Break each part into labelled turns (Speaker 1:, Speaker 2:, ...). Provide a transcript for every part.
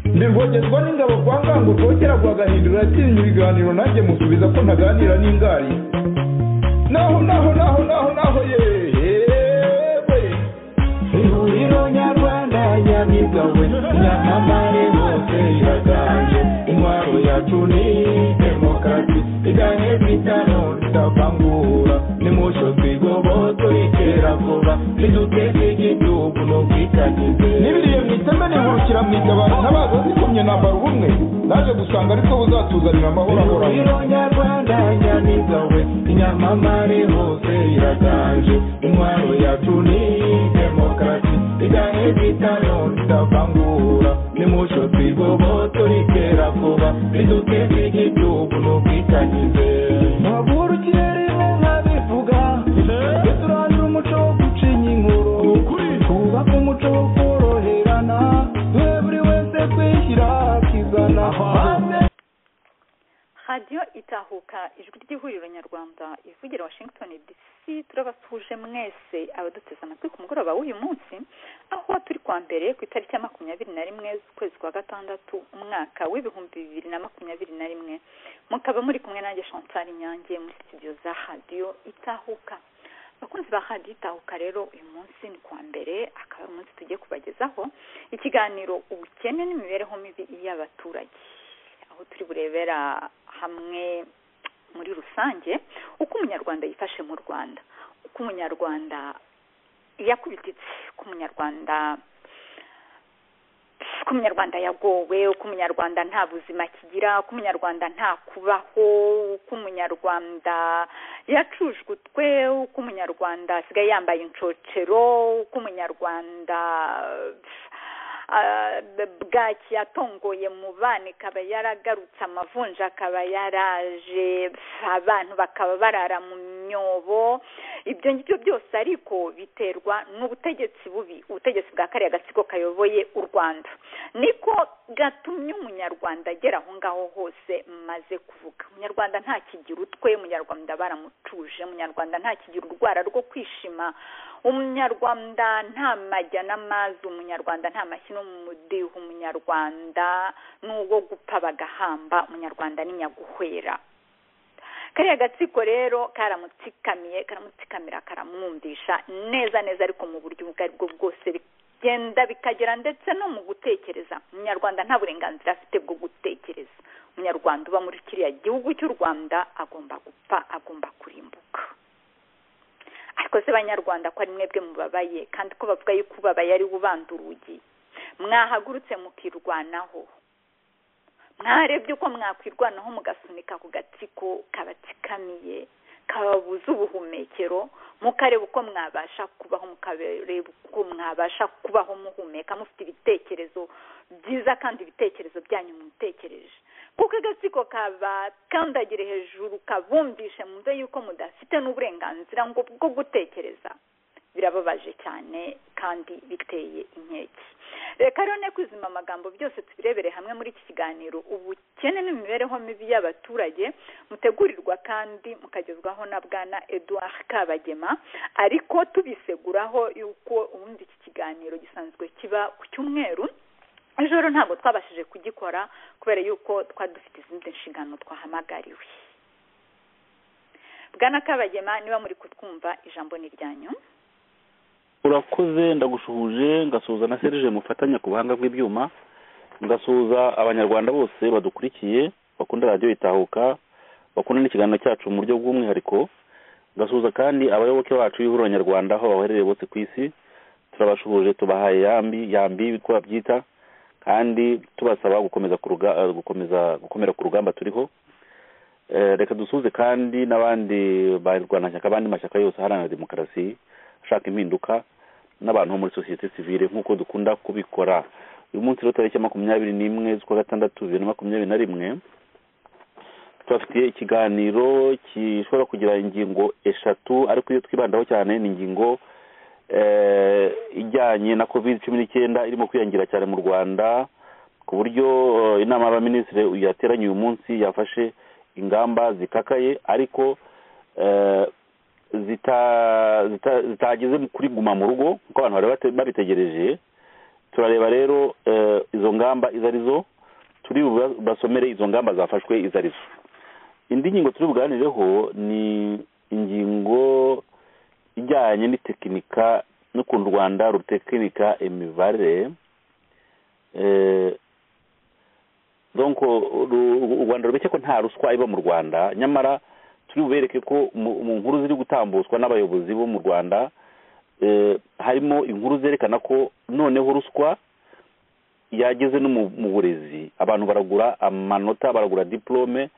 Speaker 1: ntirwogezwa n'ingabo kwa ngango rwokera rwagahindura yatsinze ibiganiro nanjye musubiza ko ntaganira n'ingari naho naho naho naho naho yewe
Speaker 2: ihuriro nyarwanda nyamigawe nyamamare bose iraganje intwaro yacu ni demokarasi iganye bitano tutavangura nimusho twigoboto iterabwoba niduteze igihugu n'ubwitangize
Speaker 1: nibiriye mu iteme nihurukira mu itabaro ntabaza zikomye nambara ubumwe naje gusanga ariko buzatuzanira amahoro ahoraho
Speaker 2: ihuriro nyarwanda nyamigawe nyamamare hose iraganje intwaro yacu ni demokarasi iganye bitano tutavangura nimusho twigoboto iterabwoba niduteze igihugu n'ubwitangize
Speaker 1: Hagurukiye rimwe nkabivuga Turandura umuco wo gucinya inkuru Twubaka umuco wo koroherana Twe buri wese kwishyira akizana Maze
Speaker 3: radiyo itahuka ijwi ry'ihuriro nyarwanda ivugira washington dc turabasuhuje mwese abaduteze amatwi ku mugoroba w'uyu munsi aho turi kwa mbere ku itariki ya makumyabiri na rimwe z'ukwezi kwa gatandatu umwaka w'ibihumbi bibiri na makumyabiri na rimwe mukaba muri kumwe nanjye chantal nyange muri studio za radiyo itahuka abakunzi ba radiyo itahuka rero uyu munsi ni kuwa mbere akaba ari umunsi tugiye kubagezaho ikiganiro ubukene n'imibereho mibi y'abaturage aho turi burebera hamwe muri rusange uko umunyarwanda yifashe mu rwanda uko umunyarwanda yakubititse uko umunyarwanda uko umunyarwanda yagowe uko umunyarwanda nta buzima kigira uko umunyarwanda nta kubaho uko umunyarwanda yacujwe uko umunyarwanda asigaye yambaye inshocero uko umunyarwanda ah, bwaki yatongoye mu bana ikaba yaragarutse amavunja akaba yaraje abantu bakaba barara mu myobo ibyo ngibyo byose ariko biterwa n'ubutegetsi bubi ubutegetsi bwa kariya gatsiko kayoboye u rwanda niko gatumye umunyarwanda agera aho ngaho hose maze kuvuga umunyarwanda ntakigira utwe umunyarwanda baramutuje umunyarwanda ntakigira urwara rwo kwishima umunyarwanda nta majya n'amazi umunyarwanda nta mashyi no mu mudiho umunyarwanda n'uwo gupfa bagahamba umunyarwanda ni nyaguhwera kariya gatsiko rero karamutsikamiye karamutsikamira karamwumvisha neza neza ariko mu buryo ubwo ari bwo bwose bigenda bikagera ndetse no mu gutekereza umunyarwanda nta burenganzira afite bwo gutekereza umunyarwanda uba muri kiriya gihugu cy'u rwanda agomba gupfa agomba kurimbuka ariko se banyarwanda ko ari mwebwe mubabaye kandi ko bavuga yuko ubabaye ari we ubanda urugi mwahagurutse mukirwanaho mwarebye uko mwakwirwanaho mugasunika ku gatsiko kabatsikamiye kababuza ubuhumekero mukareba uko mwabasha kubaho mukareba uko mwabasha kubaho muhumeka mufite ibitekerezo byiza kandi ibitekerezo byanyu mubitekereje kuko agatsiko kabakandagire hejuru kabumvishe mumve yuko mudafite n'uburenganzira ngo bwo gutekereza birababaje cyane kandi biteye inkeke reka rero ne kwizima amagambo byose tubirebere hamwe muri iki kiganiro ubukene n'imibereho mibi y'abaturage mutegurirwa kandi mukagezwaho na bwana eduard kabagema ariko tubiseguraho yuko ubundi iki kiganiro gisanzwe kiba ku cyumweru ijoro ntabwo twabashije kugikora kubera yuko twari dufite izindi nshingano twahamagariwe bwana kabagema niba muri kutwumva ijambo ni ryanyu
Speaker 4: urakoze ndagushuhuje ngasuhuza na serije mufatanya ku buhanga bw'ibyuma ngasuhuza abanyarwanda bose badukurikiye bakunda radiyo itahuka bakunda n'ikiganiro cyacu mu buryo bw'umwihariko ngasuhuza kandi abayoboke bacu b'ihuriro nyarwanda aho baherereye bose ku isi turabashuhuje tubahaye yambi yambi ko babyita kandi tubasaba gukomeza ku ruga- eh, gukomeza gukomera ku rugamba turiho Eh, reka dusuhuze kandi n'abandi barwanashyaka abandi mashyaka yose aharanira demokarasi ashaka impinduka n'abantu bo muri sosiyete sivile nk'uko dukunda kubikora uyu munsi rero tariki ya makumyabiri n'imwe z'ukwa gatandatu bibiri na makumyabiri na rimwe tubafitiye ikiganiro gishobora kugira ingingo eshatu ariko iyo twibandaho cyane ni ingingo eh, ijyanye na covid cumi n'icyenda irimo kwiyongera cyane mu rwanda ku buryo eh, inama y'abaminisitiri yateranye uyu munsi yafashe ingamba zikakaye ariko eh, zita- zita- zitageze mu kuri guma mu rugo kuko abantu bari bate- babitegereje turareba rero eh, izo ngamba izo ari zo turi basomere izo ngamba zafashwe izo arizo indi ngingo turi buganireho ni ingingo ijyanye n'itekinika n'ukuntu u rwanda rutekinika imibare donc u rwanda rubeshya ko nta ruswa iba mu rwanda nyamara turi bubereke ko mu nkuru ziri gutambutswa n'abayobozi bo mu rwanda harimo inkuru zerekana ko noneho ruswa yageze no mu burezi abantu baragura amanota baragura diporome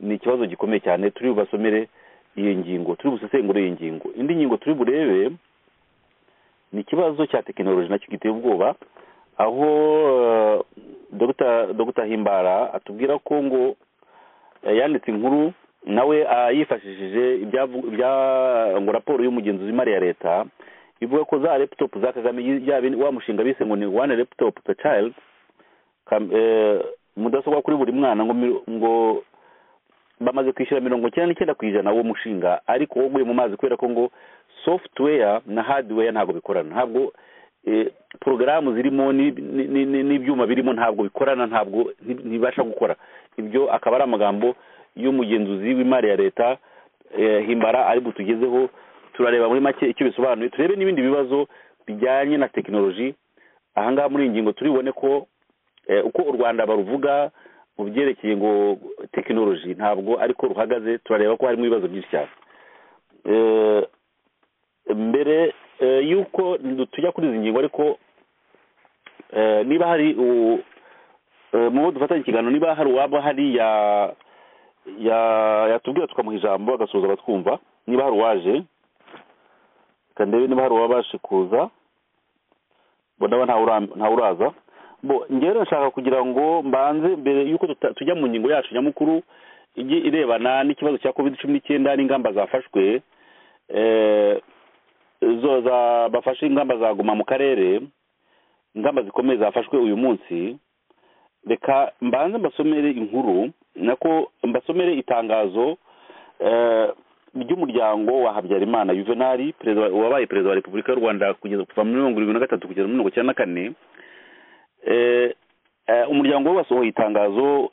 Speaker 4: ni ikibazo gikomeye cyane turi bubasomere iyo ngingo turi busesengure iyi ngingo indi ngingo turi burebe ni ikibazo cya tekinoloji nacyo giteye ubwoba aho dogita himbara atubwira ko ngo yanditse inkuru nawe yifashishije ngo raporo y'umugenzuzi w'imari ya leta ivuga ko za laptop za kagame wa mushinga bise ngo ni one laptop per child mudasobwa kuri buri mwana ngo bamaze kwishyura mirongo icyenda n'icyenda ku ijana uwo mushinga ariko waguye mu mazi kubera ko ngo software na hardware ntabwo bikorana ntabwo porogaramu zirimo n'ibyuma birimo ntabwo bikorana ntabwo ntibibasha gukora ibyo akaba ari amagambo y'umugenzuzi w'imari ya leta himbara ari butugezeho turareba muri make icyo bisobanuye turebe n'ibindi bibazo bijyanye na tekinoloji ahangaha muri iyi ngingo turibone ko uko u rwanda baruvuga mu byerekeye ngo tekinoloji ntabwo ariko ruhagaze turareba ko harimo ibibazo byinshi cyane mbere yuko tujya kuri izi ngingo ariko niba hari mu bo dufatanya ikiganiro niba hari uwaba hariya yatubwira tukamuha ijambo agasoza batwumva niba hari uwaje reka ndebe niba hari uwabashe kuza ndabona ntawe uraza ngewe nshaka kugira ngo mbanze mbere yuko tujya mu ngingo yacu nyamukuru ijye irebana n'ikibazo cya covid cumi n'icyenda n'ingamba zafashwe zo bafashe ingamba zaguma mu karere ingamba zikomeye zafashwe uyu munsi reka mbanze mbasomere inkuru nako mbasomere itangazo ry'umuryango wa habyarimana juvenali wabaye perezida wa repubulika y'u rwanda kuva muri mirongo irindwi na gatatu kugeza muri mirongo icyenda na kane umuryango we wasohoye itangazo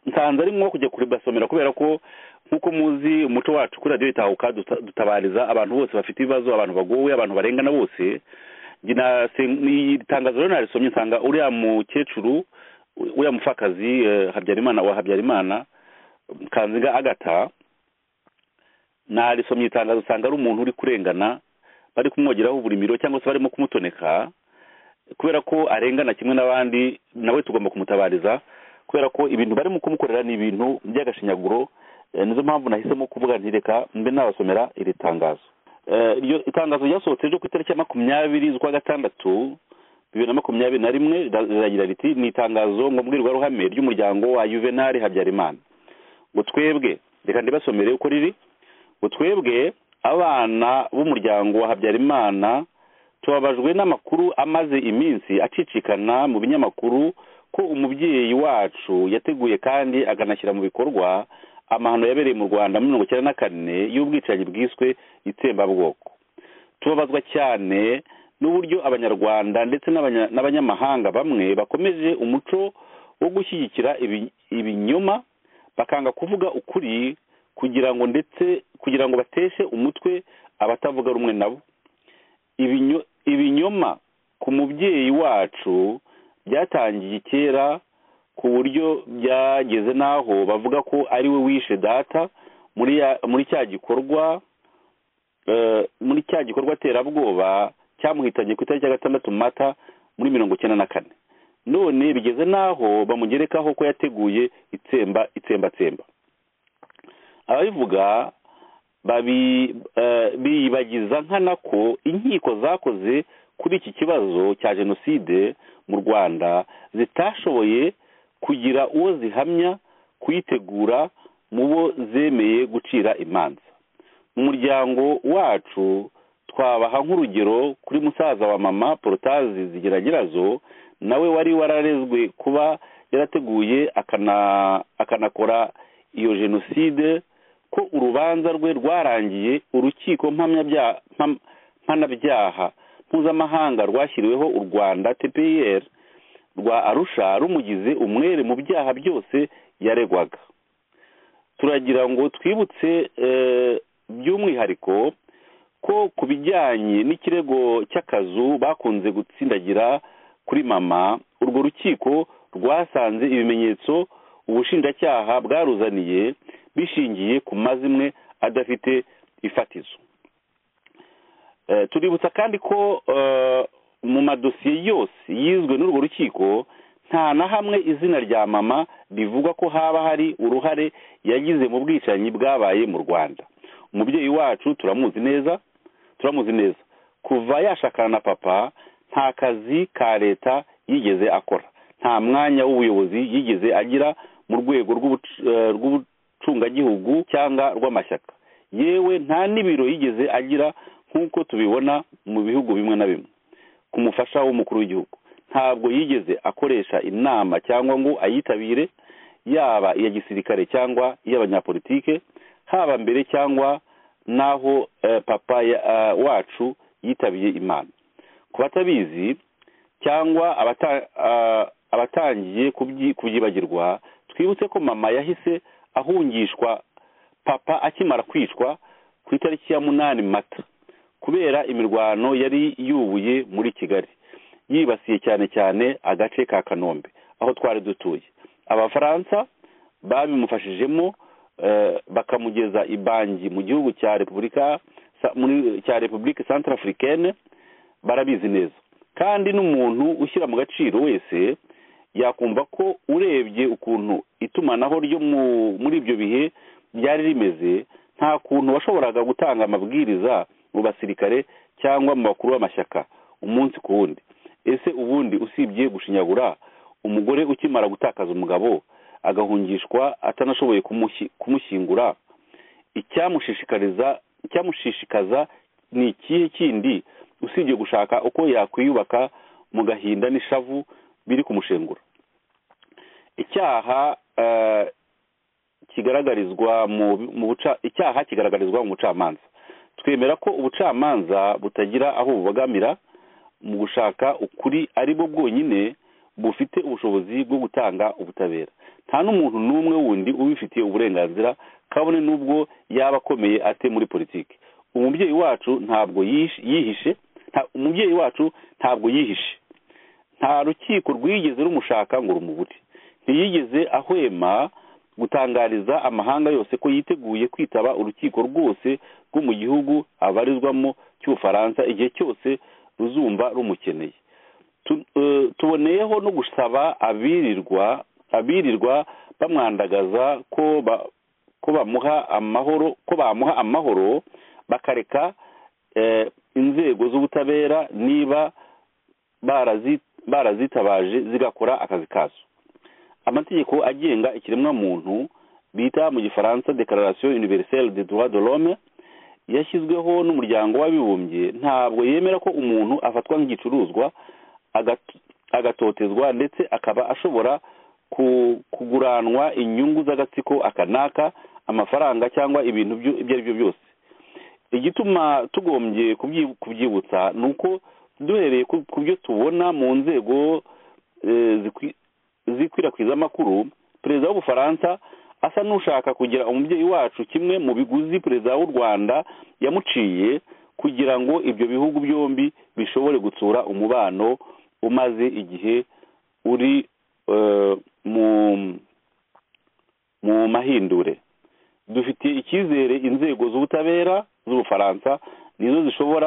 Speaker 4: nsanze ari nko kujya kuribasomera kubera ko nk'uko muzi umuco wacu kuri radiyo itahuka dutabariza abantu bose bafite ibibazo abantu bagowe abantu barengana bose itangazo rero narisomye nsanga uriya mukecuru uriya mupfakazi habyarimana wa habyarimana kanziga agata narisomye itangazo nsanga ari umuntu uri kurengana bari kumwogeraho uburimiro cyangwa se barimo kumutoneka kubera ko arengana kimwe n'abandi nawe tugomba kumutabariza kubera ko ibintu barimo kumukorera ni ibintu by'agashinyaguro nizo mpamvu nahisemo kuvuga ntireka mbe nabasomera iri tangazo iryo itangazo ryasohotse ryo ku itariki ya makumyabiri z'ukwa gatandatu bibiri na makumyabiri na rimwe riragira riti ni itangazo ngo mbwirwaruhame ry'umuryango wa juvenali habyarimana ngo twebwe reka ndibasomere uko riri ngo twebwe abana b'umuryango wa habyarimana tubabajwe n'amakuru amaze iminsi acicikana mu binyamakuru ko umubyeyi wacu yateguye kandi akanashyira mu bikorwa amahano yabereye mu rwanda muri mirongo icyenda na kane y'ubwicanyi bwiswe itsembabwoko tubabazwa cyane n'uburyo abanyarwanda ndetse n'abanyamahanga bamwe bakomeje umuco wo gushyigikira ibinyoma bakanga kuvuga ukuri kugira ngo ndetse kugira ngo bateshe umutwe abatavuga rumwe nabo ibinyoma ku mubyeyi wacu byatangiye kera ku buryo byageze n'aho bavuga ko ari we wishe data muri cya gikorwa muri cya gikorwa terabwoba cyamuhitanye ku itariki ya gatandatu mata muri mirongo icyenda na kane none bigeze n'aho bamugerekaho ko yateguye itsemba itsembatsemba ababivuga biyibagiza nkana ko inkiko zakoze kuri iki kibazo cya jenoside mu rwanda zitashoboye kugira uwo zihamya kuyitegura mu bo zemeye gucira imanza mu muryango wacu twabaha nk'urugero kuri musaza wa mama porotazi zigeragerazo nawe wari wararezwe kuba yarateguye akanakora iyo jenoside ko urubanza rwe rwarangiye urukiko mpanabyaha mpuzamahanga rwashyiriweho u rwanda tpr rwa arusha rumugize umwere mu byaha byose yaregwaga turagira ngo twibutse by'umwihariko ko ku bijyanye n'ikirego cy'akazu bakunze gutsindagira kuri mama urwo rukiko rwasanze ibimenyetso ubushinjacyaha bwaruzaniye bishingiye ku mazimwe adafite ifatizo tuributsa kandi ko mu madosiye yose yizwe n'urwo rukiko nta na hamwe izina rya mama rivuga ko haba hari uruhare yagize mu bwicanyi bwabaye mu rwanda umubyeyi wacu turamuzi neza turamuzi neza kuva yashakana na papa nta kazi ka leta yigeze akora nta mwanya w'ubuyobozi yigeze agira mu rwego rw'ubucungagihugu cyangwa rw'amashyaka yewe nta n'ibiro yigeze agira nk'uko tubibona mu bihugu bimwe na bimwe ku mufasha w'umukuru w'igihugu ntabwo yigeze akoresha inama cyangwa ngo ayitabire yaba iya gisirikare cyangwa iy'abanyapolitike haba mbere cyangwa n'aho papa wacu yitabiye imana ku batabizi cyangwa abatangiye kubyibagirwa twibutse ko mama yahise ahungishwa papa akimara kwicwa ku itariki ya munani mata kubera imirwano yari yubuye muri kigali yibasiye cyane cyane agace ka kanombe aho twari dutuye abafaransa babimufashijemo bakamugeza ibangi mu gihugu cya repubulika cya repubulika santara afurikene barabizi neza kandi n'umuntu ushyira mu gaciro wese yakumva ko urebye ukuntu itumanaho ryo muri ibyo bihe ryari rimeze nta kuntu washoboraga gutanga amabwiriza mu basirikare cyangwa mu bakuru b'amashyaka umunsi ku wundi ese ubundi usibye gushinyagura umugore ukimara gutakaza umugabo agahungishwa atanashoboye kumushyingura icyamushishikaza ni ikihe kindi usibye gushaka uko yakwiyubaka mu gahinda n'ishavu biri kumushengura icyaha kigaragarizwa icyaha kigaragarizwa mu bucamanza twemera ko ubucamanza butagira aho bubogamira mu gushaka ukuri ari bwo bwonyine bufite ubushobozi bwo gutanga ubutabera nta n'umuntu n'umwe wundi ubifitiye uburenganzira kabone n'ubwo yaba akomeye ate muri politiki umubyeyi wacu ntabwo yihishe umubyeyi wacu ntabwo yihishe nta rukiko rwigeze rumushaka ngo rumubure ntiyigeze ahwema gutangariza amahanga yose ko yiteguye kwitaba urukiko rwose rwo mu gihugu abarizwamo cy'ubufaransa igihe cyose ruzumva rumukeneye tuboneyeho no gusaba abirirwa abirirwa bamwandagaza ko ko bamuha amahoro ko bamuha amahoro bakareka inzego z'ubutabera niba barazitabaje zigakora akazi kazo amategeko agenga ikiremwamuntu bita mu gifaransa dekararasiyo univeriselle de droit de l'homme yashyizweho n'umuryango w'abibumbye ntabwo yemera ko umuntu afatwa nk'igicuruzwa agatotezwa ndetse akaba ashobora kuguranwa inyungu z'agatsiko akanaka amafaranga cyangwa ibintu ibyo ari byo byose igituma tugombye kubyibutsa ni uko duhereye ku byo tubona mu nzego zikwirakwiza amakuru perezida w'ubufaransa asa n'ushaka kugira umubyeyi wacu kimwe mu biguzi perezida w'u rwanda yamuciye kugira ngo ibyo bihugu byombi bishobore gutsura umubano umaze igihe uri mu mahindure dufite icyizere inzego z'ubutabera z'ubufaransa nizo zishobora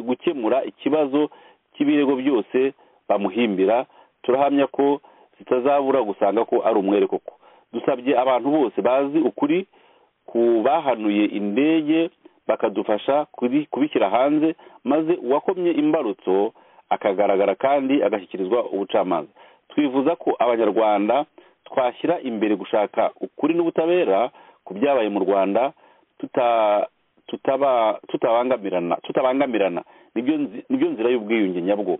Speaker 4: gukemura ikibazo cy'ibirego byose bamuhimbira turahamya ko zitazabura gusanga ko ari umwere koko dusabye abantu bose bazi ukuri ku bahanuye indege bakadufasha kubishyira hanze maze uwakomye imbarutso akagaragara kandi agashyikirizwa ubucamanza twifuza ko abanyarwanda twashyira imbere gushaka ukuri n'ubutabera ku byabaye mu rwanda tutabangamirana tutabangamirana nibyo nzira y'ubwiyunge nyabwo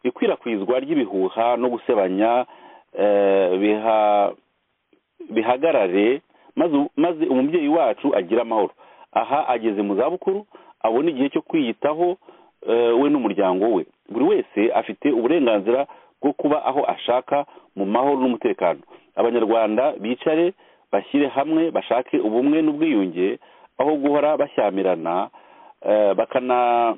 Speaker 4: ikwirakwizwa ry'ibihuha no gusebanya bihagarare maze umubyeyi wacu agira amahoro aha ageze mu zabukuru abona igihe cyo kwiyitaho we n'umuryango we buri wese afite uburenganzira bwo kuba aho ashaka mu mahoro n'umutekano abanyarwanda bicare bashyire hamwe bashake ubumwe n'ubwiyunge aho guhora bashyamirana eh, bakana-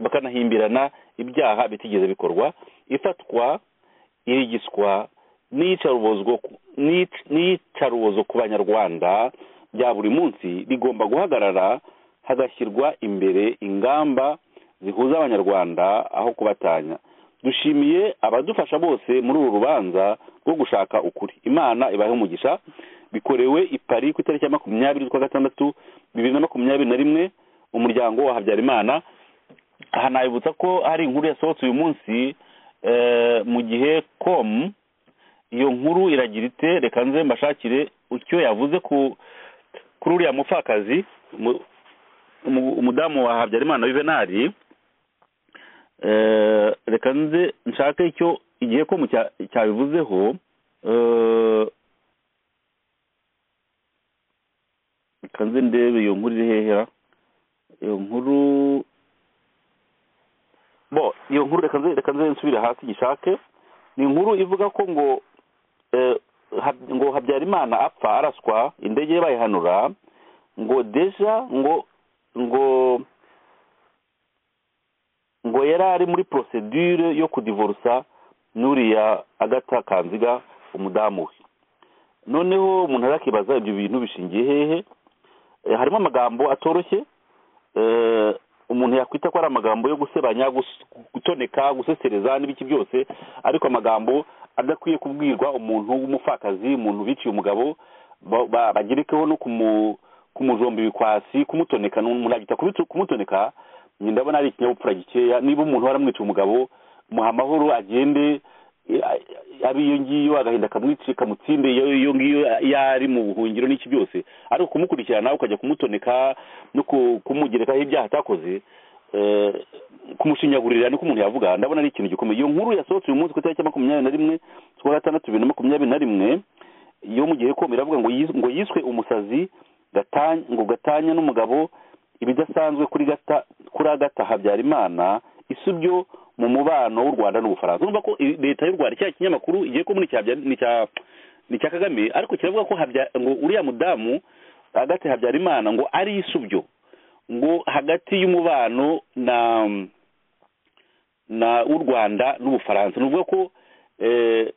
Speaker 4: bakanahimbirana ibyaha bitigeze bikorwa ifatwa irigiswa n'iyicarubozwa ku- n'iyic- n'iyicarubozo ku banyarwanda bya buri munsi rigomba guhagarara hagashyirwa imbere ingamba zihuza abanyarwanda aho kubatanya dushimiye abadufasha bose muri uru rubanza rwo gushaka ukuri imana ibahe umugisha bikorewe i paris ku itariki ya makumyabiri z'ukwa gatandatu bibiri na makumyabiri na rimwe umuryango wa habyarimana aha nabibutsa ko hari inkuru yasohotse uyu munsi eh, mu gihe com iyo nkuru iragira ite reka nze mbashakire icyo yavuze ku kuri uriya mupfakazi umu- umu- umudamu wa habyarimana yuvenali Eh, reka nze nshake icyo igihe ko mucya- cyabivuzeho eh, reka nze ndebe iyo nkuru iri hehera iyo nkuru bo iyo nkuru reka nze reka nze nsubire hasi gishake ni inkuru ivuga ko ngo eh, Hab- ngo habyarimana apfa araswa indege bayihanura ngo deja ngo ngo ngo yari ari muri procedure yo kudivorusa n'uriya agata kanziga umudamu we noneho umuntu arakibaza ibyo bintu bishingiye hehe Eh, harimo amagambo atoroshye eh, umuntu yakwita ko ari amagambo yo gusebanya gus- gutoneka gusesereza n'ibiki byose ariko amagambo adakwiye kubwirwa umuntu w'umupfakazi umuntu biciye umugabo ba- ba- bagerekeho no kumu- kumujomba ibikwasi kumutoneka muragita kumutoneka njye ndabona ari ikinyabupfura gikeya niba umuntu waramwica umugabo muha amahoro agende eh, abe iyo ngiyo agahinda kamwici kamutsinde iyo iyo ngiyo yari mu buhungiro n'iki byose ariko kumukurikirana ukajya kumutoneka no ku- kumugerekaho ibyaha atakoze eh, kumushinyagurira niko umuntu yavuga ndabona ari ikintu gikomeye iyo nkuru yasohotse uyu munsi ku itariki ya makumyabiri na rimwe z'ukwa gatandatu bibiri na makumyabiri na rimwe yo mu gihe komera avuga ngo yis- ngo yiswe umusazi Gatanya- ngo gatanya n'umugabo ibidasanzwe kuri gata kuri agata habyarimana isubyo mu mubano w'u rwanda n'ubufaransa urumva ko i- leta y'u rwanda cya kinyamakuru igiye ko muri cya Habya- ni cya ni cya kagame ariko kiravuga ko Habya- ngo uriya mudamu agate habyarimana ngo ari isubyo ngo hagati y'umubano na na w'u rwanda n'ubufaransa ni ukuvuga ko eh,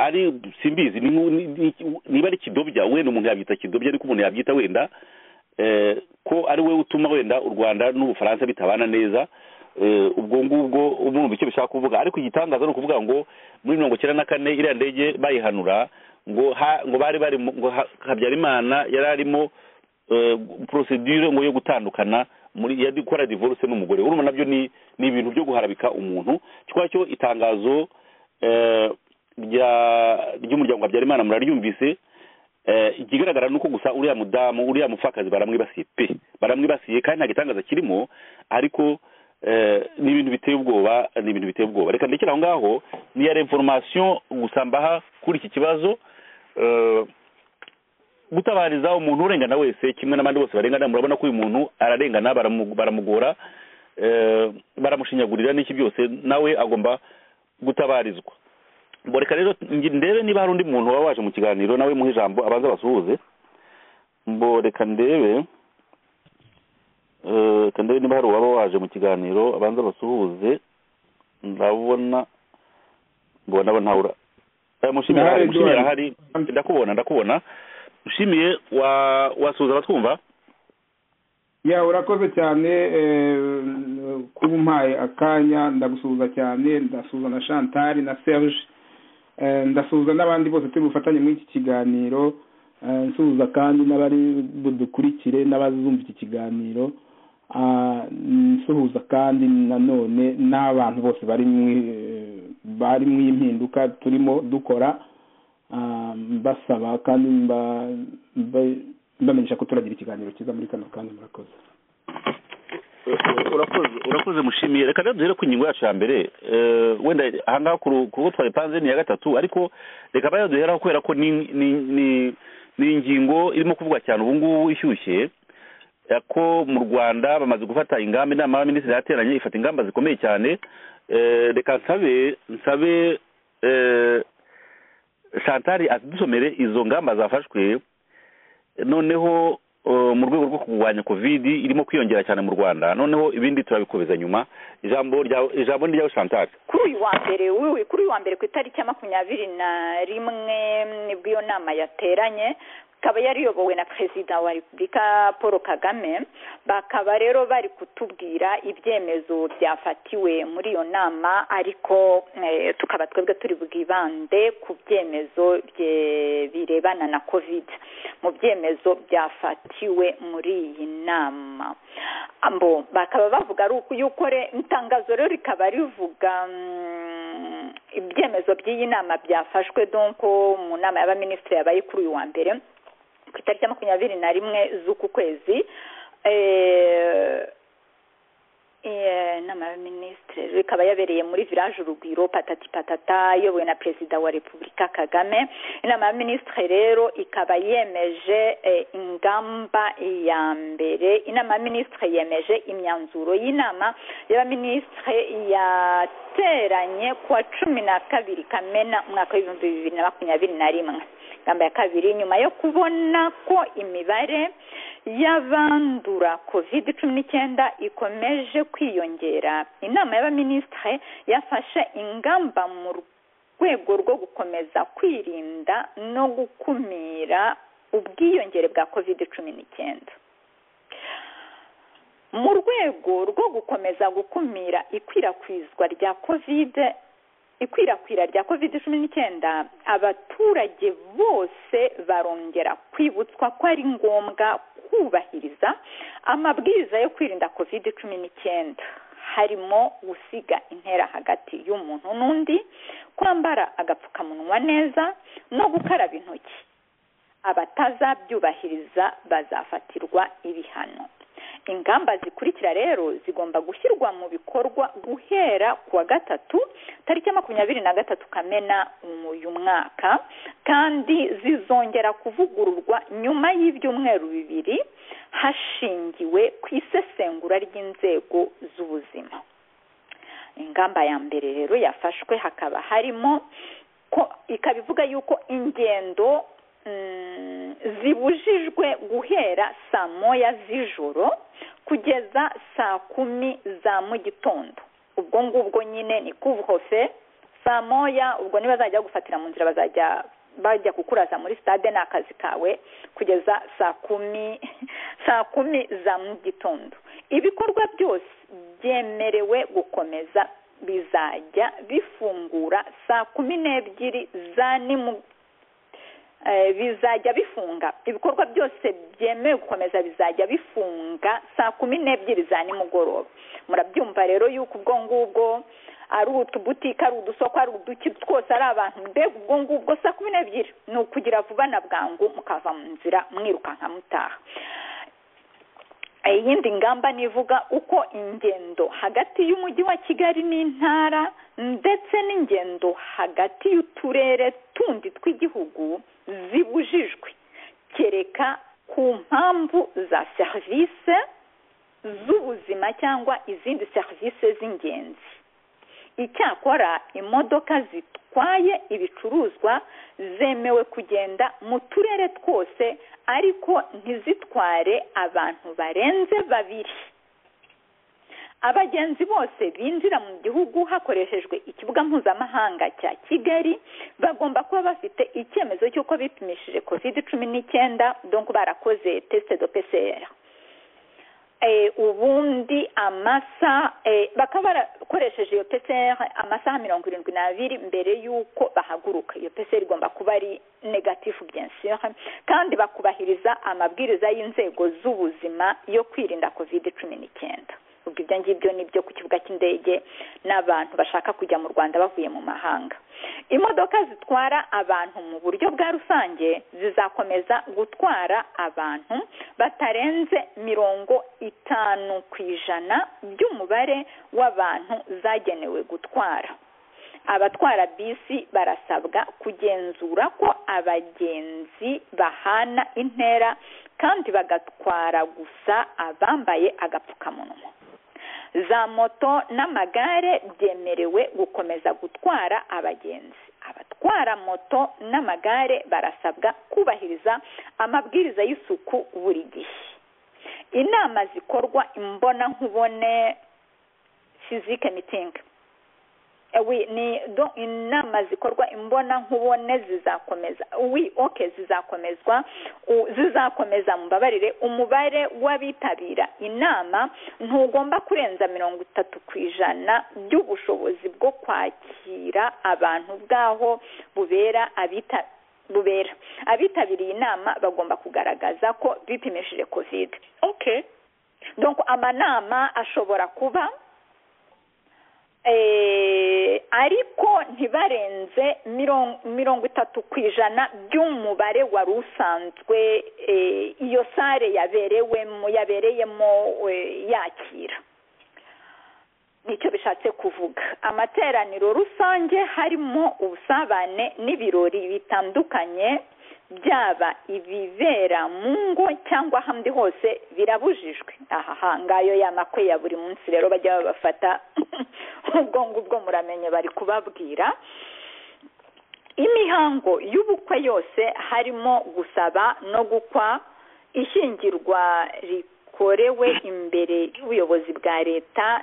Speaker 4: ari simbizi ni nku- ni- ni- niba ari kidobya wenda umuntu yabyita kidobya ariko umuntu yabyita wenda eh, ko ari we utuma wenda u rwanda n'ubufaransa bitabana neza eh, ubwo ngubwo umurumva icyo bishaka kuvuga ariko igitangaza ni ukuvuga ngo muri mirongo icyenda na kane iriya ndege bayihanura ngo ha- ngo bari bari mu- ngo ha- habyarimana yari arimo eh, procedure ngo yo gutandukana muri ya gukora divorce n'umugore urumva nabyo ni ni ibintu byo guharabika umuntu kikaba cyo itangazo eh, rya ry'umuryango habyarimana muraryumvise Eh, ikigaragara ni uko gusa uriya mudamu uriya mupfakazi baramwibasiye pe baramwibasiye kandi nta gitangaza kirimo ariko eh, ni ibintu biteye ubwoba ni ibintu biteye ubwoba reka ndekere aho ngaho ni ya reformation gusa mbaha kuri iki kibazo eh, gutabariza umuntu urengana wese kimwe n'abandi bose barengana murabona ko uyu muntu ararengana baramu- baramugora eh, baramushinyagurira n'iki byose nawe agomba gutabarizwa ngo reka rero ngi- ndebe niba hari undi muntu waba waje mu kiganiro nawe muhe ijambo abanza basuhuze mbo reka ndebe eh, reka ndebe niba hari uwaba waje mu kiganiro abanza basuhuze ndabona mbona bo ntawura Eh, mushimire
Speaker 1: Ndahari,
Speaker 4: ahari, mushimire
Speaker 1: Edouard.
Speaker 4: ahari ndakubona ndakubona mushimiye wa wasuhuza abatwumva
Speaker 1: ya urakoze cyane eh, kuba umpaye akanya ndagusuhuza cyane ndasuhuza na chantal na serge eh, ndasuhuza n'abandi bose turi bufatanye muri iki kiganiro eh, nsuhuza kandi n'abari budukurikire n'abazumva iki kiganiro Ah, nsuhuza kandi nanone n'abantu bose bari mu bari mu impinduka turimo dukora Ah, mbasaba kandi mba- mba- mbamenyesha ko turagira ikiganiro cyiza muri kano kanya murakoze
Speaker 4: urakoze urakoze mushimiye reka rero duhere ku ngingo yacu ya mbere Eh, wenda ahangaha ku ru- kuko twayipanze ni iya gatatu ariko reka baya duheraho kubera ko ni ni- ni- ni ingingo irimo kuvugwa cyane ubu ngubu ishyushye ya ko mu rwanda bamaze gufata ingamba inama y'abaminisitiri yateranye ifata ingamba zikomeye cyane Eh, reka nsabe nsabe shantari dusomere izo ngamba zafashwe noneho mu rwego rwo kurwanya kovidi irimo kwiyongera cyane mu rwanda noneho ibindi turabikobeza nyuma ijambo ijambo ni ryawe shantari
Speaker 3: kuri uyu wa mbere wiwe kuri uyu wa mbere ku itariki ya makumyabiri na rimwe nibwo iyo nama yateranye ikaba yari iyobowe na perezida wa repubulika paul kagame bakaba rero bari kutubwira ibyemezo byafatiwe muri iyo nama ariko tukaba twebwe turi bwibande ku byemezo birebana na kovide mu byemezo byafatiwe muri iyi nama bakaba bavuga yuko itangazo rero rikaba rivuga ibyemezo by'iyi nama byafashwe donko mu nama y'abaminisitiri yabaye kuri uyu wa mbere ku itariki ya makumyabiri na rimwe z'uku kwezi inama y'abaminisitiri ikaba yabereye muri village urugwiro patati patata iyobowe na perezida wa repubulika kagame inama y'abaminisitiri rero ikaba yemeje ingamba ya mbere inama y'abaminisitiri yemeje imyanzuro y'inama y'abaminisitiri yateranye kuwa cumi na kabiri kamena umwaka w'ibihumbi bibiri na makumyabiri na rimwe ingamba ya kabiri nyuma yo kubona ko imibare y'abandura covid cumi n'icyenda ikomeje kwiyongera inama y'abaminisitiri yafashe ingamba mu rwego rwo gukomeza kwirinda no gukumira ubwiyongere bwa covid cumi n'icyenda mu rwego rwo gukomeza gukumira ikwirakwizwa rya covid ikwirakwira rya covid cumi n'icyenda abaturage bose barongera kwibutswa ko ari ngombwa kubahiriza amabwiriza yo kwirinda covid cumi n'icyenda harimo gusiga intera hagati y'umuntu n'undi kwambara agapfukamunwa neza no gukaraba intoki abatazabyubahiriza bazafatirwa ibihano ingamba zikurikira rero zigomba gushyirwa mu bikorwa guhera ku wa gatatu tariki ya makumyabiri na gatatu kamena uyu mwaka kandi zizongera kuvugururwa nyuma y'ibyumweru bibiri hashingiwe ku isesengura ry'inzego z'ubuzima ingamba ya mbere rero yafashwe hakaba harimo ko ikaba ivuga yuko ingendo zibujijwe guhera saa moya z'ijoro kugeza saa kumi za mu gitondo ubwo ngubwo nyine ni kuvuhofe saa moya ubwo nibazajya gufatira mu nzira bazajya bajya kukuraza muri stade ni akazi kawe kugeza saa kumi saa kumi za mu gitondo ibikorwa byose byemerewe gukomeza bizajya bifungura saa kumi n'ebyiri za bizajya bifunga ibikorwa byose byemewe gukomeza bizajya bifunga saa kumi n'ebyiri za nimugoroba murabyumva rero yuko ubwo ngubwo ari utubutike ari udusoko ari uduki twose ari abantu mbega ubwo ngubwo saa kumi n'ebyiri ni ukugira vuba na bwangu mukava mu nzira mwirukanka mutaha iyindi ngamba nivuga uko ingendo hagati y'umujyi wa kigali n'intara ndetse n'ingendo hagati y'uturere tundi tw'igihugu zibujijwe kereka ku mpamvu za serivisi z'ubuzima cyangwa izindi serivisi z'ingenzi icyakora imodoka zitwaye ibicuruzwa zemewe kugenda mu turere twose ariko ntizitware abantu barenze babiri abagenzi bose binjira mu gihugu hakoreshejwe ikibuga mpuzamahanga cya kigali bagomba kuba bafite icyemezo cy'uko bipimishije covid cumi n'icyenda donk barakoze tesite do pcr ubundi amasaha bakaba barakoresheje iyo pcr amasaha mirongo irindwi n'abiri mbere y'uko bahaguruka iyo pcr igomba kuba ari negatifu byensire kandi bakubahiriza amabwiriza y'inzego z'ubuzima yo kwirinda covid cumi n'icyenda ubwo ibyo ngibyo ni byo ku kibuga cy'indege n'abantu bashaka kujya mu rwanda bavuye mu mahanga imodoka zitwara abantu mu buryo bwa rusange zizakomeza gutwara abantu batarenze mirongo itanu ku ijana by'umubare w'abantu zagenewe gutwara abatwara bisi barasabwa kugenzura ko abagenzi bahana intera kandi bagatwara gusa abambaye agapfukamunwa za moto n'amagare byemerewe gukomeza gutwara abagenzi abatwara moto n'amagare barasabwa kubahiriza amabwiriza y'isuku buri gihe inama zikorwa imbonankubone fizike mitingi we ni do inama zikorwa imbona nkubone zizakomeza we okay zizakomezwa u- zizakomeza mbabarire umubare w'abitabira inama ntugomba kurenza mirongo itatu ku ijana by'ubushobozi bwo kwakira abantu bwaho bubera abita bubera abitabiriye inama bagomba kugaragaza ko bipimishije kovide okay donc amanama ashobora kuba eh, ariko ntibarenze miron- mirongo itatu ku ijana by'umubare wari usanzwe eh, iyo sare yaberewemo yabereyemo eh, yakira nicyo bishatse kuvuga amateraniro rusange harimo ubusabane n'ibirori bitandukanye byaba ibibera mu ngo cyangwa ahandi hose birabujijwe aha ngayo ya makwe ya buri munsi rero bajya babafata ubwo ngubwo muramenye bari kubabwira imihango y'ubukwe yose harimo gusaba no gukwa ishyingirwa rikorewe imbere y'ubuyobozi bwa leta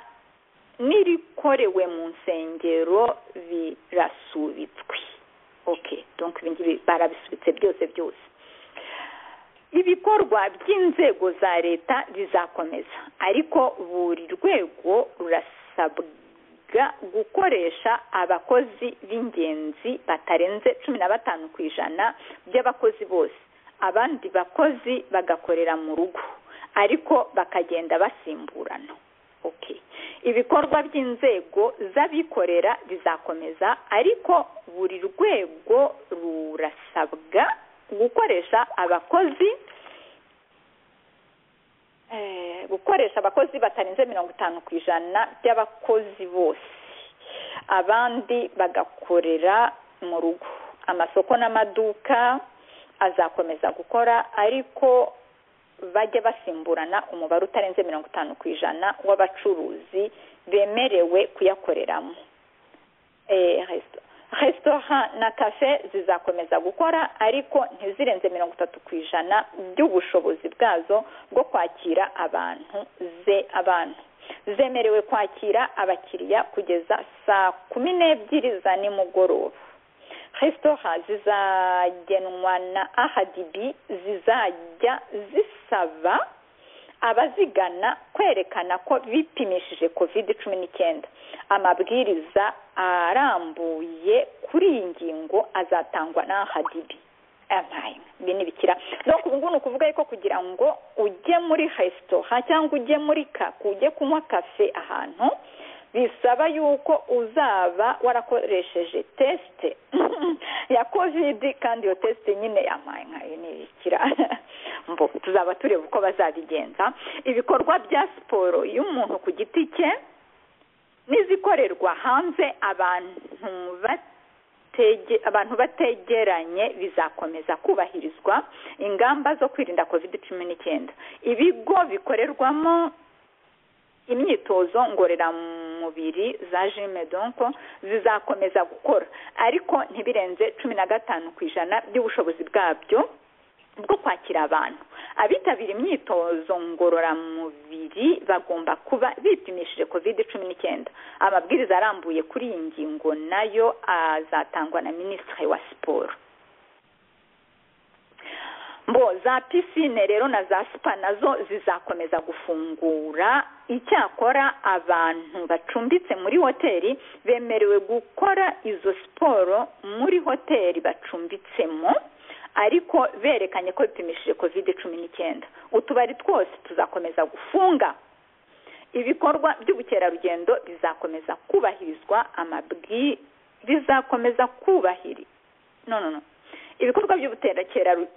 Speaker 3: n'irikorewe mu nsengero birasubitswe okay donc ibi ngibi barabisubitse byose byose ibikorwa by'inzego za leta bizakomeza ariko buri rwego rurasabwa gukoresha abakozi b'ingenzi batarenze cumi na batanu ku ijana by'abakozi bose abandi bakozi bagakorera mu rugo ariko bakagenda basimburana okay ibikorwa by'inzego z'abikorera bizakomeza ariko buri rwego rurasabwa gukoresha abakozi eh, gukoresha abakozi batarenze mirongo itanu ku ijana by'abakozi bose abandi bagakorera mu rugo amasoko n'amaduka azakomeza gukora ariko bajye basimburana umubare utarenze mirongo itanu ku ijana w'abacuruzi bemerewe kuyakoreramo Eh, resta- resitora na kafe zizakomeza gukora ariko ntizirenze mirongo itatu ku ijana by'ubushobozi bwazo bwo kwakira abantu ze abantu zemerewe kwakira abakiriya kugeza saa kumi n'ebyiri za nimugoroba resitora zizagenwa na ahadibi zizajya zisaba abazigana kwerekana ko bipimishije covid cumi n'icyenda amabwiriza arambuye kuri iyi ngingo azatangwa na ahadibi ampaye ibi ni bikira donc ubu ngubu ni ukuvuga yuko kugira ngo ujye muri resitora cyangwa ujye muri kaku ujye kunywa kafe ahantu bisaba yuko uzaba warakoresheje tesite ya kovidi kandi iyo tesite nyine yamaye nkayo ntibikira mbo tuzaba tureba uko bazabigenza ibikorwa bya siporo y'umuntu ku giti cye n'izikorerwa hanze abantu bat- batege- abantu bategeranye bizakomeza kubahirizwa ingamba zo kwirinda covid cumi n'icyenda ibigo bikorerwamo imyitozo ngororamubiri za jime donko zizakomeza gukora ariko ntibirenze cumi na gatanu ku ijana by'ubushobozi bwabyo bwo kwakira abantu abitabira imyitozo ngororamubiri bagomba kuba bipimishije kovide cumi n'icyenda amabwiriza arambuye kuri iyi ngingo nayo azatangwa na minisitiri wa siporo mbo za pisine rero na za spa nazo zizakomeza gufungura icyakora abantu bacumbitse muri hoteli bemerewe gukora izo siporo muri hoteli bacumbitsemo ariko berekanye ko bipimishije kovide cumi n'icyenda utubari twose tuzakomeza gufunga ibikorwa by'ubukerarugendo bizakomeza kubahirizwa amabwi bizakomeza kubahiri no no no ibikorwa by'ubukerarugendo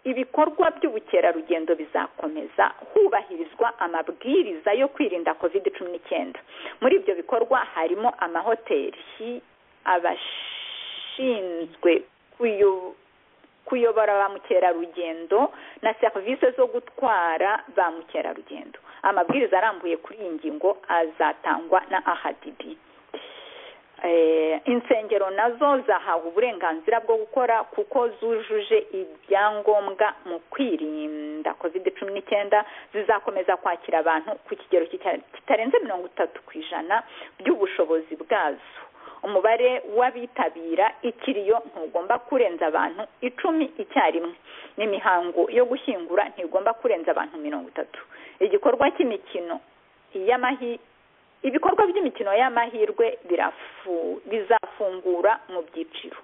Speaker 3: ibikorwa by'ubukerarugendo bizakomeza hubahirizwa amabwiriza yo kwirinda covid cumi n'icyenda muri ibyo bikorwa harimo amahoteli abashinzwe kuyo- kuyobora ba mukerarugendo na serivisi zo gutwara ba mukerarugendo amabwiriza arambuye kuri iyi ngingo azatangwa na ahadibi insengero nazo zahawe uburenganzira bwo gukora kuko zujuje ibyangombwa mu kwirinda kovide cumi n'icyenda zizakomeza kwakira abantu ku kigero kitarenze mirongo itatu ku ijana by'ubushobozi bwazo umubare w'abitabira ikiriyo ntugomba kurenza abantu icumi icyarimwe n'imihango yo gushyingura ntigomba kurenza abantu mirongo itatu igikorwa cy'imikino iy'amahi ibikorwa by'imikino y'amahirwe bizafungura mu byiciro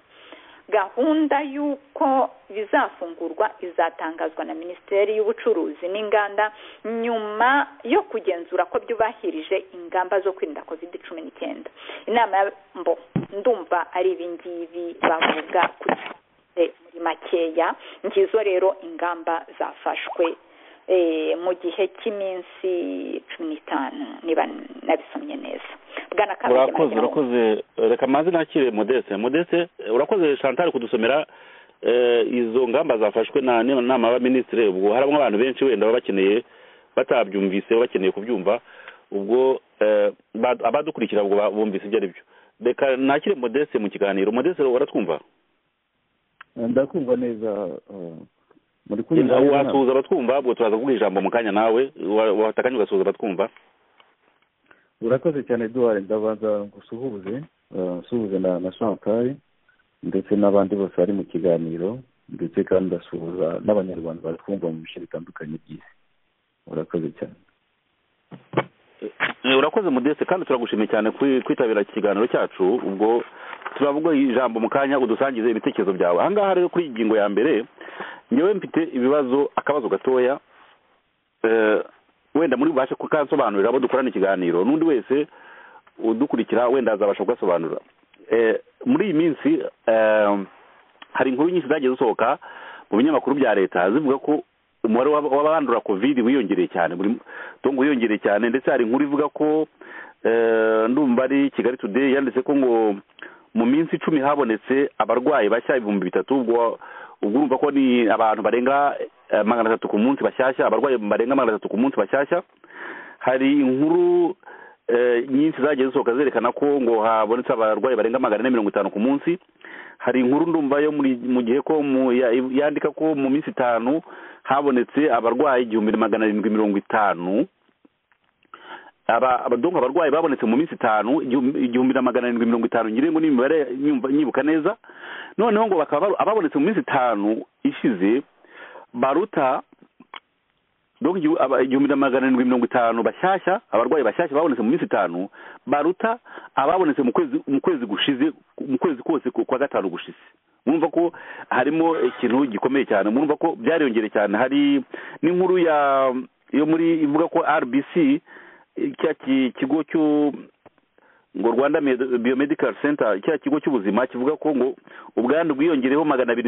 Speaker 3: gahunda y'uko bizafungurwa izatangazwa na minisiteri y'ubucuruzi n'inganda nyuma yo kugenzura ko byubahirije ingamba zo kwirinda covid cumi n'icyenda inama bo ndumva ari ibingibi bavuga kuri muri makeya ngizo rero ingamba zafashwe mu gihe cy'iminsi cumi n'itanu niba nabisomye neza
Speaker 4: urakoze urakoze reka amazi nakire modeste modeste urakoze chantal kudusomera izo ngamba zafashwe na nama y'abaminisitiri ubwo harimo abantu benshi wenda baba bakeneye batabyumvise bakeneye kubyumva ubwo abadukurikira ngo bumvise ibyo ari byo reka nakire modeste mu kiganiro modeste uratwumva
Speaker 5: ndakumva neza muri
Speaker 4: kunyura wasuhuza abatwumva ubwo turaza kuguha ijambo mu kanya nawe watakanye ugasuhuza abatwumva
Speaker 5: urakoze cyane duhare ndabanza gusuhuze nsuhuze na shantaye ndetse n'abandi bose bari mu kiganiro ndetse kandi ndasuhuza n'abanyarwanda batwumva mu bice bitandukanye by'isi urakoze cyane
Speaker 4: urakoze mudese kandi turagushimiye cyane kwitabira iki kiganiro cyacu ubwo turavuga ijambo mu kanya udusangize ibitekerezo byawe ahangaha rero kuri iyi ngingo ya mbere ngewe mfite ibibazo akabazo gatoya wenda muri bubashe kukansobanurira abo dukorana ikiganiro n'undi wese udukurikira wenda azabasha kugasobanura muri iyi minsi hari inkuru nyinshi zagiye zisohoka mu binyamakuru bya leta zivuga ko umubare w'abandura kovide wiyongereye cyane tungo wiyongereye cyane ndetse hari inkuru ivuga ko ndumva ari kigali today yanditse ko ngo mu minsi icumi habonetse abarwayi bashya ibihumbi bitatu ubwo urumva ko ni abantu barenga magana atatu ku munsi bashyashya abarwayi barenga magana atatu ku munsi bashyashya hari inkuru nyinshi zagiye zisohoka zerekana ko ngo habonetse abarwayi barenga magana ane mirongo itanu ku munsi hari inkuru ndumva yo mu gihe ko yandika ko mu minsi itanu habonetse abarwayi igihumbi magana arindwi mirongo itanu abadonka abarwayi babonetse mu minsi itanu igihumbi na magana arindwi mirongo itanu ngira ngo n'imibare nyibuka neza noneho ngo bakaba ababonetse mu minsi itanu ishize baruta igihumbi na magana arindwi mirongo itanu bashyashya abarwayi bashyashya babonetse mu minsi itanu baruta ababonetse mu kwezi gushize mu kwezi kose kwa gatanu gushize mwumva ko harimo ikintu gikomeye cyane mwumva ko byariyongere cyane hari n'inkuru yo muri ivuga ko rbc cya kigo cyo ngo rwanda biomedical center cya kigo cy'ubuzima kivuga ko ngo ubwandu bwiyongereho magana abiri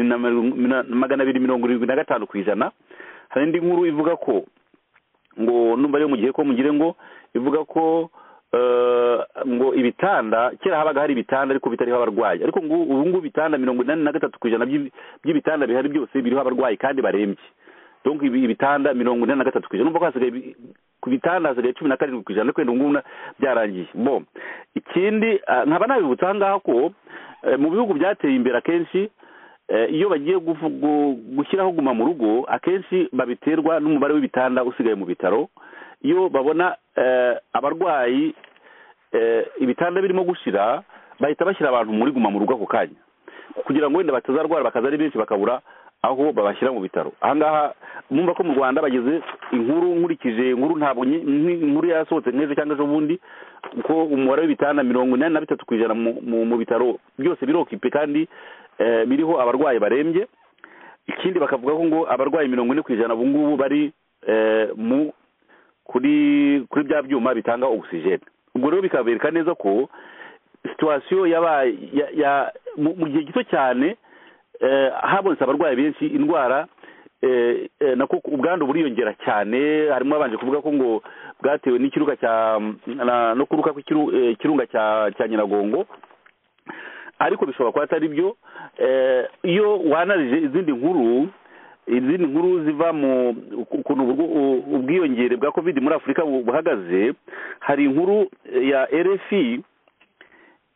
Speaker 4: magana abiri mirongo irindwi na gatanu ku ijana hari indi nkuru ivuga ko ngo numva ariyo mu gihe ko mugire ngo ivuga ko ngo ibitanda kera habaga hari ibitanda ariko bitariho abarwayi ariko ubu ngubu ibitanda mirongo inani na gatatu ku ijana by'ibitanda bihari byose biriho abarwayi kandi barembye donc ibitanda mirongo inani na gatatu ku ijana numva ko hasigaye ku bitanda hasigaye cumi na karindwi ku ijana ariko ubu ngubu byarangiye bo ikindi nkaba nabibutsa aha ngaha ko mu bihugu byateye imbere akenshi iyo bagiye gushyiraho guma mu rugo akenshi babiterwa n'umubare w'ibitanda usigaye mu bitaro iyo babona abarwayi ibitanda birimo gushira bahita bashyira abantu muri guma mu rugo ako kanya kugira ngo wenda batazarwara bakaza ari benshi bakabura aho babashyira mu bitaro ahangaha mwumva ko mu rwanda bageze inkuru nkurikije inkuru ntabwo inkuru yasohotse nk'ejo cyangwa ejo bundi ko umubare w'ibitanda mirongo inani na bitatu ku ijana mu bitaro byose birokipe kandi biriho abarwayi barembye ikindi bakavuga ko ngo abarwayi mirongo ine ku ijana ubu ngubu bari mu kuri kuri bya byuma bitanga ogisijeni ubwo rero bikabereka neza ko situwasiyo yabaye mu gihe gito cyane habonetse abarwayi benshi indwara nako ubwandu buriyongera cyane harimo abanje kuvuga ko ngo bwatewe n'ikiruka cya no kuruka kw'ikirunga cya nyiragongo ariko bishobora kuba atari byo iyo wanarije izindi nkuru izindi nkuru ziva mu ukuntu ubwo- ubwiyongere bwa covid muri afurika bu- buhagaze hari inkuru ya rfi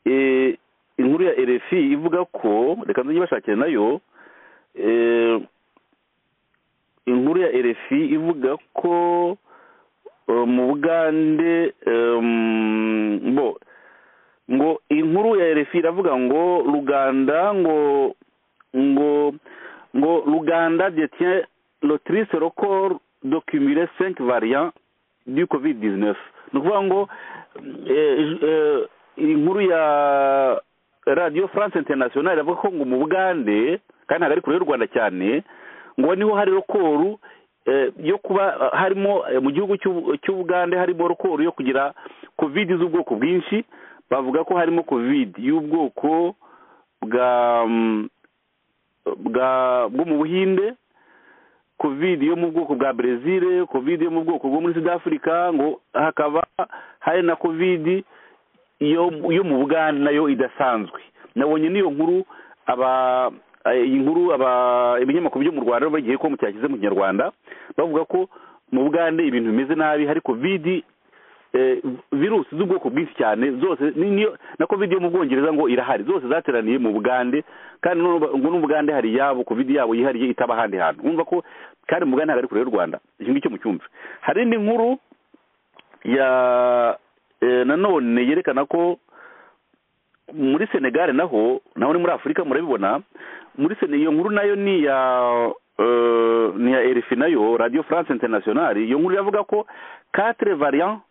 Speaker 4: eh, inkuru ya rfi ivuga ko reka nzajye bashakire nayo eh, inkuru ya rfi ivuga ko eh, mu bugande em, bo ngo inkuru ya rfi iravuga ngo ruganda ngo ngo ngo ruganda détient le triste record d'occuler cinq variants du covid 19 ni ukuvuga ngo eh, eh, inkuru ya radio france international iravuga ko ngo mu bugande kandi ntabwo ari kure y'u rwanda cyane ngo niho hari rekoru eh, yo kuba eh, harimo eh, mu gihugu cy'u- cy'ubugande harimo rekoru yo kugira covid z'ubwoko bwinshi bavuga ko harimo covid y'ubwoko bwa mm, bwa bwo mu buhinde covid yo mu bwoko bwa brezil covid yo mu bwoko bwo muri sud africa ngo hakaba hari na covid yo yo mu bugande nayo idasanzwe nabonye n'iyo nkuru aba eh, iyi nkuru aba ibinyamakuru byo mu rwanda bagiye ko mucyashyize mu kinyarwanda bavuga ko mu bugande ibintu bimeze nabi hari covid eh, virusi z'ubwoko bwinshi cyane zose ni- niyo na covid yo mu bwongereza ngo irahari zose zateraniye mu bugande kandi noneho ngo n'ubugande hari yabo covid yabo yihariye itaba ahandi hantu wumva ko kandi mu bugande ntabwo ari kure y'u rwanda iki ngicyo mucyumve hari indi nkuru ya eh, nanone yerekana ko muri senegare naho naho ni muri afurika murabibona muri sene iyo nkuru nayo ni ya eh, ni ya rfi nayo radio france internationale iyo nkuru iravuga ko quatre variants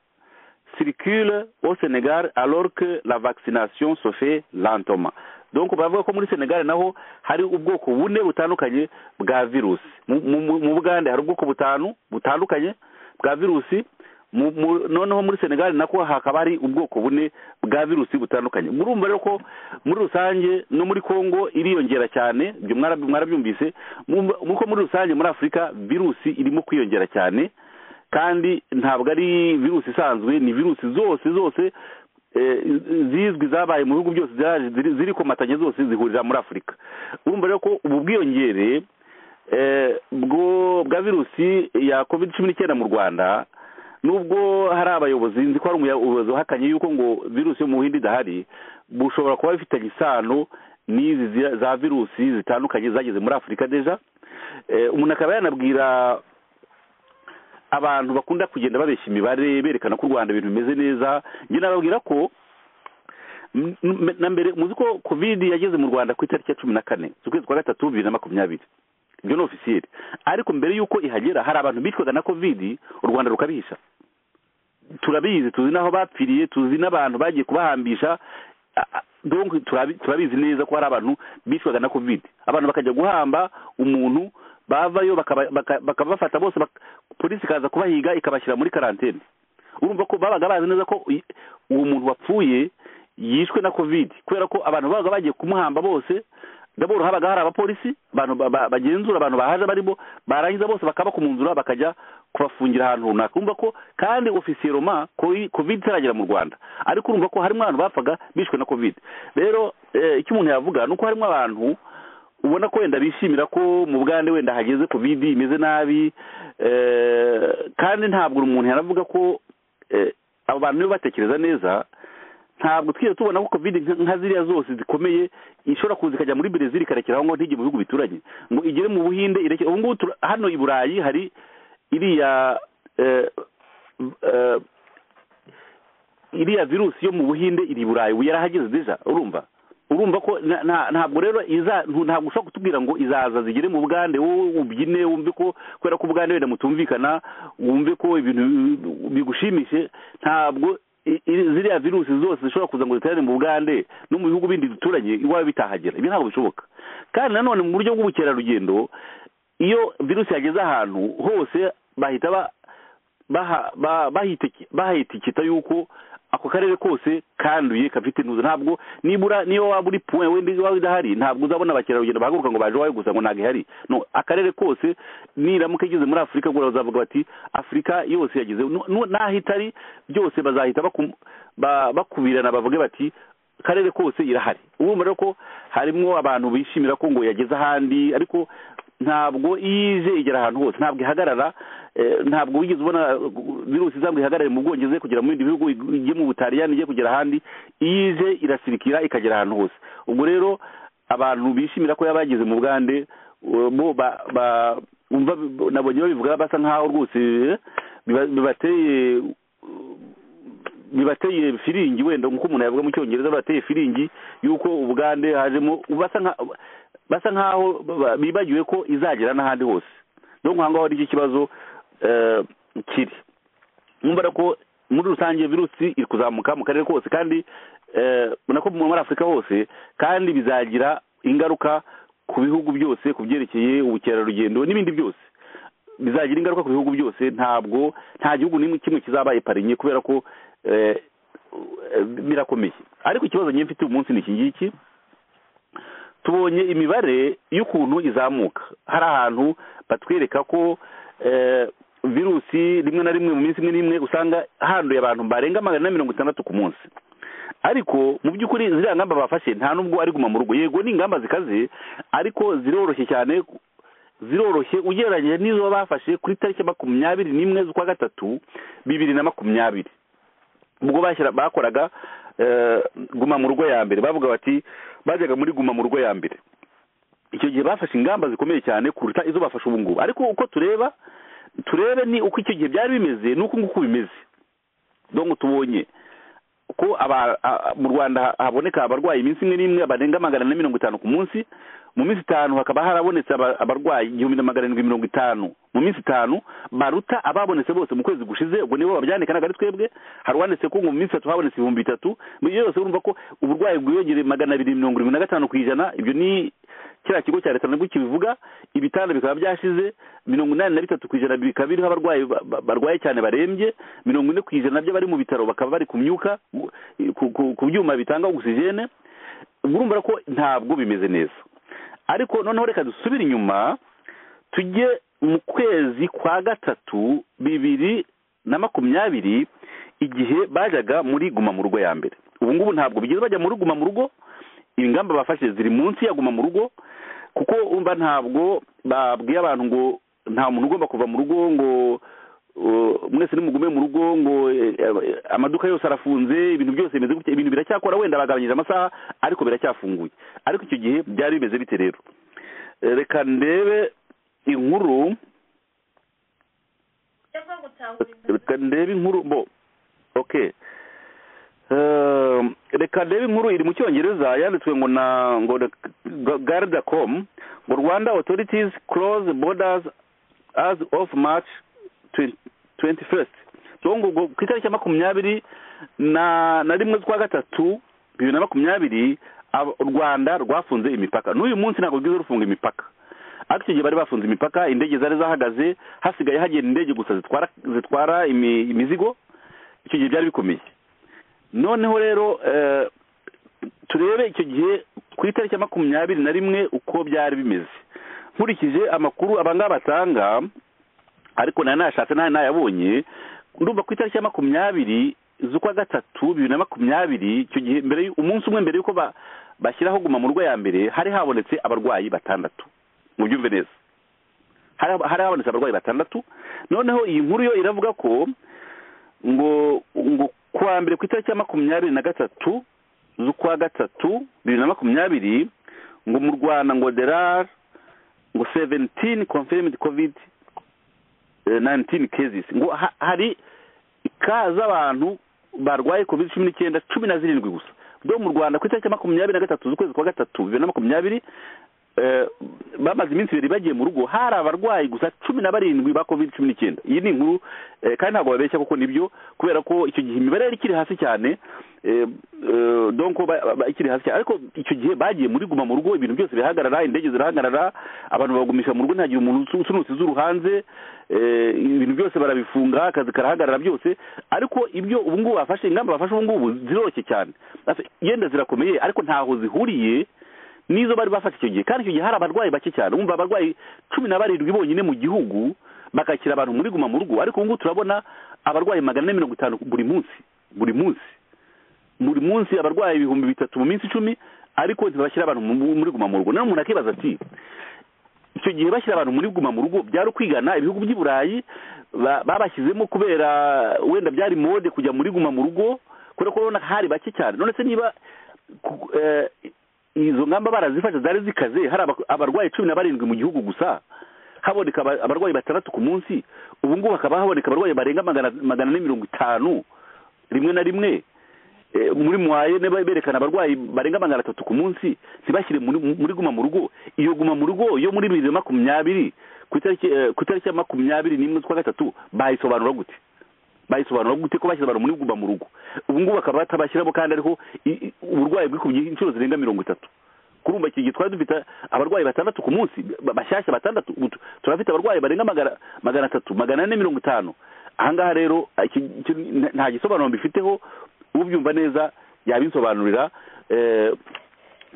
Speaker 4: circulent au senegal alors que la vaccination se fait lentement donc baravuga ko muri senegal naho hari ubwoko bune butandukanye bwa virusi Mu- mu- mu bugande hari ubwoko butanu butandukanye bwa virusi mu- mu- noneho muri senegal nako hakaba hari ubwoko bune bwa virusi butandukanye murumva rero ko muri rusange no muri congo iriyongera cyane ibyo mwarabi- mwarabyumvise Murumva- ko muri rusange muri afurika virusi irimo kwiyongera cyane kandi ntabwo ari virusi isanzwe ni virusi zose zose eh, zizwi zabaye mu bihugu byose zaje ziri- ziri komatanye zose zihurira muri afurika urumva rero ko ubu bwiyongere eh, bwo bwa virusi ya covid cumi n'icyenda mu rwanda nubwo hari abayobozi nzi ko hari umuyobozi wahakanye yuko ngo virusi yo mu buhinde idahari bushobora kuba bifitanye isano n'izi zi- za virusi zitandukanye zageze muri afurika deja Eh, umuntu akaba yanabwira abantu bakunda kugenda babeshya imibare berekana ko u rwanda ibintu bimeze neza njye nababwira ko m- m- na mbere muzi ko covid yageze mu rwanda ku itariki ya cumi na kane z'ukwezi kwa gatatu bibiri na makumyabiri ibyo ni ofisiyeri ariko mbere y'uko ihagera hari abantu bicwaga na covid u rwanda rukabihisha turabizi tuzi n'aho bapfiriye tuzi n'abantu bagiye kubahambisha a- a- donc turabi- turabizi neza ko hari abantu bicwaga na covid abantu bakajya guhamba umuntu bavayo bakaba- baka- bakabafata bose bak- polisi ikaza kubahiga ikabashyira muri karantene urumva ko babaga bazi neza ko uy- uwo muntu wapfuye yishwe na covid kubera ko abantu babaga bagiye kumuhamba bose daboro habaga hari abapolisi abantu ba- ba- bagenzura abantu bahaje barimo barangiza bose bakaba kumwunzura bakajya kubafungira ahantu runaka urumva ko kandi ofisiye roma covid itaragera mu rwanda ariko urumva ko harimo abantu bapfaga bishwe na covid rero eh, icyo umuntu yavuga ni uko harimo abantu ubona ko wenda bishimira ko mu bugande wenda hageze covid imeze nabi eh, kandi ntabwo umuntu yanavuga ko eh, abo bantu niba batekereza neza ntabwo twigeze tubona ko covid nka- nka ziriya zose zikomeye ishobora kuza ikajya muri brezil ikarekeraho ngo ntige mu bihugu bituranye ngo igere mu buhinde irekere ubu ngubu tura- hano i burayi hari iriya eh, eh, iriya virusi yo mu buhinde iri i burayi ubu yarahageze deja urumva urumva ko na- na- ntabwo rero iza ntu- ntabwo ushobora kutubwira ngo izaza zigere mu bugande wowe ubyine wumve ko kubera ko ubugande wenda mutumvikana wumve ko ibintu bigushimishe ntabwo i- i- ziriya virusi zose zishobora kuza ngo ziterane mu bugande no mu bihugu bindi duturanye iwawe bitahagera ibi ntabwo bishoboka kandi nanone mu buryo bw'ubukerarugendo iyo virusi yageze ahantu hose bahita ba baha- ba- bahitiki- bahitikita yuko ako karere kose kanduye gafite intuza ntabwo nibura niyo waba uri puwe wenda iwawe idahari ntabwo uzabona abakerarugendo bahaguruka ngo baje iwawe gusa ngo ntabwo ihari no akarere kose niramuka igeze muri afurika bwo bazavuga bati afurika yose yageze Nu- nu- n'aho itari byose bazahita bakum- ba- bakubirana bavuge bati karere kose irahari urumva rero ko harimo abantu bishimira ko ngo yageze ahandi ariko ntabwo ije igera ahantu hose ntabwo ihagarara eh, ntabwo wigeze ubona uh, virusi izambwa ihagarare mu bwongereza ije kugera mu bindi bihugu ijye mu butaliyani ijye kugera ahandi ije irasirikira ikagera ahantu hose ubwo rero abantu bishimira ko yaba yageze mu bugande uh, bo ba- ba- umva nabonye babivuga basa nkaho rwose eh, biba- bibateye uh, bibateye firingi wenda nk'uko umuntu yavuga mu cyongereza bateye firingi y'uko ubugande hajemo basa nka basa nkaho ba- bibagiwe ko izagera n'ahandi hose no nka ngaho aricyo kibazo eh, kiri mwumva ko muri rusange virusi iri kuzamuka mu karere kose kandi eh, ubona ko muri afurika hose kandi bizagira ingaruka ku bihugu byose ku byerekeye ubukerarugendo n'ibindi byose bizagira ingaruka ku bihugu byose ntabwo nta gihugu n'imwe kimwe kizaba iparinye kubera ko eh, eh, birakomeye ariko ikibazo njye mfite uyu munsi ni iki ngiki tubonye imibare y'ukuntu izamuka hari ahantu batwereka ko eh, virusi rimwe na rimwe mu minsi imwe n'imwe usanga handuye abantu barenga magana ane na mirongo itandatu ku munsi ariko mu by'ukuri ziriya ngamba bafashe nta n'ubwo ari guma mu rugo yego ni ingamba zikaze ariko ziroroshye cyane ziroroshye ugereranyije n'izo bafashe kuri tariki ya makumyabiri n'imwe z'ukwa gatatu bibiri na makumyabiri ubwo bashyira bakoraga eh, guma mu rugo ya mbere bavuga bati bajyaga muri guma mu rugo ya mbere icyo gihe bafashe ingamba zikomeye cyane kuruta izo bafashe ubu ngubu ariko uko tureba turebe ni uko icyo gihe byari bimeze n'uko nguku bimeze dongo tubonye ko aba a- mu rwanda haboneka abarwayi iminsi imwe n'imwe barenga magana ane mirongo itanu ku munsi mu minsi itanu hakaba harabonetse aba- abarwayi igihumbi na magana arindwi mirongo itanu mu minsi itanu baruta ababonetse bose mu kwezi gushize ubwo nibo babyanika ntabwo ari twebwe hari uwanditse ko ngo mu minsi itatu habonetse ibihumbi bitatu muri byose urumva ko uburwayi bwiyongereye magana abiri mirongo irindwi na gatanu ku ijana ibyo ni kiriya kigo cya leta nabwo kibivuga ibitanda bikaba byashize mirongo inani na bitatu ku ijana bikaba biriho abarwayi ba- ba- barwaye cyane barembye mirongo ine ku ijana by'abari mu bitaro bakaba bari ku myuka ku- ku- ku byuma bitanga ogisijene urumva ko ntabwo bimeze neza ariko noneho reka dusubire inyuma tujye mu kwezi kwa gatatu bibiri na makumyabiri igihe bajyaga muri guma mu rugo ya mbere ubu ngubu ntabwo bigeze bajya muri guma mu rugo ingamba bafashe ziri munsi ya guma mu rugo kuko umva ntabwo babwiye abantu ngo nta muntu ugomba kuva mu rugo ngo uh, mwese nimugume mu rugo ngo eh, eh, amaduka yose arafunze ibintu byose bimeze gutya ibintu biracyakora wenda bagabanyije amasaha ariko biracyafunguye ariko icyo gihe byari bimeze bite rero Eh, reka ndebe inkuru reka ndebe inkuru bo okay Eh, reka ndebe inkuru iri mu cyongereza yanditswe ngo na ngo garda com ngo rwanda authorities close borders as of march 21st ngo ngo ku itariki ya makumyabiri na na rimwe z'ukwa gatatu bibiri na makumyabiri ab- u rwanda rwafunze imipaka n'uyu munsi ntabwo rwiza rufunga imipaka ariko icyo gihe bari bafunze imipaka indege zari zahagaze hasigaye hagenda indege gusa zitwara zitwara imi- imizigo icyo gihe byari bikomeye noneho rero eh, turebe icyo gihe ku itariki ya makumyabiri na rimwe uko byari bimeze nkurikije amakuru abangaba batanga ariko nayo nayashatse nayo nayabonye ndumva ku itariki ya makumyabiri z'ukwa gatatu bibiri na makumyabiri icyo gihe mbere y'u- umunsi umwe mbere y'uko ba- bashyiraho guma mu rugo ya mbere hari habonetse abarwayi batandatu mu byumve neza hari hari habonetse abarwayi batandatu noneho iyi nkuru yo iravuga ko ngo ngo kuwa mbere ku itariki ya makumyabiri na gatatu z'ukwa gatatu bibiri na makumyabiri ngo mu rwanda ngo derar ngo seventini confirmed covid 19 cases ngo ha- hari ka z'abantu barwaye covid cumi n'icyenda cumi na zirindwi gusa bwo mu rwanda ku itariki ya makumyabiri na gatatu z'ukwezi kwa gatatu bibiri na makumyabiri eh, bamaze iminsi ibiri bagiye mu rugo hari abarwayi gusa cumi na barindwi ba covid cumi n'icyenda iyi ni inkuru eh, kandi ntabwo babeshya kuko nibyo kubera ko icyo gihe imibare yari ikiri hasi cyane eh, eh, donc ba- ba- ikiri hasi cyane ariko icyo gihe bagiye muri guma mu rugo ibintu byose birahagarara indege zirahagarara abantu bagumisha mu rugo ntihagire umuntu usu- usunutse izuru hanze eh, ibintu byose barabifunga akazi karahagarara byose ariko ibyo ubu ngubu bafashe ingamba bafashe ubu ngubu ziroroshye cyane Basi yenda zirakomeye ariko ntaho zihuriye nizo bari bafata icyo gihe kandi icyo gihe hari abarwayi bake cyane wumva abarwayi cumi na barindwi bonyine mu gihugu bakakira abantu muri guma mu rugo ariko ubu ngubu turabona abarwayi magana ane mirongo itanu buri munsi buri munsi buri munsi abarwayi ibihumbi bitatu mu minsi icumi ariko ntibashyira abantu mu- muri guma mu rugo noneho umuntu akibaza ati icyo gihe bashyira abantu muri guma mu rugo byari ukwigana ibihugu by'i burayi ba- babashyizemo kubera wenda byari mode kujya muri guma mu rugo kubera ko urabona hari bake cyane none se niba ku- eh, izo ngamba barazifashe zari zikaze hari aba- abarwayi cumi na barindwi mu gihugu gusa haboneka aba- abarwayi batandatu ku munsi ubu ngubu hakaba haboneka abarwayi barenga magana magana ane mirongo itanu rimwe na rimwe Eh, muri mwaye niba berekana abarwayi barenga magana atatu ku munsi ntibashyire muri muri guma mu rugo iyo guma mu rugo yo muri bibiri na makumyabiri ku itariki eh, ku itariki ya makumyabiri n'imwe z'ukwa gatatu bayisobanura gute bayisobanura gute ko bashyira abantu muri guma mu rugo ubu ngubu bakaba batabashyiramo kandi ariho i- i- uburwayi bwikubye inshuro zirenga mirongo itatu kurumva iki gihe twari dufite abarwayi batandatu ku munsi ba- bashyashya batandatu ubu tu- turafite abarwayi barenga magana magana atatu magana ane mirongo itanu ahangaha rero iki- iki nta- nta gisobanuro mbifiteho ubyumva neza yabinsobanurira eh,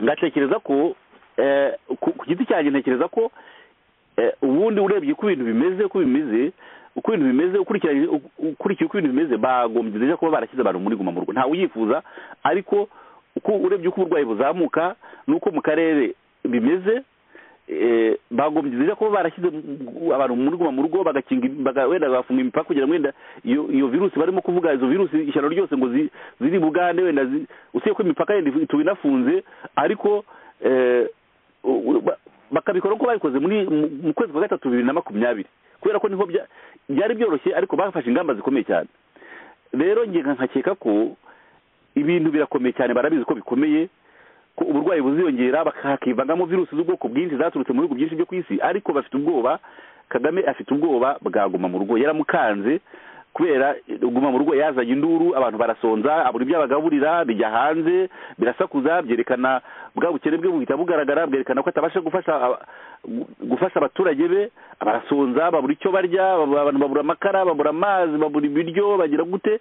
Speaker 4: ngatekereza ko eh, ku ku giti cyanjye ntekereza ko eh, ubundi urebye uko ibintu bimeze uko bimeze uko ibintu bimeze ukurikiranye ukurikiye uko ibintu bimeze bagombye deja kuba barashyize abantu muri guma mu rugo ntawe uyifuza ariko uko urebye uko uburwayi buzamuka n'uko mu karere bimeze eh, bagombye deja kuba barashyize mu- abantu muri guma mu rugo bagakinga im- baga- wenda bagafunga imipaka kugira ngo wenda iyo iyo virusi barimo kuvuga izo virusi ishyano ryose ngo zi- ziri bugande wenda zi- usibye ko imipaka yenda ituba inafunze ariko eh, u- u- ba- bakabikora uko babikoze muri mu- mu kwezi kwa gatatu bibiri na makumyabiri kubera ko niho bya- byari byoroshye ariko bafashe ingamba zikomeye cyane rero nge nkakeka ko ibintu birakomeye cyane barabizi ko bikomeye ko uburwayi buziyongera baka- hakivangamo virusi z'ubwoko bwinshi zaturutse mu bihugu byinshi byo ku isi ariko bafite ubwoba kagame afite ubwoba bwaguma mu rugo yaramukanze kubera guma mu rugo yazanye induru abantu barasonza abura ibyo abagaburira bijya hanze birasakuza byerekana bwa bukene bwe buhita bugaragara bwerekana ko atabasha gufasha aba- gu- gufasha abaturage be barasonza babura icyo barya bab- abantu babura amakara babura amazi babura ibiryo bagira gute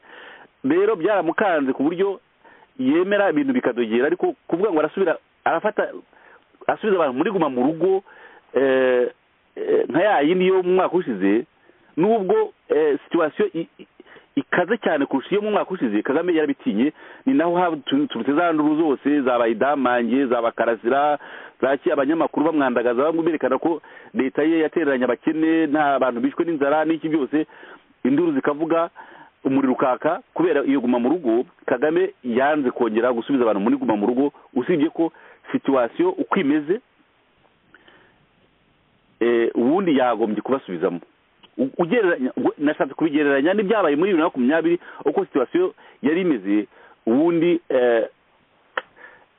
Speaker 4: rero byaramukanze ku buryo yemera ibintu bikadogera ariko kuvuga ngo arasubira arafata asubiza abantu muri guma mu rugo eh, eh, nka ya yindi yo mu mwaka ushize nubwo eh, situation i- i- ikaze cyane kurusha iyo mu mwaka ushize kagame yarabitinye ni naho haturutse za nduru zose za bayidamange za bakarasira zaki abanyamakuru bamwandagaza bamwe berekana ko leta ye yatereranye abakene nta bantu bishwe n'inzara n'iki byose induru zikavuga umuriro ukaka kubera iyo guma mu rugo kagame yanze kongera gusubiza abantu muri guma mu rugo usibye ko situwasiyo uko imeze eh, ubundi yagombye kubasubizamo U- ugereranya gu- nashatse kubigereranya n'ibyabaye muri bibiri na makumyabiri uko situwasiyo yari imeze ubundi eh,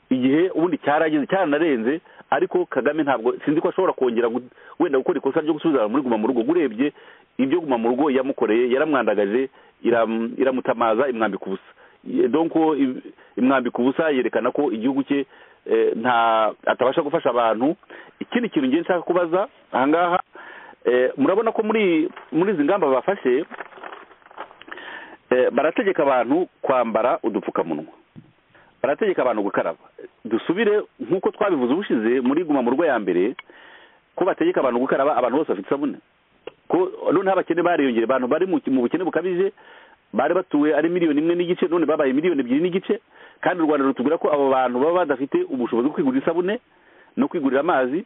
Speaker 4: igihe ubundi cyarageze cyaranarenze ariko kagame ntabwo sinzi ko ashobora kongera gu- wenda gukora ikosa ryo gusubiza abantu muri guma mu rugo urebye ibyo guma mu rugo yamukoreye yaramwandagaje iram- iramutamaza imwambika ubusa Ye- donko i- imwambika ubusa yerekana ko igihugu cye eh, nta atabasha gufasha abantu ikindi kintu ngiye nshaka kubaza ahangaha eh, murabona ko muri muri izi ngamba bafashe eh, barategeka abantu kwambara udupfukamunwa barategeka abantu gukaraba dusubire nk'uko twabivuze ubushize muri guma mu rugo ya mbere ko bategeka abantu gukaraba abantu bose bafite isabune ko noneho abakene bariyongera abantu bari mu mu bukene bukabije bari batuwe ari miliyoni imwe n'igice none babaye miliyoni ebyiri n'igice kandi u rwanda rutubwira ko abo bantu baba badafite ubushobozi bwo kwigurira isabune no kwigurira amazi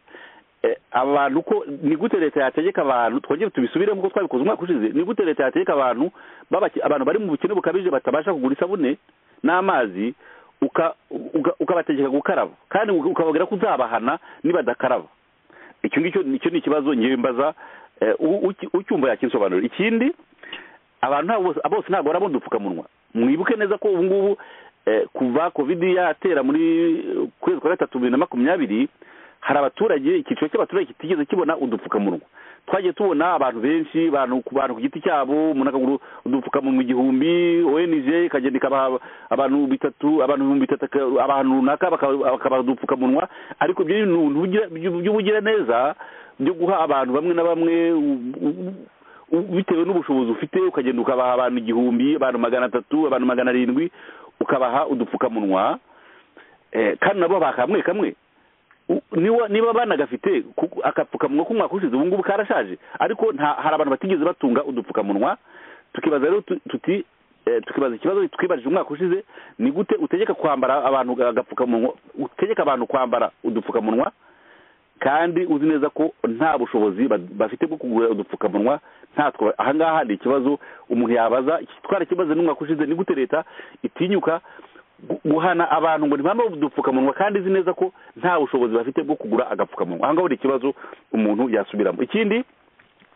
Speaker 4: Eh, aba bantu ko ni gute leta yategeka abantu twongere tubisubire nk'uko twabikoze umwaka ushize ni gute leta yategeka abantu b'abake- abantu bari mu bukene bukabije batabasha kugura isabune n'amazi uka- uka- ukabategeka gukaraba kandi ukababwira ko uzabahana nibadakaraba icyo ngicyo nicyo ni ikibazo ngewe mbaza eh, u- uki- ucyumva yakinsobanurira ikindi abantu ntabwo bose bose ntabwo barabona udupfukamunwa mwibuke neza ko ubu ngubu eh, kuva kovidi yatera muri eh, kwezi kwa gatatu bibiri na makumyabiri hari abaturage icyiciro cy'abaturage kitigeze kibona udupfukamunwa twagiye tubona abantu benshi abantu ku bantu ku giti cyabo umuntu akagura udupfukamunwa igihumbi ONG ikagenda ikabaha abantu bitatu abantu ibihumbi bitatu aka- abantu runaka baka- bakabaha udupfukamunwa ariko ibyo ni ibintu by'ubugira- by'ubugiraneza byo guha abantu bamwe na bamwe u- u- u- bitewe n'ubushobozi ufite ukagenda ukabaha abantu igihumbi abantu magana atatu abantu magana arindwi ukabaha udupfukamunwa eh, kandi nabo baha kamwe kamwe U- niba niba banagafite ku- agapfukamunwa k'umwaka ushize ubu ngubu karashaje ariko nta hari abantu batigeze batunga udupfukamunwa tukibaza rero tu- tuti eh, tukibaza ikibazo twibajije umwaka ushize ni gute utegeka kwambara abantu agapfukamunwa utegeka abantu kwambara udupfukamunwa kandi uzi neza ko nta bushobozi ba- bafite bwo kugura udupfukamunwa ntatwo ahangaha ni ikibazo umuntu yabaza twarakibaze n'umwaka ushize ni gute leta itinyuka gu- guhana abantu ngo ntibambaye udupfukamunwa kandi izi neza ko nta bushobozi bafite bwo kugura agapfukamunwa ahangaho ni ikibazo umuntu yasubiramo ikindi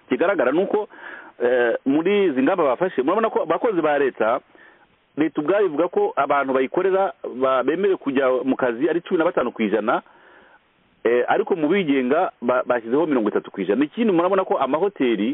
Speaker 4: kigaragara ni uko eh, muri izi ngamba bafashe murabona ko abakozi ba leta leta ubwayo ivuga ko abantu bayikorera ba- bemerewe kujya mu kazi ari cumi na batanu ku ijana Eh, ariko mu bigenga ba- bashyizeho mirongo itatu ku ijana ikindi murabona ko amahoteli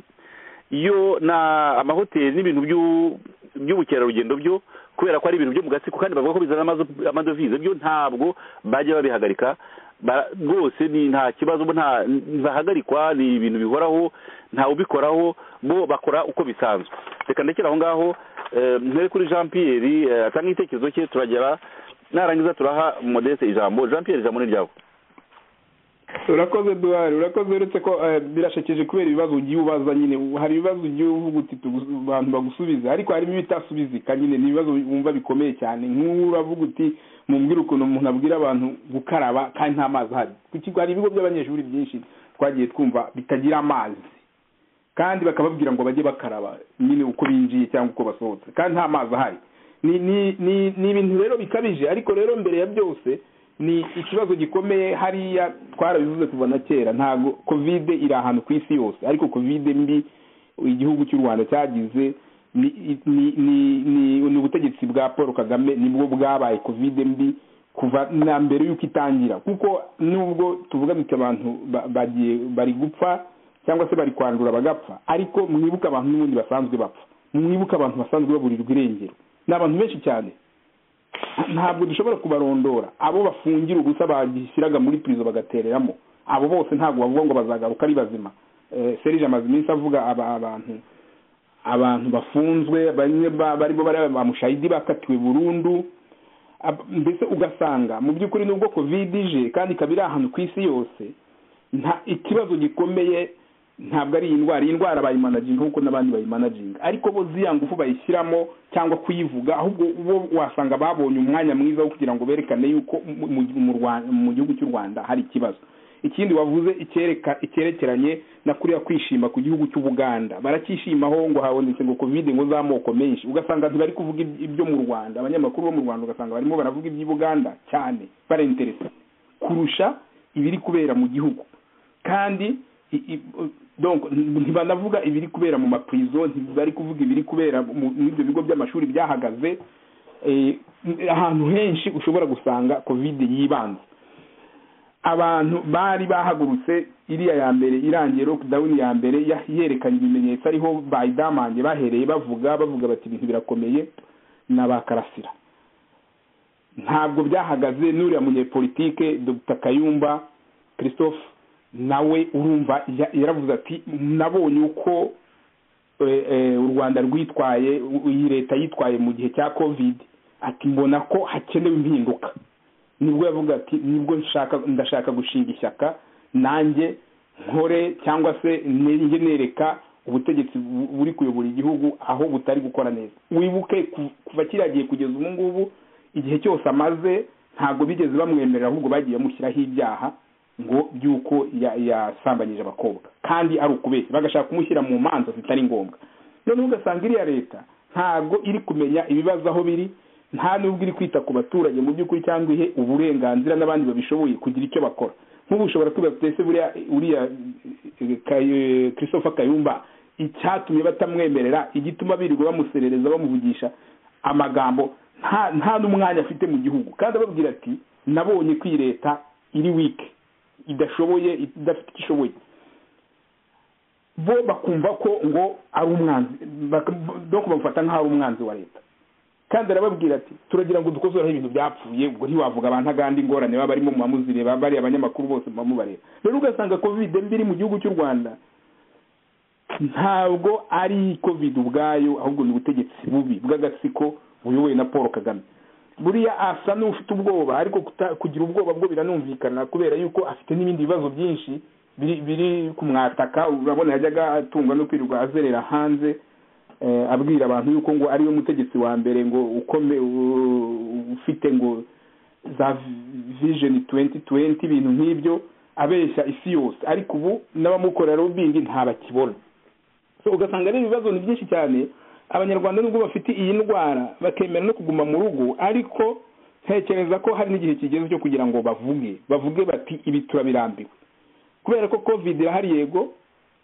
Speaker 4: yo na amahoteli n'ibintu by'u- by'ubukerarugendo byo kubera ko ari ibintu byo mu gatsiko kandi bavuga ko bizana amazo- amadovize byo ntabwo bajya babihagarika Ba- rwose ni nta kibazo bo nta ntibahagarikwa ni ibintu bihoraho ntawe ubikoraho bo bakora uko bisanzwe reka ndekere aho ngaho eh, mpere kuri jean pierre eh, atanga igitekerezo cye turagera narangiza turaha modeste ijambo jean pierre ijambo ni ryawe
Speaker 1: urakoze duhari urakoze uretse ko eh, birashekeje kubera ibibazo ugiye ubaza nyine Ubu hari ibibazo ugiye uvuga uti tugu- abantu bagusubiza ariko harimo ibitasubizika nyine ni ibibazo wumva bikomeye cyane nk'ubu uravuga uti mumbwire ukuntu umuntu abwira abantu gukaraba kandi nta mazi ahari ku kigo hari ibigo by'abanyeshuri byinshi twagiye twumva bitagira amazi kandi bakababwira ngo bajye bakaraba nyine uko binjiye cyangwa uko basohotse kandi nta mazi ahari ni ni ni ni ibintu rero bikabije ariko rero mbere ya byose ni ikibazo gikomeye hariya twarabivuze kuva na kera ntabwo kovide iri ahantu ku isi yose ariko kovide mbi igihugu cy'u rwanda cyagize ni ni ni ni ni ubutegetsi bwa paul kagame nibwo bwabaye kovide mbi kuva na mbere y'uko itangira kuko nubwo tuvuga duti abantu ba- bagiye bari gupfa cyangwa se bari kwandura bagapfa ariko mwibuke abantu n'ubundi basanzwe bapfa mwibuke abantu basanzwe baburirwa irengero ni abantu benshi cyane ntabwo dushobora kubarondora abo bafungira ubusa bashyiraga muri pirizo bagatereramo abo bose ntabwo bavuga ngo bazagaruka ari bazima Eh, serije amaze iminsi avuga aba- abantu abantu bafunzwe bamwe ba- barimo bari bamushayidi bakatiwe burundu Ab- mbese ugasanga mu by'ukuri nubwo covid ije kandi ikaba iri ahantu ku isi yose nta ikibazo gikomeye ntabwo ari iyi ndwara iyi ndwara bayimanaginga nk'uko n'abandi bayimanaginga ariko bo ziriya ngufu bayishyiramo cyangwa kuyivuga ahubwo bo wasanga babonye umwanya mwiza wo kugira ngo berekane yuko mu- mu- mu Rwa- mu gihugu cy'u rwanda hari ikibazo ikindi wavuze icyereka icyerekeranye na kuriya kwishima ku gihugu cy'ubuganda baracyishimaho ngo habonetse ngo kovide ngo z'amoko menshi ugasanga ntibari kuvuga iby- ibyo mu rwanda abanyamakuru bo mu rwanda ugasanga barimo baravuga iby'ubuganda cyane barenteresa kurusha ibiri kubera mu gihugu kandi i- i- donc ntibanavuga ibiri kubera mu maprizo ntibari kuvuga ibiri kubera mu- muri ibyo bigo by'amashuri byahagaze eh, ahantu henshi ushobora gusanga covid yibanze abantu bari bahagurutse iriya ya mbere irangiye lockdown ya mbere ya- yerekanye ibimenyetso ariho bayidamanje bahereye bavuga bavuga bati ibintu birakomeye n'abakarasira ntabwo byahagaze n'uriya munyepolitike dr kayumba christophe nawe urumva ya- yaravuze ati nabonye uko eh, eh, u rwanda rwitwaye u- iyi leta yitwaye mu gihe cya covid ati mbona ko hakenewe impinduka nibwo yavuga ati nibwo nshaka ndashaka gushinga ishyaka nanjye nkore cyangwa se njye nereka ubutegetsi bu- buri kuyobora igihugu aho butari gukora neza wibuke ku- kuva kiriya gihe kugeza ubu ngubu igihe cyose amaze ntabwo bigeze bamwemerera ahubwo bagiye bamushyiraho ibyaha ngo by'uko ya- yasambanyije abakobwa kandi ari ukubeshya bagashaka kumushyira mu manza zitari ngombwa noneho ugasanga iriya leta ntabwo iri kumenya ibibazo aho biri nta n'ubwo iri kwita ku baturage mu by'ukuri cyangwa ihe uburenganzira n'abandi babishoboye kugira icyo bakora nk'ubu ushobora kwibaza uti ese buriya uriya eh, Kay- christopher kayumba icyatumye batamwemerera igituma birirwa bamuserereza bamuvugisha amagambo nta nta n'umwanya afite mu gihugu kandi ababwira ati nabonye ko iyi leta iri wike idashoboye idafite icyo ishoboye bo bakumva ko ngo ari umwanzi bak- donc bamufata nk'aho ari umwanzi wa leta kandi arababwira ati turagira ngo dukozoreho ibintu byapfuye ubwo ntiwavuga abantu agandi ingorane baba barimo mumamuzireba bari abanyamakuru bose mubamubareba rero ugasanga covid mbi iri mu gihugu cy'u rwanda ntabwo ari covid ubwayo ahubwo ni ubutegetsi bubi bw'agatsiko buyobowe na paul kagame buriya asa n'ufite ubwoba ariko kuta- kugira ubwoba bwo biranumvikana kubera yuko afite n'ibindi bibazo byinshi biri biri kumwataka urabona yajyaga atungwa no kwirirwa azerera hanze eh, abwira abantu yuko ngo ariwe mutegetsi wa mbere ngo ukome u- ufite ngo za vision 2020 ibintu nk'ibyo abeshya isi yose ariko ubu n'abamukorera ubindi ntabakibona so ugasanga ari ibibazo ni byinshi cyane abanyarwanda nubwo bafite iyi ndwara bakemera no kuguma mu rugo ariko ntekereza ko hari n'igihe kigeze cyo kugira ngo bavuge bavuge bati ibi turabirambiwe kubera ko covid irahari yego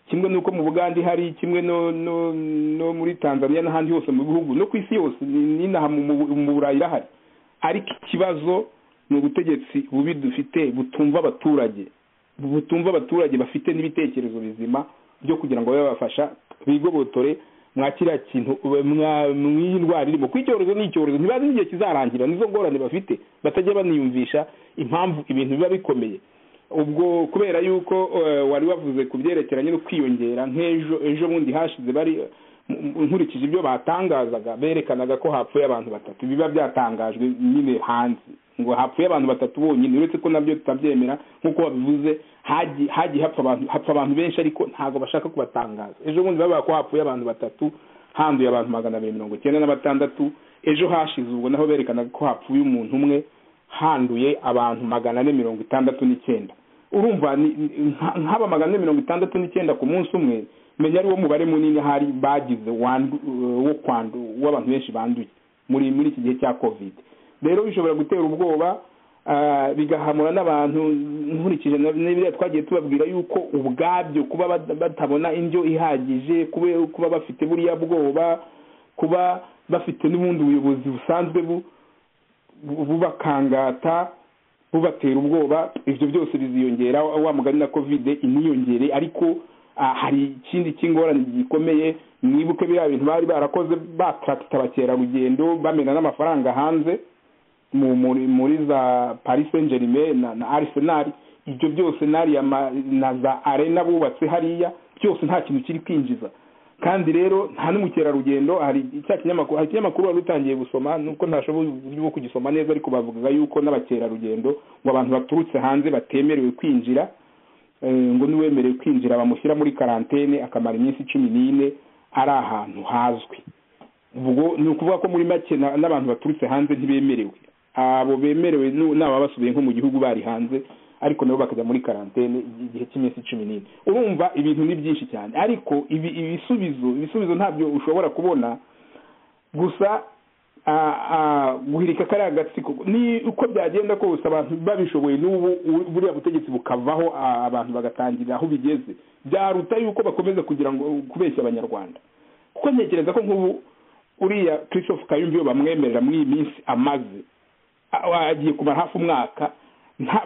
Speaker 1: kimwe n'uko mu bugande hari kimwe no no no muri tanzania n'ahandi hose mu bihugu no ku isi yose n'inaha mu burayi irahari ariko ikibazo ni ubutegetsi bubi dufite butumva abaturage butumva abaturage bafite n'ibitekerezo bizima byo kugira ngo babe babafasha bigobotore mwa kiriya kintu mw'iyi ndwara irimo ko icyorezo ni icyorezo ntibazi n'igihe kizarangira nizo ngorane bafite batajya baniyumvisha impamvu ibintu biba bikomeye ubwo kubera yuko wari wavuze ku byerekeranye no kwiyongera nk'ejo ejo bundi hashize bari nkurikije ibyo batangazaga berekanaga ko hapfuye abantu batatu biba byatangajwe nyine hanze ngo hapfuye abantu batatu bonyine uretse ko nabyo tutabyemera nk'uko babivuze hagiye hapfa abantu benshi ariko ntabwo bashaka kubatangaza ejo bundi bavuga ko hapfuye abantu batatu handuye abantu magana abiri mirongo icyenda na batandatu ejo hashize ubwo naho berekanaga ko hapfuye umuntu umwe handuye abantu magana ane mirongo itandatu n'icyenda urumva nk'aba magana ane mirongo itandatu n'icyenda ku munsi umwe menya ari wo mubare munini hari bagize wo kwandu w'abantu benshi banduye muri muri iki gihe cya covid rero bishobora gutera ubwoba bigahamura n'abantu nkurikije n'ibyo twagiye tubabwira yuko ubwabyo kuba batabona indyo ihagije kuba bafite buriya bwoba kuba bafite n'ubundi buyobozi busanzwe bubakangata bubatera ubwoba ibyo byose biziyongera wa mugani na covid iniyongere ariko hari ikindi cy'ingorane gikomeye mwibuke biriya bintu bari barakoze batarata abakerarugendo bamena n'amafaranga hanze muri za paris saint germain na arsenal ibyo byose na za arena bubatse hariya byose nta kintu kiri kwinjiza kandi rero nta n'umukerarugendo hari cya kinyamakuru hari ikinyamakuru wari utangiye gusoma nuko ntashoboye uburyo bwo kugisoma neza ariko bavuga yuko n'abakerarugendo ngo abantu baturutse hanze batemerewe kwinjira ngo n'uwemerewe kwinjira bamushyira muri karantene akamara iminsi cumi n'ine ari ahantu hazwi ubwo ni ukuvuga ko muri make n'abantu baturutse hanze ntibemerewe abo bemerewe n'aba basubiye nko mu gihugu bari hanze ariko nabo bakajya muri karantene igihe cy'iminsi cumi n'ine urumva ibintu ni byinshi cyane ariko ibisubizo ibisubizo ntabyo ushobora kubona gusa guhirika kariya agatsiko ni uko byagenda kose abantu babishoboye n'ubu buriya butegetsi bukavaho abantu bagatangira aho bigeze byaruta yuko bakomeza kugira ngo kubeshya abanyarwanda kuko ntekereza ko nk'ubu uriya christophe kayumba iyo bamwemerera muri iyi minsi amaze agiye kumara hafi umwaka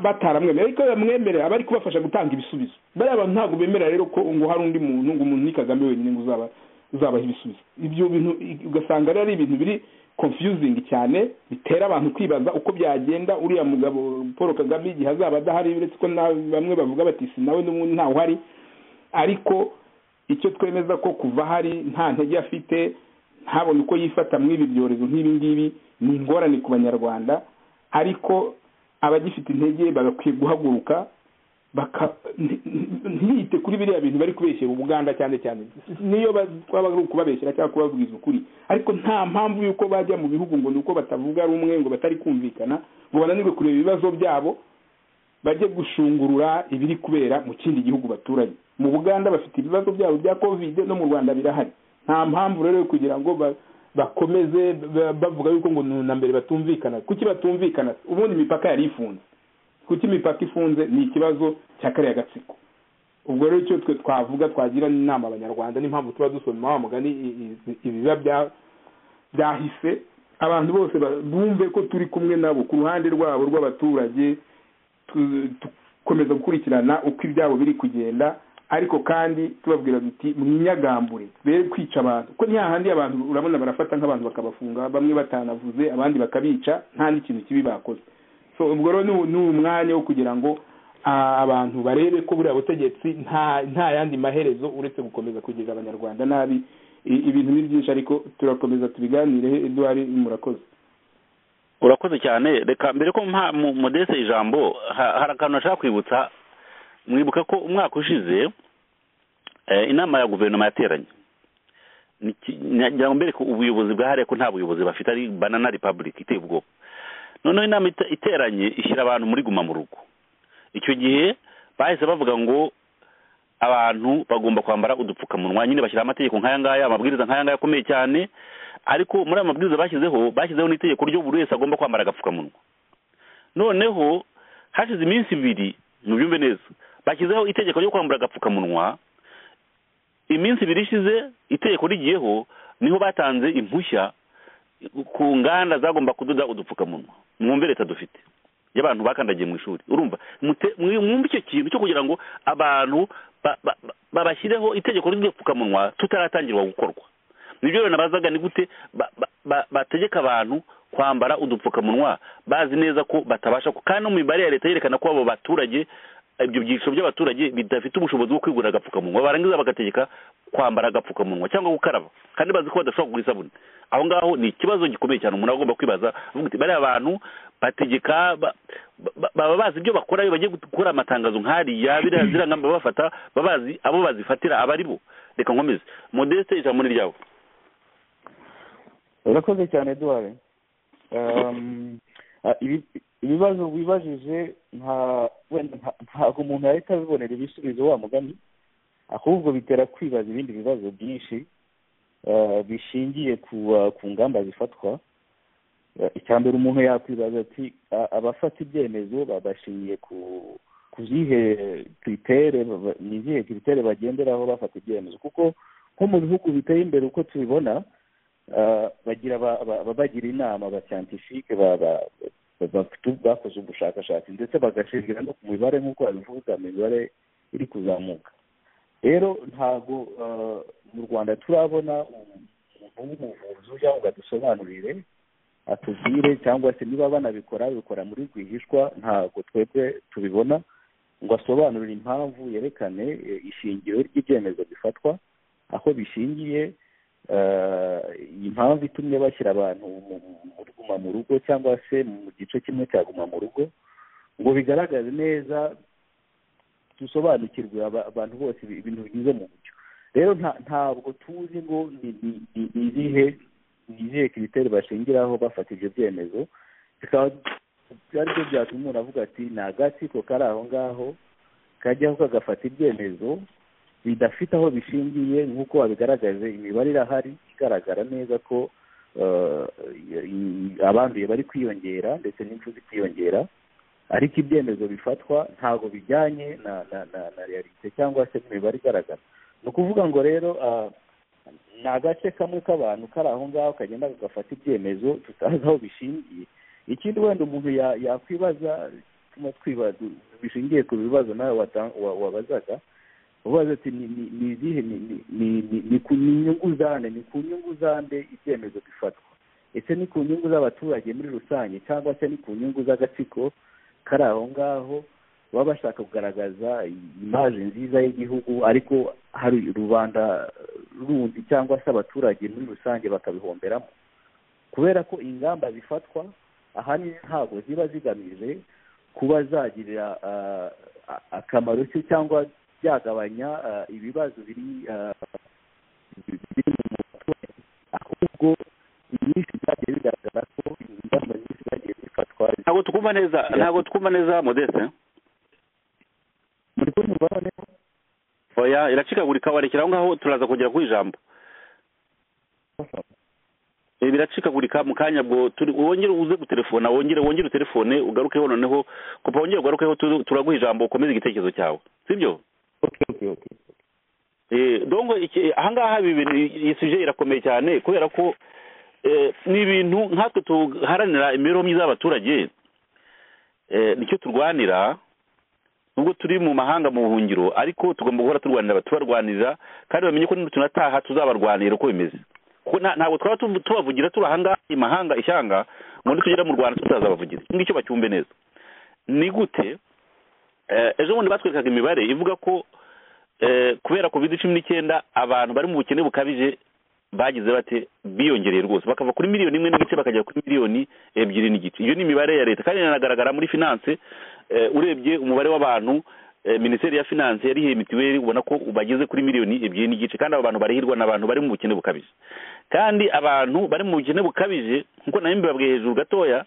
Speaker 1: bataramwemerera ariko bamwemerera bari kubafasha gutanga ibisubizo bariya bantu ntabwo bemerera rero ko ngo hari undi muntu ngo umuntu ni kagame wenyine ngo uzaba uzabaha ibisubizo ibyo bintu ugasanga rero ari ibintu biri confusing cyane bitera abantu kwibaza uko byagenda uriya mugabo paul kagame igihe azaba adahari uretse ko bamwe bavuga bati si nawe n'ubundi ntawe uhari ariko icyo twemeza ko kuva hari nta ntege afite ntabone uko yifata muri ibi byorezo nk'ibi ngibi ni ingorane ku banyarwanda ariko abagifite intege bagakwiye guhaguruka ntiyite kuri biriya bintu bari kubeshyera ubuganda cyane cyane niyo twaba ari ukubabeshyira cyangwa kubabwiza ukuri ariko nta mpamvu y'uko bajya mu bihugu ngo ni uko batavuga rumwe ngo batari kumvikana ngo bananirwe kureba ibibazo byabo bajye gushungurura ibiri kubera mu kindi gihugu baturanye mu buganda bafite ibibazo byabo bya kovide no mu rwanda birahari nta mpamvu rero yo kugira ngo bakomeze bavuga yuko ngo na mbere batumvikana kuki batumvikana ubundi imipaka yari ifunze kuko imipaka ifunze ni ikibazo cya kariya gatsiko ubwo rero icyo twe twavuga twagira inama abanyarwanda n'impamvu tuba dusoma wa mugani ibiba byahise abantu bose bumve ko turi kumwe nabo ku ruhande rwabo rw'abaturage dukomeza gukurikirana uko ibyabo biri kugenda ariko kandi tubabwira duti mwinyagambure be kwica abantu kuko ntihahandi abantu urabona barafata nk'abantu bakabafunga bamwe batanavuze abandi bakabica nta n'ikintu kibi bakoze ubwo rero ni umwanya wo kugira ngo abantu barebe ko buriya butegetsi nta yandi maherezo uretse gukomeza kugira abanyarwanda nabi ibintu ni byinshi ariko turakomeza tubiganire eduwari murakoze
Speaker 4: urakoze cyane reka mbere ko mudese ijambo hari akantu nashaka kwibutsa mwibuka ko umwaka ushize inama ya guverinoma yateranye mbereke ubuyobozi bwahariye ko nta buyobozi bafite ari banana repubulika iteye ubwoba noneho inama iteranye ishyira abantu muri guma mu rugo icyo gihe bahise bavuga ngo abantu bagomba kwambara udupfukamunwa nyine bashyiraho amategeko nk'aya ngaya amabwiriza nk'aya ngaya akomeye cyane ariko muri ayo mabwiriza bashyizeho bashyizeho n'itegeko ryo buri wese agomba kwambara agapfukamunwa noneho hashize iminsi ibiri ntubyumve neza bashyizeho itegeko ryo kwambara agapfukamunwa iminsi ibiri ishize itegeko rigiyeho niho batanze impushya ku nganda zagomba kudoda udupfukamunwa mwumve leta dufite y'abantu bakandagiye mu ishuri urumva mwumve icyo kintu cyo kugira ngo abantu babashyireho itegeko ry'udupfukamunwa tutaratangirwa gukorwa nibyo rero nabazaga ni gute bategeka abantu kwambara udupfukamunwa bazi neza ko batabasha kandi no mu mibare ya leta yerekana ko abo baturage ibyo byiciro by'abaturage bidafite ubushobozi bwo kwigurira agapfukamunwa barangiza bagategeka kwambara agapfukamunwa cyangwa gukaraba kandi bazi ko badashobora kugura isabune aho ngaho ni ikibazo gikomeye cyane umuntu agomba kwibaza bariya bantu bategeka baba bazi ibyo bakora iyo bagiye gukora amatangazo nk'ariya biriya ziriya ngamba babafata baba bazi abo bazifatira aba ari bo reka nkomeze modeste ijambo ni ryabo
Speaker 5: urakoze cyane duware ibibazo wibajije ntabwo umuntu yahita abibonera ibisubizo wa mugani ahubwo bitera kwibaza ibindi bibazo byinshi bishingiye ku ngamba zifatwa icya mbere umuntu yakwibaza ati abafata ibyemezo babashingiye ku zihe kiritere ni izihe kiritere bagenderaho bafata ibyemezo kuko nko mu bihugu biteye imbere uko tubibona bagira bagira inama ba siyantifike bakoze ubushakashatsi ndetse bagashingira no ku mibare nk'uko babivuga imibare iri kuzamuka rero ntabwo mu rwanda turabona umuntu w'umuvuzi ujya ngo adusobanurire atubwire cyangwa se niba banabikora babikora muri rwihishwa ntabwo twebwe tubibona ngo asobanurire impamvu yerekane ishingiro ry'ibyemezo bifatwa aho bishingiye impamvu itumye bashyira abantu muri guma mu rugo cyangwa se mu gice kimwe cya guma mu rugo ngo bigaragaze neza dusobanukirwe abantu bose ibintu bigize mu buryo rero ntabwo tuzi ngo ni izihe ni izihe kiriteri bashingiraho bafata ibyo byemezo bikaba ari byo byatuma umuntu avuga ati ni agatsiko kari aho ngaho kajyaho kagafata ibyemezo bidafite aho bishingiye nk'uko babigaragaje imibare irahari igaragara neza ko abanduye bari kwiyongera ndetse n'impfu zikiyongera ariko ibyemezo bifatwa ntabwo bijyanye na na na na realite cyangwa se n'imibare igaragara ni ukuvuga ngo rero ni agace kamwe k'abantu kari aho ngaho kagenda kagafata ibyemezo tutazi aho bishingiye ikindi wenda umuntu yakwibaza twibaza bishingiye ku bibazo nawe wabazaga ubaza ati ni izihe ni ku nyungu zande ni ku nyungu zande ibyemezo bifatwa ese ni ku nyungu z'abaturage muri rusange cyangwa se ni ku nyungu z'agatsiko kari aho ngaho baba bashaka kugaragaza imaje nziza y'igihugu ariko hari rubanda rundi cyangwa se abaturage muri rusange bakabihomberamo kubera ko ingamba zifatwa ahanini ntabwo ziba zigamije kuba zagirira akamaro se cyangwa byagabanya ibibazo biri mu baturage ahubwo inyinshi byagiye bigaragara ko ingamba nyinshi zagiye zifatwa
Speaker 4: ntabwo twumva neza ntabwo twumva neza modeste
Speaker 5: muri kumva noneho
Speaker 4: oya iracikagurika warekera aho ngaho turaza kugera ku ijambo biracikagurika mu kanya bwo wongere uze gutelefona wongere wongere utelefone ugarukeho noneho kupa wongere ugarukeho turaguha ijambo ukomeze igitekerezo cyawe sibyo dongo ahangaha iyi suje irakomeye cyane kubera ko ni ibintu nkatwe tuharanira imibereho myiza y'abaturage nicyo turwanira nubwo turi mu mahanga mu buhungiro ariko tugomba guhora turwanira tubarwanirira kandi bamenye ko tunataha tuzabarwanira uko bimeze kuko ntabwo twaba tubavugira turi ahangaha i mahanga ishyanga ngo nitugera mu rwanda tutazabavugira iki ngicyo bacyumve neza ni gute ejo bundi batwerekaga imibare ivuga ko kubera covid cumi n'icyenda abantu bari mu bukene bukabije bagize bate biyongereye rwose bakava kuri miliyoni imwe n'igice bakagera kuri miliyoni ebyiri n'igice iyo ni imibare ya leta kandi iranagaragara muri finance urebye umubare w'abantu minisiteri ya finanse yarihiye mituweli ubona ko bageze kuri miliyoni ebyiri n'igice kandi abo bantu barihirwa ni abantu bari mu bukene bukabije kandi abantu bari mu bukene bukabije nk'uko nawe mbibabwiye hejuru gatoya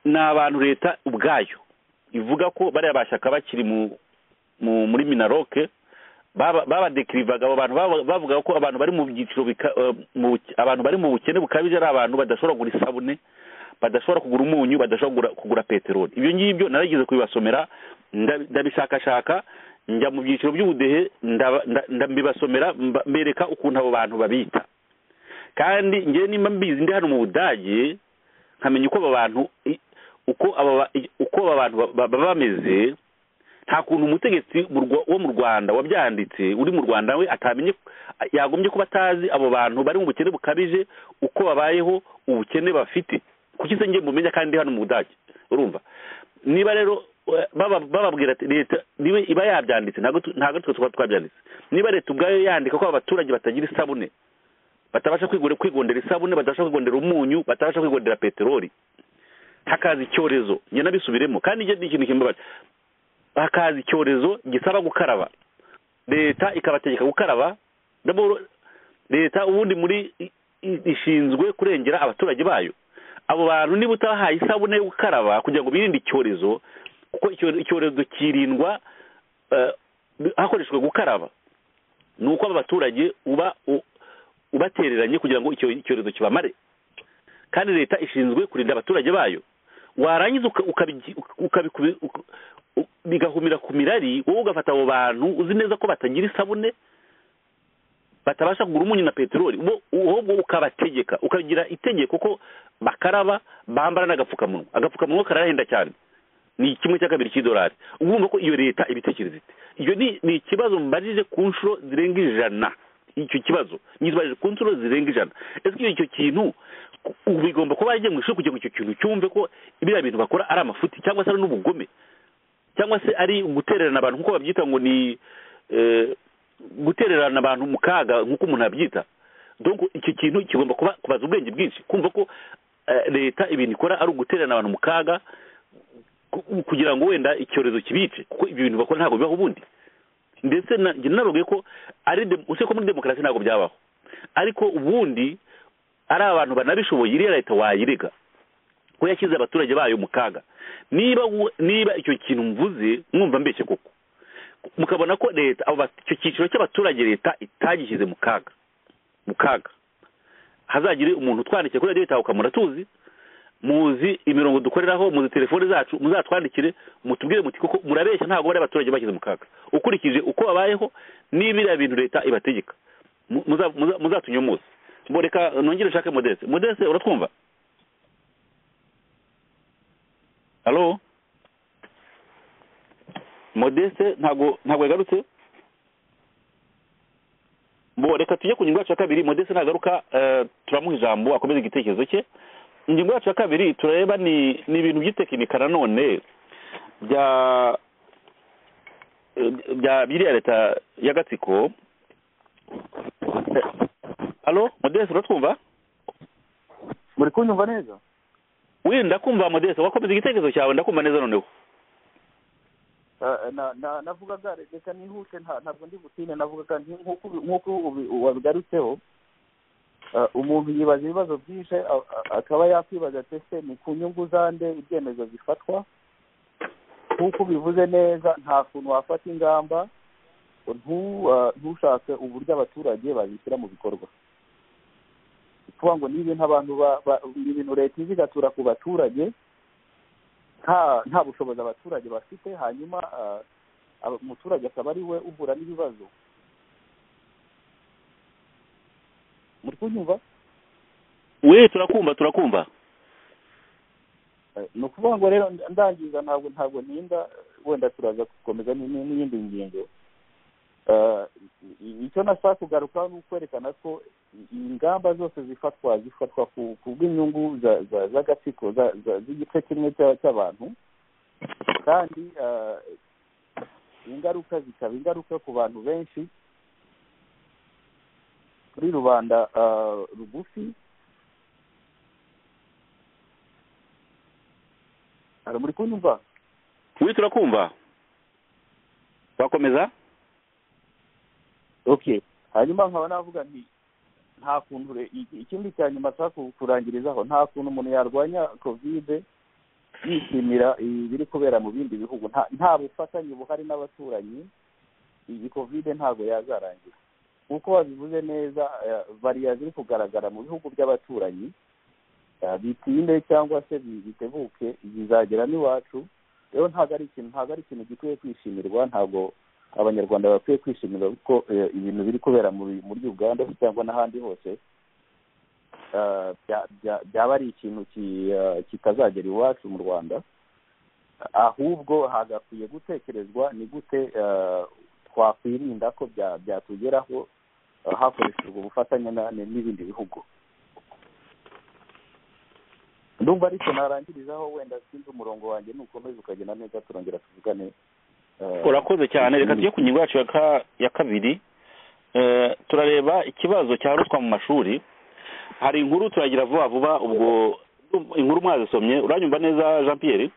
Speaker 4: ni abantu leta ubwayo ivuga ko bariya bashyaka bakiri mu mu- muri minaroke babadekirivaga abo bantu baba- bavuga ko abantu bari mu byiciro bika- eh, mu- abantu bari mu bukene bukabije ari abantu badashobora kugura isabune badashobora kugura umunyu badashobora kugura- kugura peteroli ibyo ngibyo narigeze kubibasomera nda- ndabishakashaka njya mu byiciro by'ubudehe ndaba- nda- nda- mbibasomera mba- mbereka ukuntu abo bantu babita kandi ngewe nimba mbizi ndi hano mu budage nkamenya uko aba bantu i- uko aba ba- i- uko aba bantu ba- ba- baba bameze nta kuntu umutegetsi mu Rwa- wo mu rwanda wabyanditse uri mu rwanda we atamenye yagombye kuba atazi abo bantu bari mu bukene bukabije uko babayeho ubukene bafite kuki se ngiye mumenya kandi hano mu budage urumva niba rero eh, baba- bababwira ati leta niba iba yabyanditse ntabwo tu- ntabwo twe tuba twabyanditse niba leta ubwayo yandika ko abaturage batagira isabune batabasha kwigondera kwigondera isabune batabasha kwigondera umunyu batabasha kwigondera peteroli hakaza icyorezo njye nabisubiremo kandi njye ni ikintu kimbabaje hakaza icyorezo gisaba gukaraba leta ikabategeka gukaraba D'abord, leta ubundi muri i- i- ishinzwe kurengera abaturage bayo abo bantu niba utabahaye isabune yo gukaraba kugira ngo birinde icyorezo kuko icyo- icyorezo kirindwa eh, hakoreshejwe gukaraba ni uko aba baturage uba u- ubatereranye kugira ngo icyo icyorezo kibamare kandi leta ishinzwe kurinda abaturage bayo warangiza uka- ukabi- ukabikubi- uka- u- bigahumira ku mirari wowe ugafata abo bantu uzi neza ko batagira isabune batabasha kugura umunyu na peteroli bo ahubwo ukabategeka ukagira itegeko ko bakaraba bambara n'agapfukamunwa agapfukamunwa karahenda cyane ni kimwe cya kabiri cy'idolari uba wumva ko iyo leta ibitekereza ite iyo ni ni ikibazo mbarije ku nshuro zirenga ijana icyo kibazo nyibarije ku nshuro zirenga ijana ese iyo icyo kintu ku- ubu bigomba kuba yajya mu ishuri kugira ngo icyo kintu cyumve ko biriya bintu bakora ari amafuti cyangwa se ari n'ubugome cyangwa se ari gutererana abantu nk'uko babyita ngo ni eh, gutererana abantu mu kaga nk'uko umuntu abyita donc icyo kintu kigomba kuba kubaza ubwenge bwinshi kumva ko eh, leta ibintu ikora ari ugutererana abantu mu kaga ku- kugira ngo wenda icyorezo kibice kuko ibyo bintu bakora ntabwo bibaho ubundi ndetse na- njye naravuga ko ari dem- usibye ko muri demokarasi ntabwo byabaho ariko ubundi ari abantu banabishoboye iriya leta wayirega ko yashyize abaturage bayo mu kaga niba wo- niba icyo kintu mvuze mwumva mbeshye koko mukabona ko leta abo ba- icyo cyiciro cy'abaturage leta itagishyize mu kaga mu kaga hazagire umuntu utwandikiye kuri radiyo itahuka muratuzi muzi imirongo dukoreraho muzi telefone zacu muzatwandikire mutubwire muti koko murabeshya ntabwo bari abaturage bashyize mu kaga ukurikije uko babayeho n'ibiriya bintu leta ibategeka Mu- muza- muza- muzatunyomose mbo reka nongere nshake modeste modeste uratwumva halo modeste ntabwo ntabwo yagarutse bo reka tujye ku ngingo yacu ya kabiri modeste nagaruka eh, turamuha ijambo akomeza igitekerezo cye ingingo yacu ya kabiri turareba ni ni ibintu by'itekinika nanone bya eh, bya biriya leta y'agatsiko halo modeste uratwumva
Speaker 5: muri kunyumva neza
Speaker 4: we ndakumva modeste wakomeza igitekerezo cyawe ndakumva neza noneho
Speaker 5: Ah, na- na- navugaga reka nihute nta- ntabwo ndi butine navugaga nti nk'uko ubi- nk'uko ubi- wabigarutseho ah, umuntu yibaza ibibazo byinshi a- a- akaba yakwibaza ati ese ni ku nyungu za nde ibyemezo bifatwa nk'uko ubivuze neza nta kuntu wafata ingamba ntu- ah, ntushake uburyo abaturage babishyira mu bikorwa ni ukuvuga ngo ni ibintu abantu ba- ba- ni ibintu leta izi igatura ku baturage nta nta bushobozi abaturage bafite hanyuma ah, aba- umuturage akaba ari we uhura n'ibibazo muri kunyumva
Speaker 4: we turakumva turakumva
Speaker 5: Eh, ni ukuvuga ngo rero nda- ndangiza ntabwo ntabwo ninda wenda turaza gukomeza ni- ni- n'iyindi ngingo Ah, i- i- icyo nashaka kugarukaho ni ukwerekana ko i- ingamba zose zifatwa zifatwa ku ku bw'inyungu za- za- z'agatsiko za- za- z'igice kimwe cya- cy'abantu kandi ah, ingaruka zikaba ingaruka ku bantu benshi kuri rubanda ah, rugufi hari muri kunyumva
Speaker 4: we turakumva wakomeza
Speaker 5: okay hanyuma nkaba navuga nti nta kuntu re- i- ikindi cya nyuma nshaka ku- kurangirizaho nta kuntu umuntu yarwanya kovide bishimira ibiri kubera mu bindi bihugu nta- nta bufatanye buhari n'abaturanyi iyi kovide ntabwo yazarangira nk'uko babivuze neza eh, variya ziri kugaragara mu bihugu by'abaturanyi eh, bitinde cyangwa se bi- bitebuke zizagera n'iwacu rero ntabwo ari ikintu ntabwo ari ikintu gikwiye kwishimirwa ntabwo abanyarwanda bakwiye kwishimira ko eh, ibintu biri kubera muri muri uganda se cyangwa n'ahandi hose eh, bya- bya- byaba ari ikintu ki- eh, kitazagera iwacu mu rwanda ahubwo hagakwiye gutekerezwa ni gute eh, twakwirinda ko bya- byatugeraho eh, hakoreshejwe ubufatanye na- n'ibindi bihugu ndumva ariko narangirizaho wenda sinzi umurongo wanjye nukomeza ukagenda neza turongera tuvugane eh,
Speaker 4: urakoze cyane reka tujye ku ngingo yacu ya ka- ya kabiri Eh, turareba ikibazo cya ruswa mu mashuri hari inkuru turagira vuba vuba ubwo inkuru mwazisomye uranyumva neza jean pierre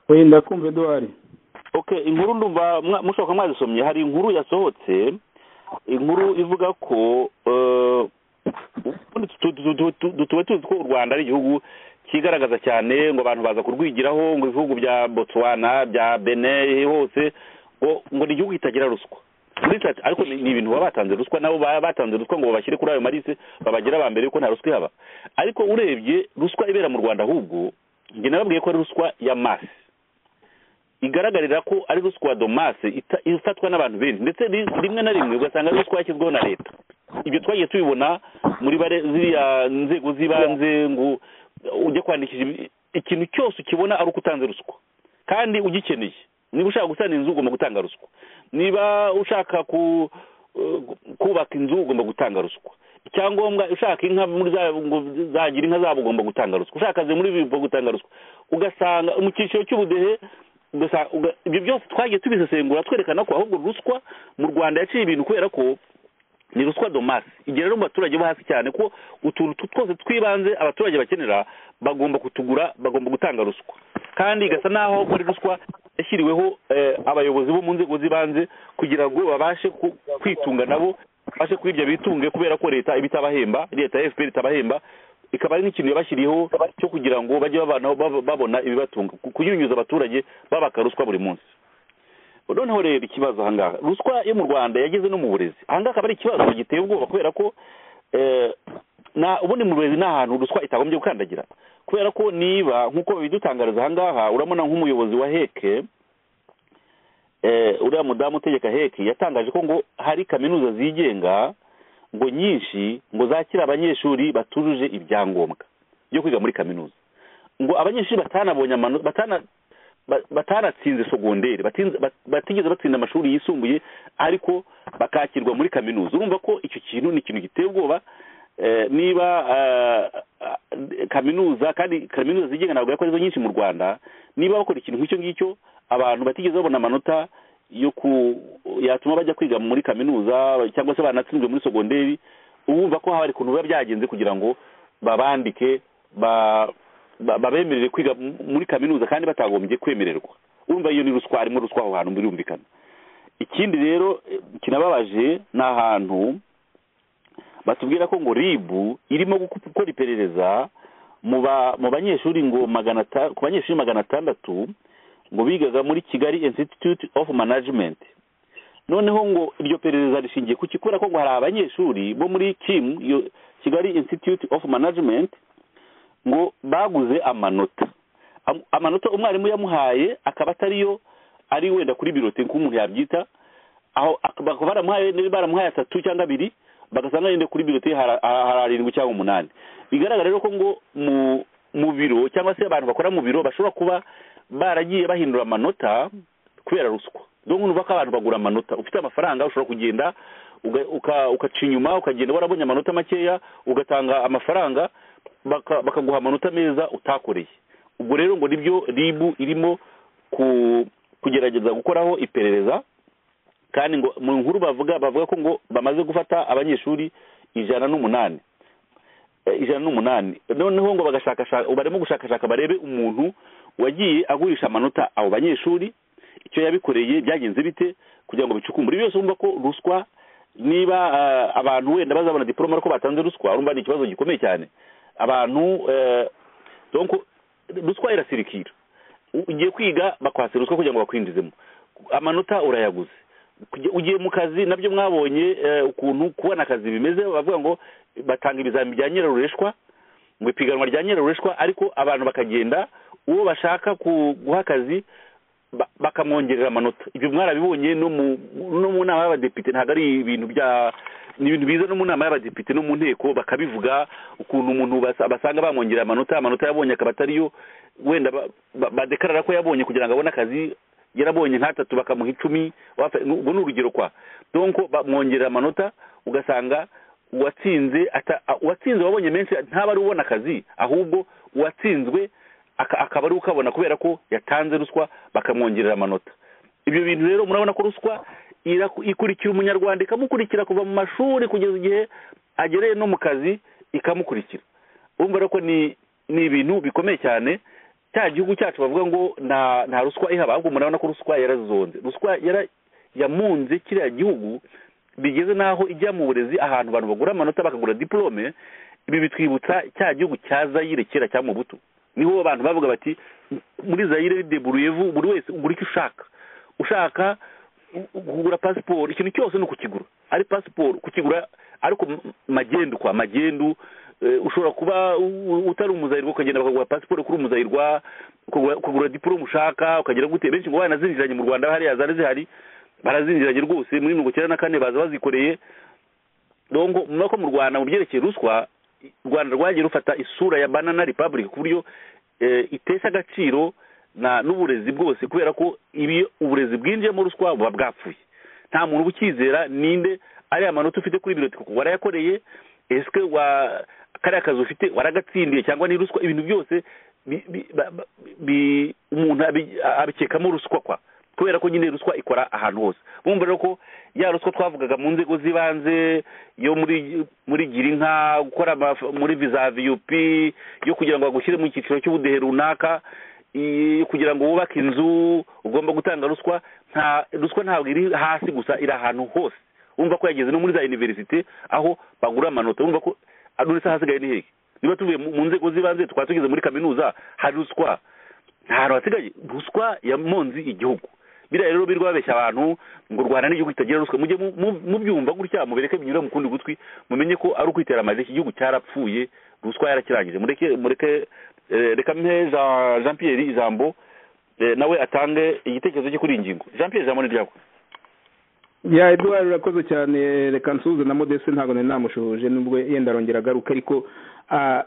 Speaker 1: wenda kumva eduwari
Speaker 4: ok inkuru ndumva mwa- mushoboka mwazisomye hari inkuru yasohotse inkuru ivuga ko eh, ubundi tu- tu- tu- tu- tu- tuba tuzi ko u rwanda ari igihugu cyigaragaza cyane ngo abantu baza kurwigiraho ngo ibihugu bya botswana bya bene hose ngo ngo ni igihugu kitagira ruswa Muri sitati- ariko ni ni ibintu baba batanze ruswa nabo baba batanze ruswa ngo babashyire kuri ayo marise babagire aba mbere yuko nta ruswa ihaba ariko urebye ruswa ibera mu rwanda ahubwo njye nababwiye ko ari ruswa ya masi igaragarira ko ari ruswa domase ita- ifatwa n'abantu benshi ndetse ri- rimwe na rimwe ugasanga ari ruswa yashyizweho na leta ibyo twagiye tubibona muri bare- ziriya nzego z'ibanze ngo ujye kwandikisha ibi- ikintu cyose ukibona ari uko utanze ruswa kandi ugikeneye niba ushaka gusana inzu ugomba gutanga ruswa niba ushaka ku eh, kubaka inzu ugomba gutanga ruswa icyangombwa ushaka inka muri za ngo zagira inka zabo ugomba gutanga ruswa ushaka akazi muri bibo gutanga ruswa ugasanga mu cyiciro cy'ubudehe ugasanga uga- ibyo byose twagiye tubisesengura twerekana ko ahubwo ruswa mu rwanda yaciye ibintu kubera ko ni ruswa domasi igihe rero mu baturage bo hasi cyane ko utuntu tu- twose tw'ibanze abaturage bakenera bagomba kutugura bagomba gutanga ruswa kandi igasa n'aho muri ruswa yashyiriweho eh, abayobozi bo mu nzego z'ibanze kugira ngo babashe ku- kwitunga nabo babashe kwirya bitunge kubera ko leta iba itabahemba leta ya fpr itabahemba ikaba ari n'ikintu yabashyiriyeho cyo kugira ngo bajye babanaho bab- babona ibibatunga ku- kunyunyuza abaturage babaka ruswa buri munsi noneho rero ikibazo ahangaha ruswa yo mu rwanda yageze no mu burezi ahangaha akaba ari ikibazo giteye ubwoba kubera ko eh, na ubundi mu burezi ni ahantu ruswa itagombye gukandagira kubera ko niba nk'uko babidutangariza ahangaha urabona nk'umuyobozi wa heke eh, uriya mudamu utegeka heke yatangaje ko ngo hari kaminuza zigenga ngo nyinshi ngo zakira abanyeshuri batujuje ibyangombwa byo kwiga muri kaminuza ngo abanyeshuri batanabonye amano- batana ba- bataratsinze sogonderi batinze- bat- batigeze batsinda amashuri yisumbuye ariko bakakirwa muri kaminuza urumva ko icyo kintu ni ikintu giteye ubwoba Eh, niba eh, eh, kaminuza kandi kaminuza zigenga ntabwo yakoze nyinshi mu rwanda niba bakora ikintu nk'icyo ngicyo abantu batigeze babona amanota yo ku yatuma bajya kwiga muri kaminuza cyangwa se banatsinzwe muri sogonderi wumva ko haba hari ukuntu biba byagenze kugira ngo babandike ba- ba- babemerere kwiga mu- muri kaminuza kandi batagombye kwemererwa urumva iyo ni ruswa harimo ruswa aho hantu birumvikana ikindi rero eh, kinababaje ni ahantu batubwira ko ngo ribu irimo guku- gukora iperereza mu ba- mu banyeshuri ngo magana ata- ku banyeshuri magana atandatu ngo bigaga muri kigali institute of management noneho ngo iryo perereza rishingiye ku kikora ko ngo hari abanyeshuri bo muri kim iyo kigali institute of management ngo baguze amanota Am- amanota umwarimu yamuhaye akaba atariyo ari wenda kuri birote nk'umuntu yabyita aho ak- bakaba baramuhaye niba baramuhaye atatu cyangwa abiri bagasanga yenda kuri birote hari hari arindwi cyangwa umunani bigaragara rero ko ngo mu mu biro cyangwa se abantu bakora mu biro bashobora kuba baragiye bahindura amanota kubera ruswa donc nuva ko abantu bagura amanota ufite amafaranga ushobora kugenda uga- uka- ukaca inyuma ukagenda warabonye amanota makeya ugatanga amafaranga baka- bakaguha amanota meza utakoreye ubwo rero ngo nibyo ribu irimo ku- kugerageza gukoraho iperereza kandi ngo mu nkuru bavuga bavuga ko ngo bamaze gufata abanyeshuri ijana n'umunani Eh, ijana n'umunani noneho ngo bagashakashaka barimo gushakashaka barebe umuntu wagiye agurisha amanota abo banyeshuri icyo yabikoreye byagenze bite kugira ngo bicukumbure Ibi byose urumva ko ruswa niba eh, abantu wenda bazabona diporome ariko batanze ruswa urumva ni ikibazo gikomeye cyane abantu eh, donc ruswa irasirikira ugiye kwiga bakwatse ruswa kugira ngo bakwinjizemo amanota urayaguze Kujya- ugiye mu kazi nabyo mwabonye eh, ukuntu kubona akazi bimeze bavuga ngo batanga ibizamini bya nyirarureshwa mu ipiganwa rya nyirarureshwa ariko abantu bakagenda uwo bashaka ku- guha akazi ba- bakamwongerera amanota ibyo mwarabibonye no mu no mu nama y'abadepite ntabwo ari ibintu bya ni ibintu biza no mu nama y'abadepite no mu nteko bakabivuga ukuntu umuntu basa- basanga bamwongerera amanota amanota yabonye akaba atariyo wenda ba- ba- badekarara ko yabonye kugira ngo abone akazi yarabonye nk'atatu bakamuha icumi wafe- ubwo ni urugero kwa donko bamwongerera amanota ugasanga uwatsinze ata- a- uwatsinze wabonye menshi ntaba ari ubona akazi ahubwo uwatsinzwe aka- akaba ari ukabona kubera ko yatanze ruswa bakamwongerera amanota ibyo bintu rero murabona ko ruswa iraku- ikurikira umunyarwanda ikamukurikira kuva mu mashuri kugeza igihe agereye no mu kazi ikamukurikira urumva rero ko ni ni ibintu bikomeye cyane cya gihugu cyacu bavuga ngo nta nta ruswa ihaba ahubwo murabona ko ruswa yarazonze ruswa yara yamunze kiriya gihugu bigeze n'aho ijya mu burezi ahantu abantu bagura amanota bakagura diplome ibi bitwibutsa cya gihugu cya zayire kera cya mubutu niho abantu bavuga bati muri zayire deburuyevu buri wese ugura icyo ushaka ushaka u- kugura pasiporo ikintu cyose ni ukukigura ari pasiporo kukigura ariko m- magendu kwa magendu eh, ushobora kuba u- u- utari umuzayirwa ukagenda bakagura pasiporo kuri umuzayirwa ukagura- ukagura diporome ushaka ukagera gute benshi ngo banazinjiranye mu rwanda hariya zari zihari barazinjiranye rwose muri mirongo icyenda na kane baza bazikoreye dongo murabona ko mu rwanda mu byerekeye ruswa i- u rwanda rwagiye rufata isura ya banana republic ku buryo eh, itesha agaciro na n'uburezi bwose kubera ko ibi uburezi bwinjiyemo ruswa buba bwapfuye nta muntu uba ukizera ninde ariya manota ufite kuri biroti kuko warayakoreye esike wa kariya kazi ufite waragatsindiye cyangwa ni ruswa ibintu byose bi- bi- ba- ba- bi- umuntu abi- abikekamo ruswa kwa kubera ko nyine ruswa ikora ahantu hose bumva rero ko ya ruswa twavugaga mu nzego z'ibanze yo muri muri girinka gukora ama- muri visa viyupi yo kugira ngo bagushyire mu cyiciro cy'ubudehe runaka i- kugira ngo wubake inzu ugomba gutanga ruswa nta ruswa ntabwo iri hasi gusa iri ahantu hose wumva ko yageze no muri za universite aho bagura amanota wumva ko uretse ahasigaye ni hehe niba tuvuye mu mu nzego z'ibanze twaba tugeze muri kaminuza hari ruswa nta hantu hasigaye ruswa yamonze igihugu biriya rero birirwa babeshya abantu ngo u rwanda n'igihugu kitagira ruswa mujye mu- mu- mubyumva gutya mubereke binyura mu kundi gutwi mumenye ko ari ukwitera amazi iki gihugu cyarapfuye ruswa yarakirangije mureke mureke eh, reka mhe Jean- jean pierre ijambo eh, nawe atange igitekerezo cye kuri iyi ngingo jean pierre ijambo ni ryawe
Speaker 1: ya eduwari urakoze cyane reka nsuhuze na modeste ntabwo nari namushuhuje nubwo yenda arongera agaruka ariko ah,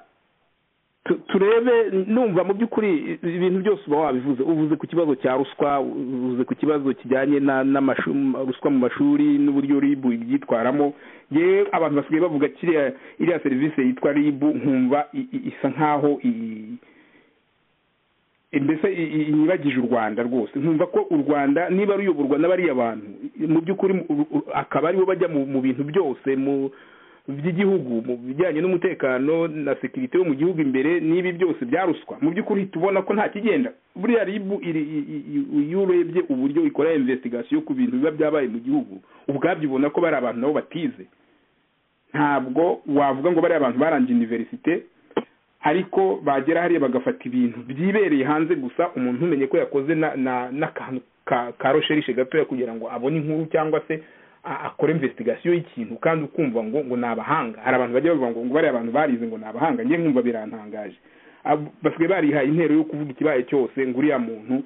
Speaker 1: tu- turebe numva mu by'ukuri i- ibintu byose uba wabivuze uvuze ku kibazo cya ruswa uvuze ku kibazo kijyanye na n'amashu- m- ruswa mu mashuri n'uburyo ribu ibyitwaramo yewe abantu basigaye bavuga kiriya iriya serivisi yitwa ribu nkumva i- i- isa nkaho i- mbese i- i- inyibagije u rwanda rwose nkumva ko u rwanda niba ruyoborwa n'abariya bantu mu by'ukuri u- u- akaba aribo bajya mu mu bintu byose mu by'igihugu mu bijyanye n'umutekano na sekirite yo mu gihugu imbere n'ibi byose bya ruswa mu by'ukuri tubona ko nta kigenda buriya ribu iri- i- i- i- iyo urebye uburyo ikora investigation ku bintu biba byabaye mu gihugu ubwabyo ubona ko bari abantu nabo batize ntabwo wavuga ngo bariya abantu barangije universite ariko bagera hariya bagafata ibintu byibereye hanze gusa umuntu umenye ko yakoze na- na- n'akantu ka ka rosherishe gatoya kugira ngo abone inkuru cyangwa se a- akore investigation y'ikintu kandi ukumva ngo ngo ni abahanga hari abantu bajya bavuga ngo ngo bariya abantu barize ngo ni abahanga njye nkumva birantangaje Ab- basigaye barihaye intero yo kuvuga ikibaye cyose ngo uriya muntu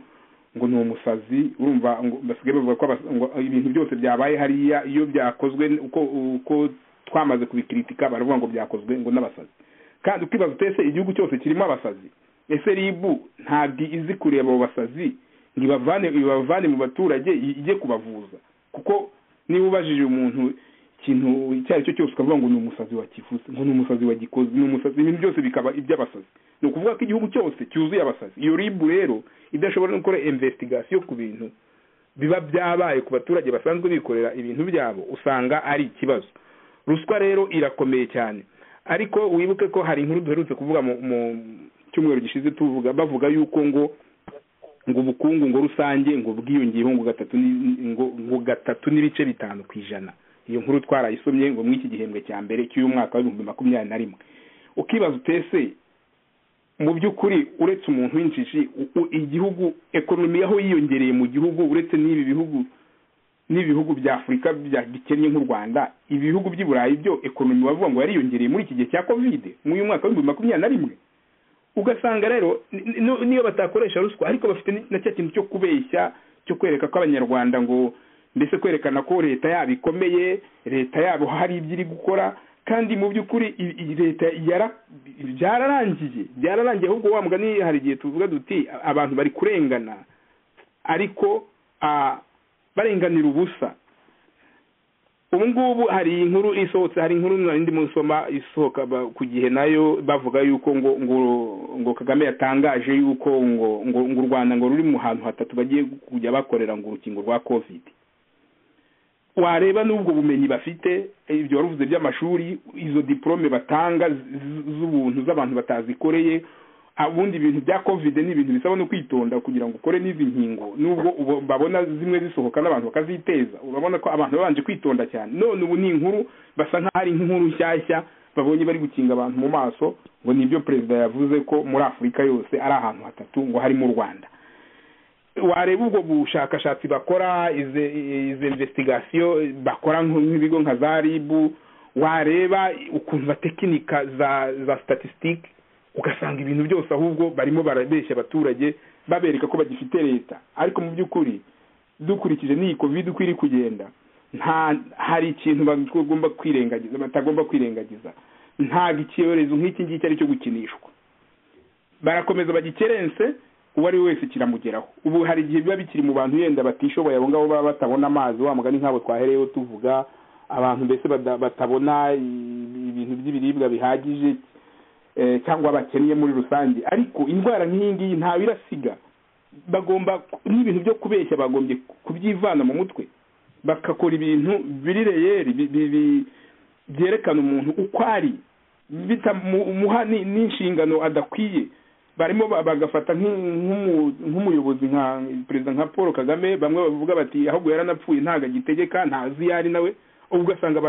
Speaker 1: ngo ni umusazi urumva ngo basigaye bavuga ko abas- ngo ibintu byose byabaye hariya iyo byakozwe uko uko twamaze kubikritika baravuga ngo byakozwe ngo n'abasazi kandi ukibaza utese igihugu cyose kirimo abasazi ese ribu ntabwo izi kureba abo basazi ngo ibavane ibavane mu baturage i- ijye kubavuza kuko niba ubajije umuntu ikintu icyo ari cyo cyose ukavuga ngo ni umusazi wakivuze ngo ni umusazi wagikoze ni umusazi ibintu byose bikaba iby'abasazi ni ukuvuga ko igihugu cyose cyuzuye abasazi iyo ribu rero idashobora no gukora investigation ku bintu biba byabaye ku baturage basanzwe bikorera ibintu byabo usanga ari ikibazo ruswa rero irakomeye cyane ariko wibuke ko hari inkuru duherutse kuvuga mu mu cyumweru gishize tuvuga bavuga yuko ngo ngo ubukungu ngo rusange ngo bwiyongeyeho ngo gatatu ni- ngo ngo gatatu n'ibice bitanu ku ijana iyo nkuru twarayisomye ngo muri iki gihembwe cya mbere cy'uyu mwaka w'ibihumbi makumyabiri na rimwe ukibaza utese mu by'ukuri uretse umuntu w'injiji igihugu ekonomi aho yiyongereye mu gihugu uretse n'ibi bihugu n'ibihugu bya afurika bikennye nk'u rwanda ibihugu by'i burayi byo ekonomi bavuga ngo yariyongereye muri iki gihe cya kovide mw'uyu mwaka w'ibihumbi makumyabiri na rimwe ugasanga rero niyo batakoresha ruswa ariko bafite na cya kintu cyo kubeshya cyo kwereka ko abanyarwanda ngo mbese kwerekana ko leta yabo ikomeye leta yabo hari ibyo iri gukora kandi mu by'ukuri leta byararangiye byararangiye ahubwo wa mugani hari igihe tuvuga duti abantu bari kurengana ariko barenganira ubusa ubu ngubu hari inkuru isohotse hari inkuru narindi musoma isohoka ku gihe nayo bavuga yuko ngo ngo kagame yatangaje yuko ngo ngo u rwanda ngo ruri mu hantu hatatu bagiye kujya bakorera ngo urukingo rwa kovide wareba n'ubwo bumenyi bafite ibyo waruvuze by'amashuri izo diporome batanga z'ubuntu z'abantu batazikoreye ubundi ibintu bya kovide ni ibintu bisaba no kwitonda kugira ngo ukore n'izi nkingo nubwo babona zimwe zisohoka n'abantu bakaziteza urabona ko abantu babanje kwitonda cyane none ubu ni inkuru basa nk'aho ari nk'inkuru nshyashya babonye bari gukinga abantu mu maso ngo nibyo perezida yavuze ko muri afurika yose ari ahantu hatatu ngo harimo u rwanda wareba ubwo bushakashatsi bakora izi investigasiyo bakora nk'ibigo nka za ribu wareba ukumva tekinika za za statisitike ugasanga ibintu byose ahubwo barimo barabeshya abaturage babereka ko bagifite leta ariko mu by'ukuri dukurikije n'iyi kovide uko iri kugenda nta hari ikintu bagomba kwirengagiza batagomba kwirengagiza ntabwo icyorezo nk'iki ngiki ari cyo gukinishwa barakomeza bagikerense uwo ari we wese kiramugeraho ubu hari igihe biba bikiri mu bantu yenda batishoboye abo ngabo baba batabona amazi wa mugani nk'abo twahereyeho tuvuga abantu mbese batabona ibintu by'ibiribwa bihagije cyangwa bakennye muri rusange ariko indwara nk'iyi ngiyi ntawe irasiga bagomba n'ibintu byo kubeshya bagombye kubyivana mu mutwe bakakora ibintu biri reyeri byerekana umuntu uko ari bitamuha n'inshingano adakwiye barimo bagafata nk'umuyobozi nka perezida nka paul kagame bamwe bavuga bati ahubwo yaranapfuye ntabwo agitegeka ntazi iyo ari nawe ubwo ugasanga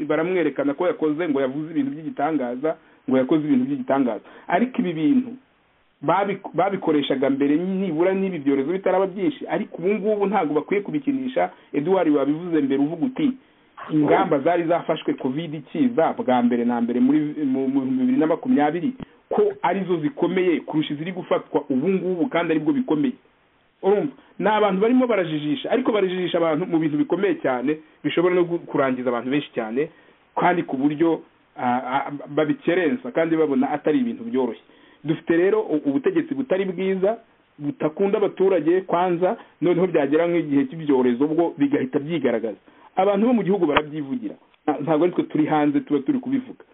Speaker 1: baramwerekana ko yakoze ngo yavuze ibintu by'igitangaza ngo yakoze ibintu by'igitangaza ariko ibi bintu babikoreshaga mbere nibura n'ibi byorezo bitaraba byinshi ariko ubu ngubu ntabwo bakwiye kubikinisha eduwari wabivuze mbere uvuga uti ingamba zari zafashwe covid ikiza bwa mbere na mbere muri mu bihumbi bibiri na makumyabiri ko arizo zikomeye kurusha iziri gufatwa ubu ngubu kandi aribwo bikomeye urumva ni abantu barimo barajijisha ariko barajijisha abantu mu bintu bikomeye cyane bishobora no kurangiza abantu benshi cyane kandi ku buryo babikerensa kandi babona atari ibintu byoroshye dufite rero ubutegetsi butari bwiza butakunda abaturage kwanza noneho byagera nk'igihe cy'ibyorezo bwo bigahita byigaragaza abantu bo mu gihugu barabyivugira ntabwo ari twe turi hanze tuba turi kubivuga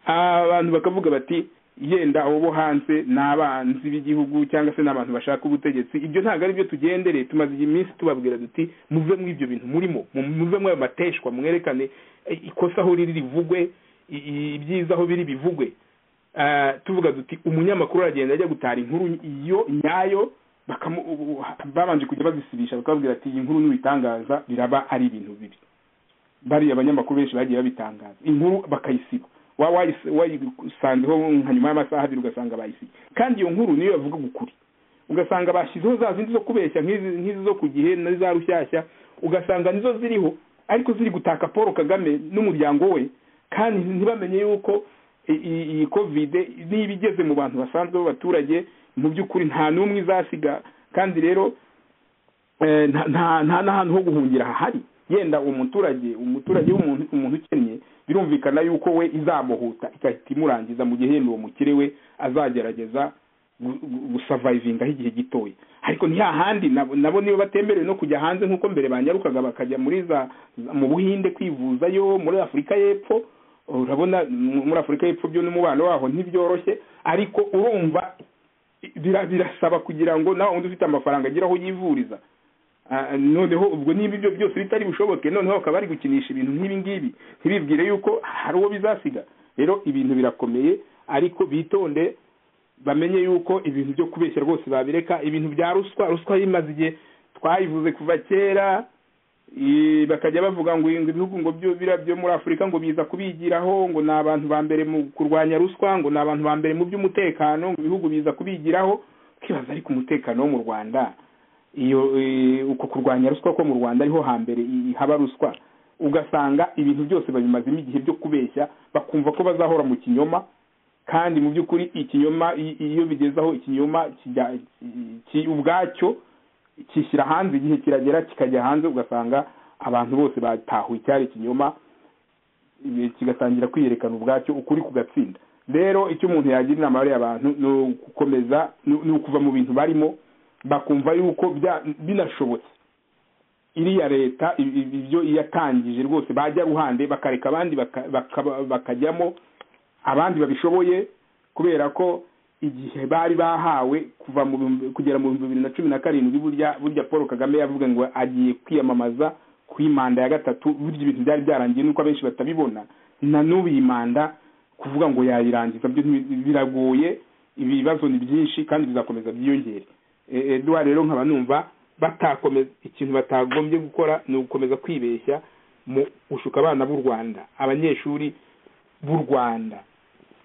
Speaker 1: abantu bakavuga bati yenda abo bo hanze ni abanzi b'igihugu cyangwa se ni abantu bashaka ubutegetsi ibyo ntabwo ari byo tugendere tumaze iminsi tubabwira duti muve muri ibyo bintu murimo muve muri ayo mateshwa mwerekane ikosa aho riri rivugwe ibyiza aho biri bivugwe tuvuga duti umunyamakuru aragenda ajya gutara inkuru iyo nyayo babanje kujya bazisibisha bakababwira ati iyi nkuru n'ubitangaza biraba ari ibintu bibi bariya abanyamakuru benshi bagiye babitangaza inkuru bakayisiba wayisanzeho nka nyuma y'amasaha abiri ugasanga bayisiye kandi iyo nkuru niyo bavuga ukuri ugasanga bashyizeho za zindi zo kubeshya nk'izi zo ku gihe na za rushyashya ugasanga nizo ziriho ariko ziri gutaka paul kagame n'umuryango we kandi ntibamenye yuko iyi kovide niba igeze mu bantu basanzwe b'abaturage mu by'ukuri nta n'umwe izasiga kandi rero nta n'ahantu ho guhungira hahari yenda umuturage umuturage w'umuntu umuntu ukennye birumvikana yuko we izamuhuta igahita imurangiza mu gihe yenda uwo mukire we azagerageza gusavayivinga aho igihe gitoya ariko ntihahandi nabo niba batemerewe no kujya hanze nk'uko mbere banyarukaga bakajya muri za mu buhinde kwivuzayo muri afurika y'epfo urabona muri afurika y'epfo byo n'umubano waho ntibyoroshye ariko urumva birasaba kugira ngo nawe undi ufite amafaranga agire aho yivuriza noneho ubwo niba ibyo byose bitari bushoboke noneho bakaba bari gukinisha ibintu nk'ibi ngibi ntibibwire yuko hari uwo bizasiga rero ibintu birakomeye ariko bitonde bamenye yuko ibintu byo kubeshya rwose babireka ibintu bya ruswa ruswa yimaze igihe twayivuze kuva kera Eh, bakajya bavuga ngo ibintu ibihugu ngo byo biriya byo muri afurika ngo biza kubigiraho ngo ni abantu ba mbere mu kurwanya ruswa ngo ni abantu ba mbere mu by'umutekano ngo ibihugu biza kubigiraho ukibaza ariko umutekano wo mu rwanda iyo eh, uko kurwanya ruswa ko mu rwanda ariho hambere i- haba ruswa ugasanga ibintu byose babimazemo igihe byo kubeshya bakumva ko bazahora mu kinyoma kandi mu by'ukuri ikinyoma i- iyo bigeze aho ikinyoma kijya- ki- ubwacyo kishyira hanze igihe kiragera kikajya hanze ugasanga abantu bose batahuye icyari ikinyoma ibi- kigatangira kwiyerekana ubwacyo ukuri kugatsinda rero icyo umuntu yagira inama bariya abantu ni ugukomeza ni ni ukuva mu bintu barimo bakumva yuko bya- binashobotse iriya leta i- i- ibyo yatangije rwose bajya ruhande bakareka abandi baka- baka- bakajyamo abandi babishoboye kubera ko igihe bari bahawe kuva mu bihumbi- kugera mu bihumbi bibiri na cumi na karindwi burya burya paul kagame yavuga ngo agiye kwiyamamaza ku manda ya gatatu burya ibintu byari byarangiye nuko abenshi batabibona na n'ubu iyi manda kuvuga ngo yayirangiza byo ntibi- biragoye ibibazo ni byinshi kandi bizakomeza byiyongere E- edouard rero nkaba numva batakomeza ikintu batagombye gukora ni ugukomeza kwibeshya mu gushuka abana b'u rwanda abanyeshuri b'u rwanda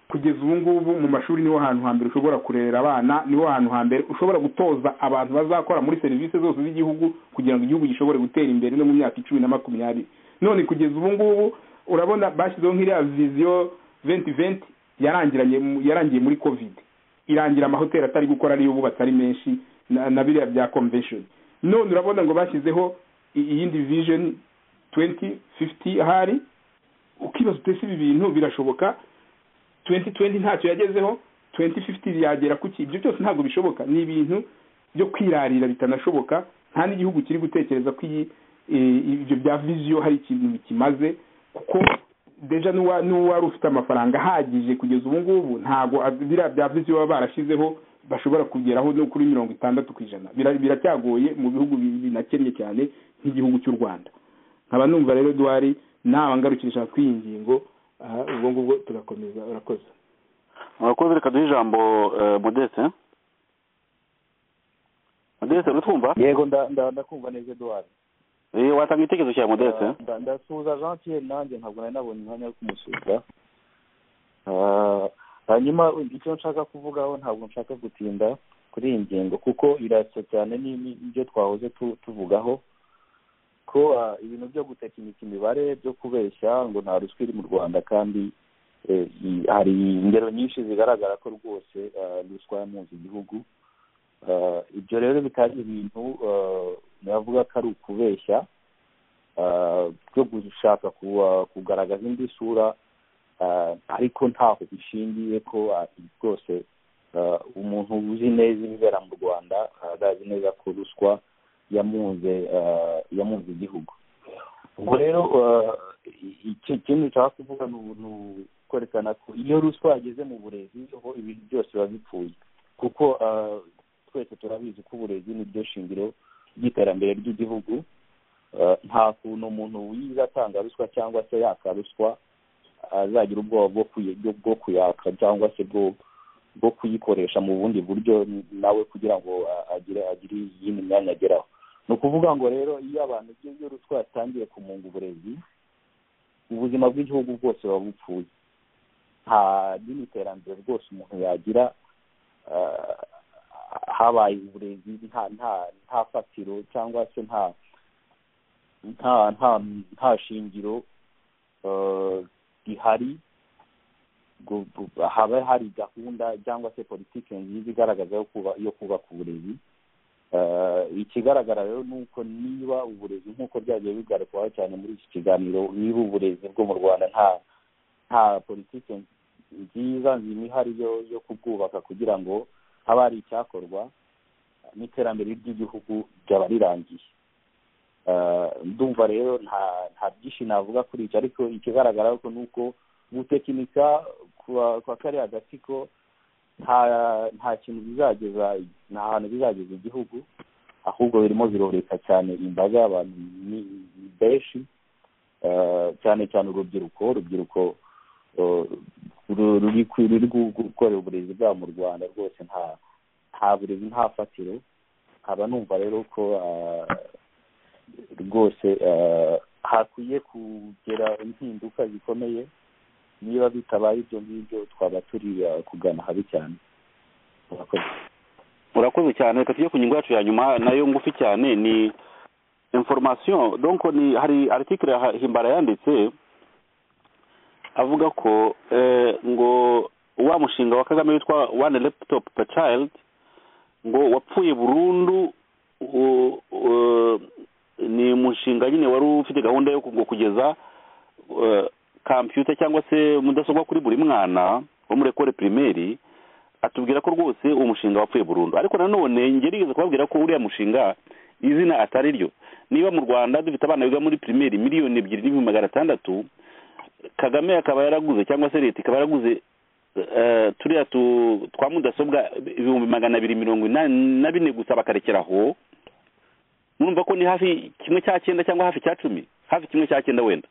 Speaker 1: kugeza ubu ngubu mu mashuri niho hantu hambere ushobora kurera abana niho hantu hambere ushobora gutoza abantu bazakora muri serivisi zose z'igihugu kugira ngo igihugu gishobore gutera imbere no mu myaka icumi na makumyabiri none kugeza ubu ngubu urabona bashyizeho nk'iriya viziyo venti venti yarangiranye mu- yarangiye muri covid irangira amahoteli atari gukora ariyo bubatse ari menshi na na biriya bya convention none urabona ngo bashyizeho i- iyindi vision twenty fifty ahari ukibaza utese ibi bintu birashoboka tuwenti tuwenti ntacyo yagezeho tuwenti fifiti yagera ku ki ibyo byose ntabwo bishoboka ni ibintu byo kwirarira bitanashoboka nta n'igihugu kiri gutekereza ko iyi eh, ibyo bya viziyo hari ikintu bikimaze kuko deja n'uwa- n'uwari ufite amafaranga ahagije kugeza ubu ngubu ntabwo ab- biriya bya viziyo baba barashyizeho bashobora kugeraho no kuri mirongo itandatu ku ijana Bira- biracyagoye mu bihugu bi- binakennye cyane nk'igihugu cy'u rwanda nkaba numva rero duhari nawe ngarukisha kuri iyi ngingo aha ubwo ngubwo turakomeza urakoze
Speaker 4: murakoze reka duhe ijambo eh, modeste modeste urutwumva
Speaker 5: yego nda- nda- ndakumva neza eduwari
Speaker 4: Eh, watanga igitekerezo cya modeste
Speaker 5: Nda- ndasuhuza jean pierre nanjye ntabwo nari nabonye umwanya wo kumusuhuza Ah, hanyuma icyo nshaka kuvugaho ntabwo nshaka gutinda kuri iyi ngingo kuko irasa cyane ni- ni- n'ibyo twahoze tu- tuvugaho ko ah, ibintu byo gutekinika imibare byo kubeshya ngo nta ruswa iri mu rwanda kandi eh, i- hari ingero nyinshi zigaragara ko rwose ah, ruswa yamunze igihugu Ah, ibyo rero bitari ibintu ah, navuga ko ari ukubeshya ah, byo gushaka kuba- kugaragaza indi sura ah, ariko ntaho bishingiye ko ah, rwose ah, umuntu uzi neza ibibera mu rwanda ah, arazi neza ko ruswa yamunze ah, yamunze igihugu ubwo rero ah, i- iki- ikindi nshaka kuvuga ni ubu- ni ukwerekana ko iyo ruswa yageze mu burezi ho ibintu byose biba bipfuye kuko ah, twese turabizi ko uburezi ni ryo shingiro ry'iterambere ry'igihugu Eh, nta kuntu umuntu wize atanga ruswa cyangwa se yaka ruswa azagira ubwoba bwo kuyi- bwo- bwo kuyaka cyangwa se bwo bwo kuyikoresha mu bundi buryo nawe kugira ngo a- agire agire iyindi myanya ageraho ni ukuvuga ngo rero iyo abantu ibyo byo ruswa yatangiye kumunga uburezi ubuzima bw'igihugu bwose buba bupfuye nta n'iterambere rwose umuntu yagira ah, habaye uburezi nta nta nta fatiro cyangwa se nta nta nta nta shingiro eh, rihari gu- gu- haba hari gahunda cyangwa se politiki nziza igaragaza yo kuba yo kubaka uburezi Eh, ikigaragara rero ni uko niba uburezi nk'uko byagiye bigarukwaho cyane muri iki kiganiro niba uburezi bwo mu rwanda nta nta politiki nziza nzima ihari yo yo kubwubaka kugira ngo habe hari icyakorwa n'iterambere ry'igihugu ryaba rirangiye Eh, ndumva rero nta nta byinshi navuga kuri icyo ariko ikigaragara ariko ni uko gutekinika kwa kwa kariya gatsiko nta nta kintu bizageza nta hantu bizageza igihugu ahubwo birimo biroreka cyane imbaga y'abantu ni- ni benshi eh, cyane cyane urubyiruko urubyiruko eh, ru- ruri ku- ruri gu- gukorera uburezi bwabo mu rwanda rwose nta nta burezi nta fatiro nkaba numva rero ko ah, rwose hakwiye kugera impinduka zikomeye niba bitabaye ibyo ngibyo twaba turi kugana habi cyane
Speaker 4: murakoze cyane reka tujye ku ngingo yacu ya nyuma nayo ngufi cyane ni information donc ni hari article ya himbara yanditse avuga ko eh, ngo wa mushinga wa kagame witwa one laptop per child ngo wapfuye burundu u- u- ni mushinga nyine wari ufite gahunda yo ngo kugeza eh, computer cyangwa se mudasobwa kuri buri mwana wo muri ekole primaire atubwira ko rwose uwo mushinga wapfuye burundu ariko nanone njye nigeze kubabwira ko uriya mushinga izina atari ryo niba mu rwanda dufite abana biga muri pirimeri miliyoni ebyiri n'ibihumbi magana atandatu kagame akaba yaraguze cyangwa se leta ikaba yaraguze eh, turiya tu- twa mudasobwa ibihumbi magana abiri mirongo inani na bine gusa bakarekeraho murumva ko ni hafi kimwe cya cyenda cyangwa hafi cya cumi hafi kimwe cya cyenda wenda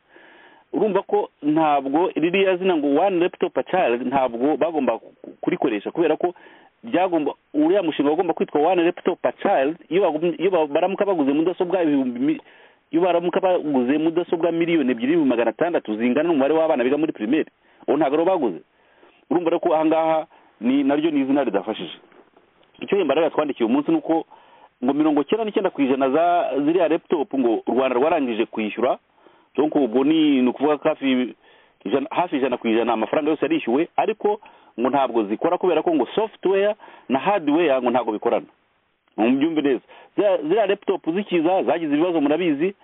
Speaker 4: urumva ko ntabwo ririya zina ngo one laptop per child ntabwo bagomba ku- kurikoresha kubera ko byagomba uriya mushinga wagomba kwitwa one laptop per child iyo bagumye- iyo ba- baramuka baguze mudasobwa ibihumbi mi- iyo baramuka baguze mudasobwa miliyoni ebyiri n'ibihumbi magana atandatu zingana n'umubare w'abana biga muri pirimeri uwo ntabwo ariwo baguze urumva rero ko ahangaha ni naryo ni izina ridafashije icyo hemba rero yatwandikiye umunsi ni uko ngo mirongo cyenda n'icyenda ku ijana za ziriya laptop ngo u rwanda rwarangije kwishyura donc ubwo ni ni ukuvuga ko hafi ijana hafi ijana ku ijana amafaranga yose yarishyuwe ariko ngo ntabwo zikora kubera ko ngo software na hardware ngo ntabwo bikorana mubyumve neza Ziriya- ziriya laptop zikiza zagize ibibazo murabizi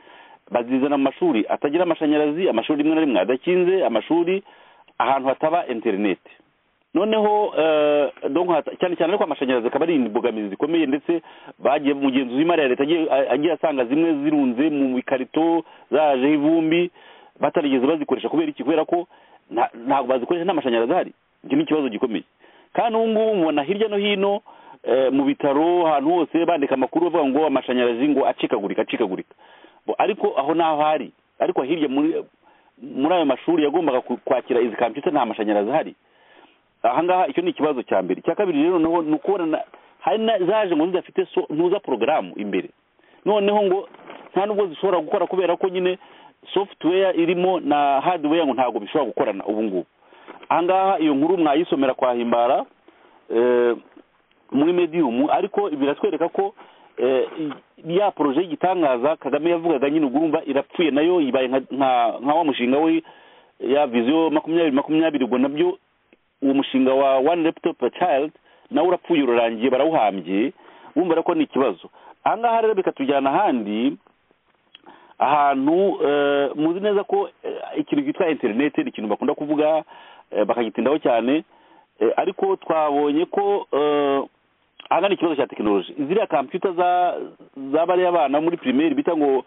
Speaker 4: bazizana mu mashuri atagira amashanyarazi amashuri rimwe na rimwe adakinze amashuri ahantu hataba internet noneho eh, donc hata- cyane cyane ariko amashanyarazi akaba ari imbogamizi zikomeye ndetse bagiye umugenzuzi w'imari ya leta agiye- agiye asanga zimwe zirunze mu bikarito zajeho ivumbi batarigeze bazikoresha kubera iki kubera ko nta- ntabwo bazikoresha n'amashanyarazi ahari icyo ni ikibazo gikomeye kandi ubu ngubu mubona hirya no hino eh, mu bitaro ahantu hose bandika amakuru bavuga ngo amashanyarazi ngo acikagurika acikagurika Bo- ariko aho n'aho hari ariko hirya muri muri ayo mashuri yagombaga ku- kwakira izi computer nta mashanyarazi ahari ahangaha icyo ni ikibazo cya mbere icya kabiri rero noneho ni ukubona hari na zaje ngo zidafite so ntuza porogaramu imbere noneho ngo nta nubwo zishobora gukora kubera ko nyine software irimo na hardware ngo ntabwo bishobora gukorana ubu ngubu ahangaha iyo nkuru mwayisomera kwa himbara eh, muri medium ariko biratwereka ko eh, ya poroje y'igitangaza kagame yavugaga nyine ubwo urumva irapfuye nayo ibaye nka- nka nka wa mushinga we ya viziyo makumyabiri makumyabiri ubwo nabyo uwo mushinga wa one laptop per child nawe urapfuye urarangiye barawuhambye bumva ko ni ikibazo ahangaha rero bikatujyana ahandi ahantu eh, muzi neza ko eh, ikintu cyitwa interineti ni ikintu bakunda kuvuga eh, bakagitindaho cyane Eh, ariko twabonye ko eh, ahangana ikibazo cya tekinoloji ziriya computer za z'abariya bana muri pirimeri bita ngo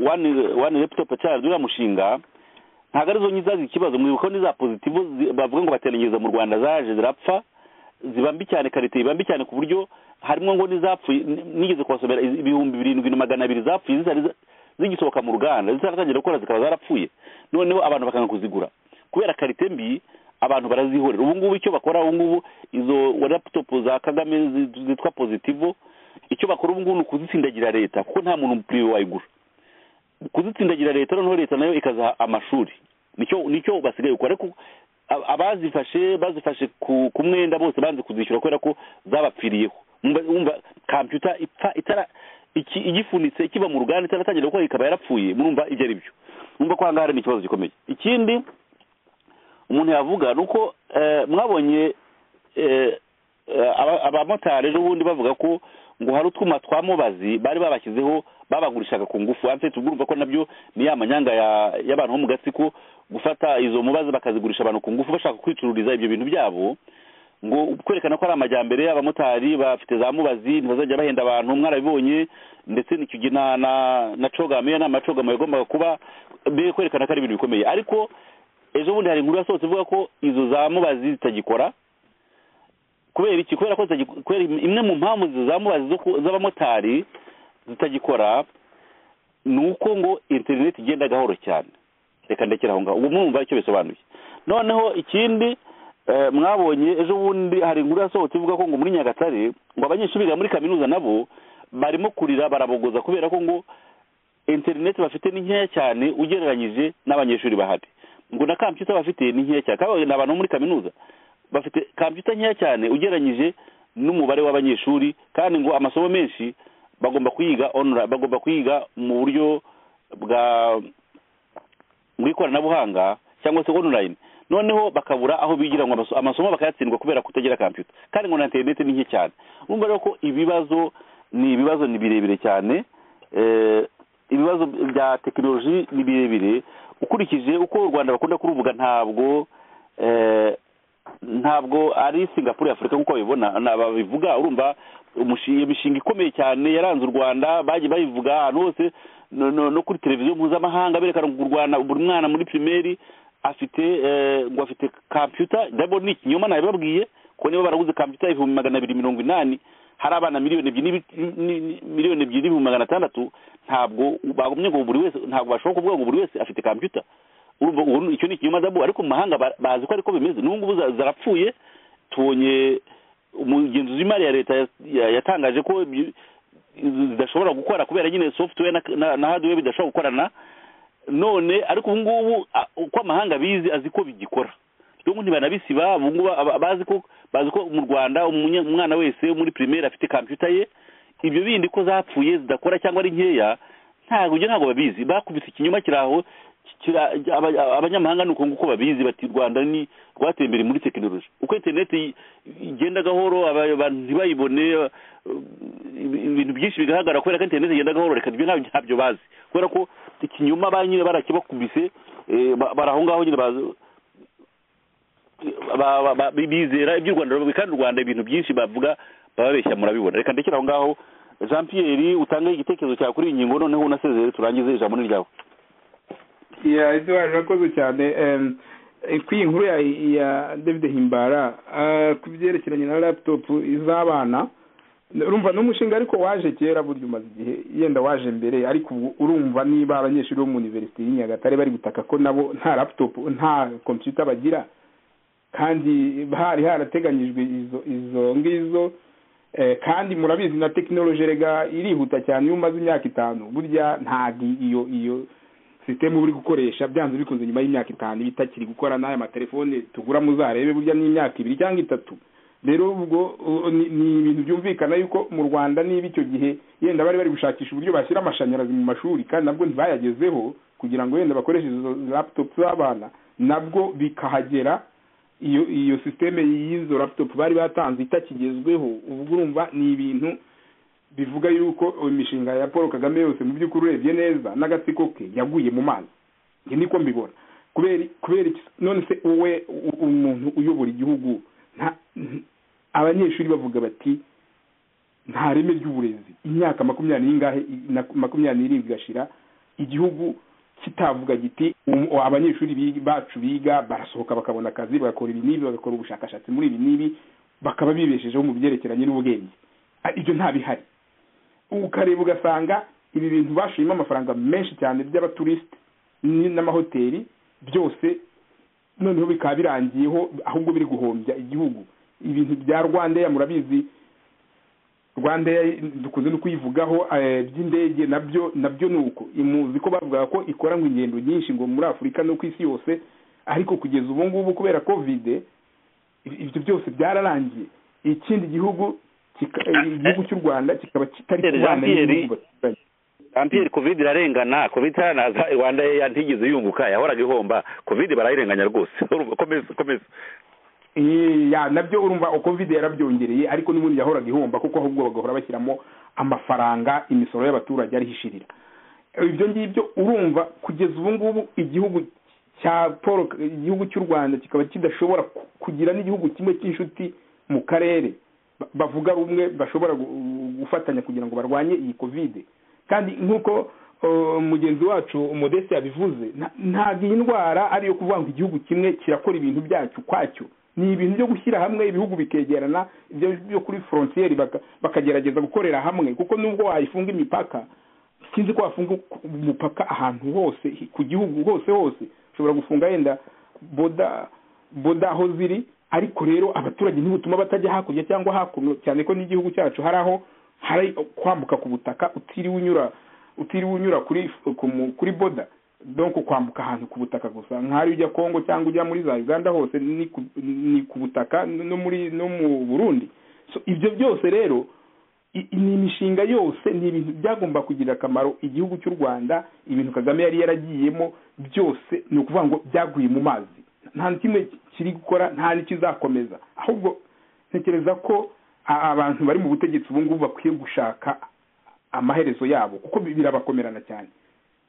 Speaker 4: one one laptop per child uriya mushinga ntabwo arizo nyizazi ikibazo mwibuka ko n'iza pozitivo zi- bavuga ngo bateranyiriza mu rwanda zaje zirapfa ziba mbi cyane karite iba mbi cyane ku buryo harimo ngo n'izapfuye ni- nigeze kubasomera iz- ibihumbi birindwi na magana abiri zapfuye zitari za- zigisohoka mu ruganda zitaratangira gukora zikaba zarapfuye noneho abantu bakanga kuzigura kubera karite mbi abantu barazihorera ubu ngubu icyo bakora ubu ngubu izo laptop za kagame zi- zitwa pozitivo icyo bakora ubu ngubu ni ukuzitsindagira leta kuko nta muntu puriwe wayigura kuzitsindagira leta noneho leta nayo ikazaha amashuri nicyo nicyo basigaye gukora ariko a- abazifashe bazifashe ku ku mwenda bose banze kuzishyura kubera ko zabapfiriyeho Mwumva- mwumva computer ipfa itara iki- igifunitse ikiva mu ruganda itaratangira gukora ikaba yarapfuye murumva ibyo ari byo mwumva ko ahangaha hari n'ikibazo gikomeye ikindi umuntu yavuga ni uko eh, mwabonye eh, eh, aba- abamotari ejo bundi bavuga ko ngo hari utwuma twa mubazi bari babashyizeho babagurishaga ku ngufu hanze tugurumva ko nabyo ni ya manyanga ya- y'abantu bo mu gatsiko gufata izo mubazi bakazigurisha abantu ku ngufu bashaka kwicururiza ibyo bintu byabo ngo kwerekana ko ari amajyambere abamotari bafite za mubazi ntibazajya bahenda abantu mwarabibonye ndetse n'icyo na na na cogama iyo nama ya cogama yagombaga kuba be kwerekana ko ari ibintu bikomeye ariko ejo bundi hari inkuru yasohotse ivuga ko izo za mubazi zitagikora kubera iki kubera ko zitagi- kubera imwe mu mpamvu izo za mubazi zo ku- z'abamotari zitagikora ni uko ngo interineti igenda gahoro cyane reka ndekera aho ngaho ubu mwumva icyo bisobanuye noneho ikindi eh, mwabonye ejo bundi hari inkuru yasohotse ivuga ko ngo muri nyagatare ngo abanyeshuri biga muri kaminuza nabo barimo kurira barabogoza kubera ko ngo interineti bafite ni nkeya cyane ugereranyije n'abanyeshuri bahari ngo na kampiyuta bafite ni nkeya cyane kandi ni abantu bo muri kaminuza bafite kampiyuta nkeya cyane ugereranyije n'umubare w'abanyeshuri kandi ngo amasomo menshi bagomba kuyiga onura bagomba kuyiga mu buryo bwa mu ikoranabuhanga cyangwa se onurayini noneho bakabura aho bigira ngo amasomo bakayatsindwa kubera kutagira kampiyuta kandi ngo na interineti ni nke cyane urumva rero ko ibibazo ni ibibazo ni birebire cyane ibibazo bya tekinoloji ni birebire ukurikije uko u rwanda bakunda kuruvuga ntabwo ntabwo ari singapuru afurika nk'uko babibona babivuga urumva imishinga ikomeye cyane yaranze u rwanda bagiye bayivuga ahantu hose no kuri televiziyo mpuzamahanga berekana u rwanda buri mwana muri pirimeri afite ngo afite kampiyuta dabo ni ikinyoma nabibabwiye ko niba baraguze kampiyuta ibihumbi magana abiri mirongo inani hari abana miliyoni ebyiri miliyoni ebyiri n'ibihumbi magana atandatu ntabwo bagumye ngo buri wese ntabwo bashobora kuvuga ngo buri wese afite kampiyuta urumva icyo ni ikinyoma dabo ariko mu mahanga bazi ko ariko bimeze n'ubu ngubu zarapfuye tubonye umugenzuzi w'imari ya leta yatangaje ko zidashobora gukora kubera nyine software na hardware bidashobora gukorana none ariko ubu ngubu uko amahanga abizi azi ko bigikora rero ntibanabisiba ubu ngubu bazi ko bazi ko mu rwanda umwana wese muri pirimeri afite kampiyuta ye ibyo bindi ko zapfuye zidakora cyangwa ari nkeya ntabwo ibyo ntabwo babizi bakubise ikinyoma kiri aho abanyamahanga ni uko nguko babizi bati u rwanda ni rwateye imbere muri tekinoloji uko interineti igenda gahoro abantu ntibayibone ibintu byinshi bigaragara kubera ko interineti igenda gahoro reka ibyo ntabyo bazi kubera ko ikinyuma ba nyine barakibakubise bari aho ngaho nyine bizera iby'u rwanda kandi u rwanda ibintu byinshi bavuga bababeshya murabibona reka ndekere aho ngaho jean pierre utange igitekerezo cyawe kuri iyi ngingo noneho unasezere turangize ijambo ni ryawe
Speaker 1: eduard urakoze cyane kuri iyi nkuru ya david himbara ku byerekeranye na laputopu iz'abana urumva ni umushinga ariko waje kera burya umaze igihe yenda waje mbere ariko ubu urumva niba abanyeshuri bo mu univerisite y'i nyagatare bari gutaka ko nabo nta laputopu nta kompiyuta bagira kandi hari harateganyijwe izo ngizo kandi murabizi na tekinoloji rega irihuta cyane iyo umaze imyaka itanu burya ntabwo iyo iyo sisiteme uri gukoresha byanze bikunze nyuma y'imyaka itanu iba itakiri gukora n'aya matelefone tugura muzarebe burya n'imyaka ibiri cyangwa itatu rero ubwo ni ibintu byumvikana yuko mu rwanda niba icyo gihe yenda bari bari gushakisha uburyo bashyira amashanyarazi mu mashuri kandi nabwo ntibayagezeho kugira ngo yenda bakoreshe izo laputopu z'abana nabwo bikahagera iyo iyo sisiteme y'izo laputopu bari batanze itakigezweho ubwo urumva ni ibintu bivuga yuko imishinga ya paul kagame yose mu by'ukuri urebye neza n'agatsiko ke yaguye mu mazi ibyo niko mbibona kubera kubera none se wowe umuntu uyobora igihugu abanyeshuri bavuga bati nta reme ry'uburezi imyaka makumyabiri n'ingahe na makumyabiri n'irindwi igashira igihugu kitavuga giti abanyeshuri bacu biga barasohoka bakabona akazi bagakora ibi n'ibi bagakora ubushakashatsi muri ibi n'ibi bakaba bibeshejeho mu byerekeranye n'ubwenge ibyo ntabihari ukareba ugasanga ibi bintu bashuyemo amafaranga menshi cyane by'abaturisite n'amahoteli byose noneho bikaba birangiyeho ahubwo biri guhombya igihugu ibintu bya rwandeya murabizi rwandeya dukunze no kuyivugaho by'indege nabyo nabyo ni uko muzi ko bavugaga ko ikora ngo ingendo nyinshi ngo muri afurika no ku isi yose ariko kugeza ubu ngubu kubera kovide ibyo byose byararangiye ikindi gihugu igihugu cy'u rwanda kikaba kitari kubana n'igihugu baturanye
Speaker 4: ampiyeri kovide irarengana kovide itanaza rwanda ntigeze yunguka yahoraga ihomba kovide barayirenganya rwose komeza komeza
Speaker 1: nabyo urumva kovide yarabyongereye ariko n'ubundi yahoraga ihomba kuko ahubwo bagahora bashyiramo amafaranga imisoro y'abaturage arihishirira ibyo ngibyo urumva kugeza ubu ngubu igihugu cya paul igihugu cy'u rwanda kikaba kidashobora kugira n'igihugu kimwe cy'inshuti mu karere bavuga rumwe bashobora gufatanya kugira ngo barwanye iyi kovide kandi nk'uko mugenzi wacu umudesi yabivuze ntabwo iyi ndwara ariyo kuvuga ngo igihugu kimwe kirakora ibintu byacyo kwacyo ni ibintu byo gushyira hamwe ibihugu bikegerana ibyo byo kuri forontiyeri bakagerageza gukorera hamwe kuko nubwo wayifunga imipaka sinzi ko wafunga umupaka ahantu hose ku gihugu hose hose ushobora gufunga yenda boda boda aho ziri ariko rero abaturage ntibutuma batajya hakurya cyangwa hakuno cyane ko n'igihugu cyacu hari aho hari kwambuka ku butaka utiriwe unyura utiriwe unyura kuri kuri boda donko kwambuka ahantu ku butaka gusa nk'aho ujya kongo cyangwa ujya muri za uganda hose ni ku butaka no muri no mu burundi ibyo byose rero ni imishinga yose ni ibintu byagomba kugirira akamaro igihugu cy'u rwanda ibintu kagame yari yaragiyemo byose ni ukuvuga ngo byaguye mu mazi nta na kimwe kiri gukora nta n'ikizakomeza ahubwo ntekereza ko abantu bari mu butegetsi ubu ngubu bakwiye gushaka amaherezo yabo kuko birabakomerana cyane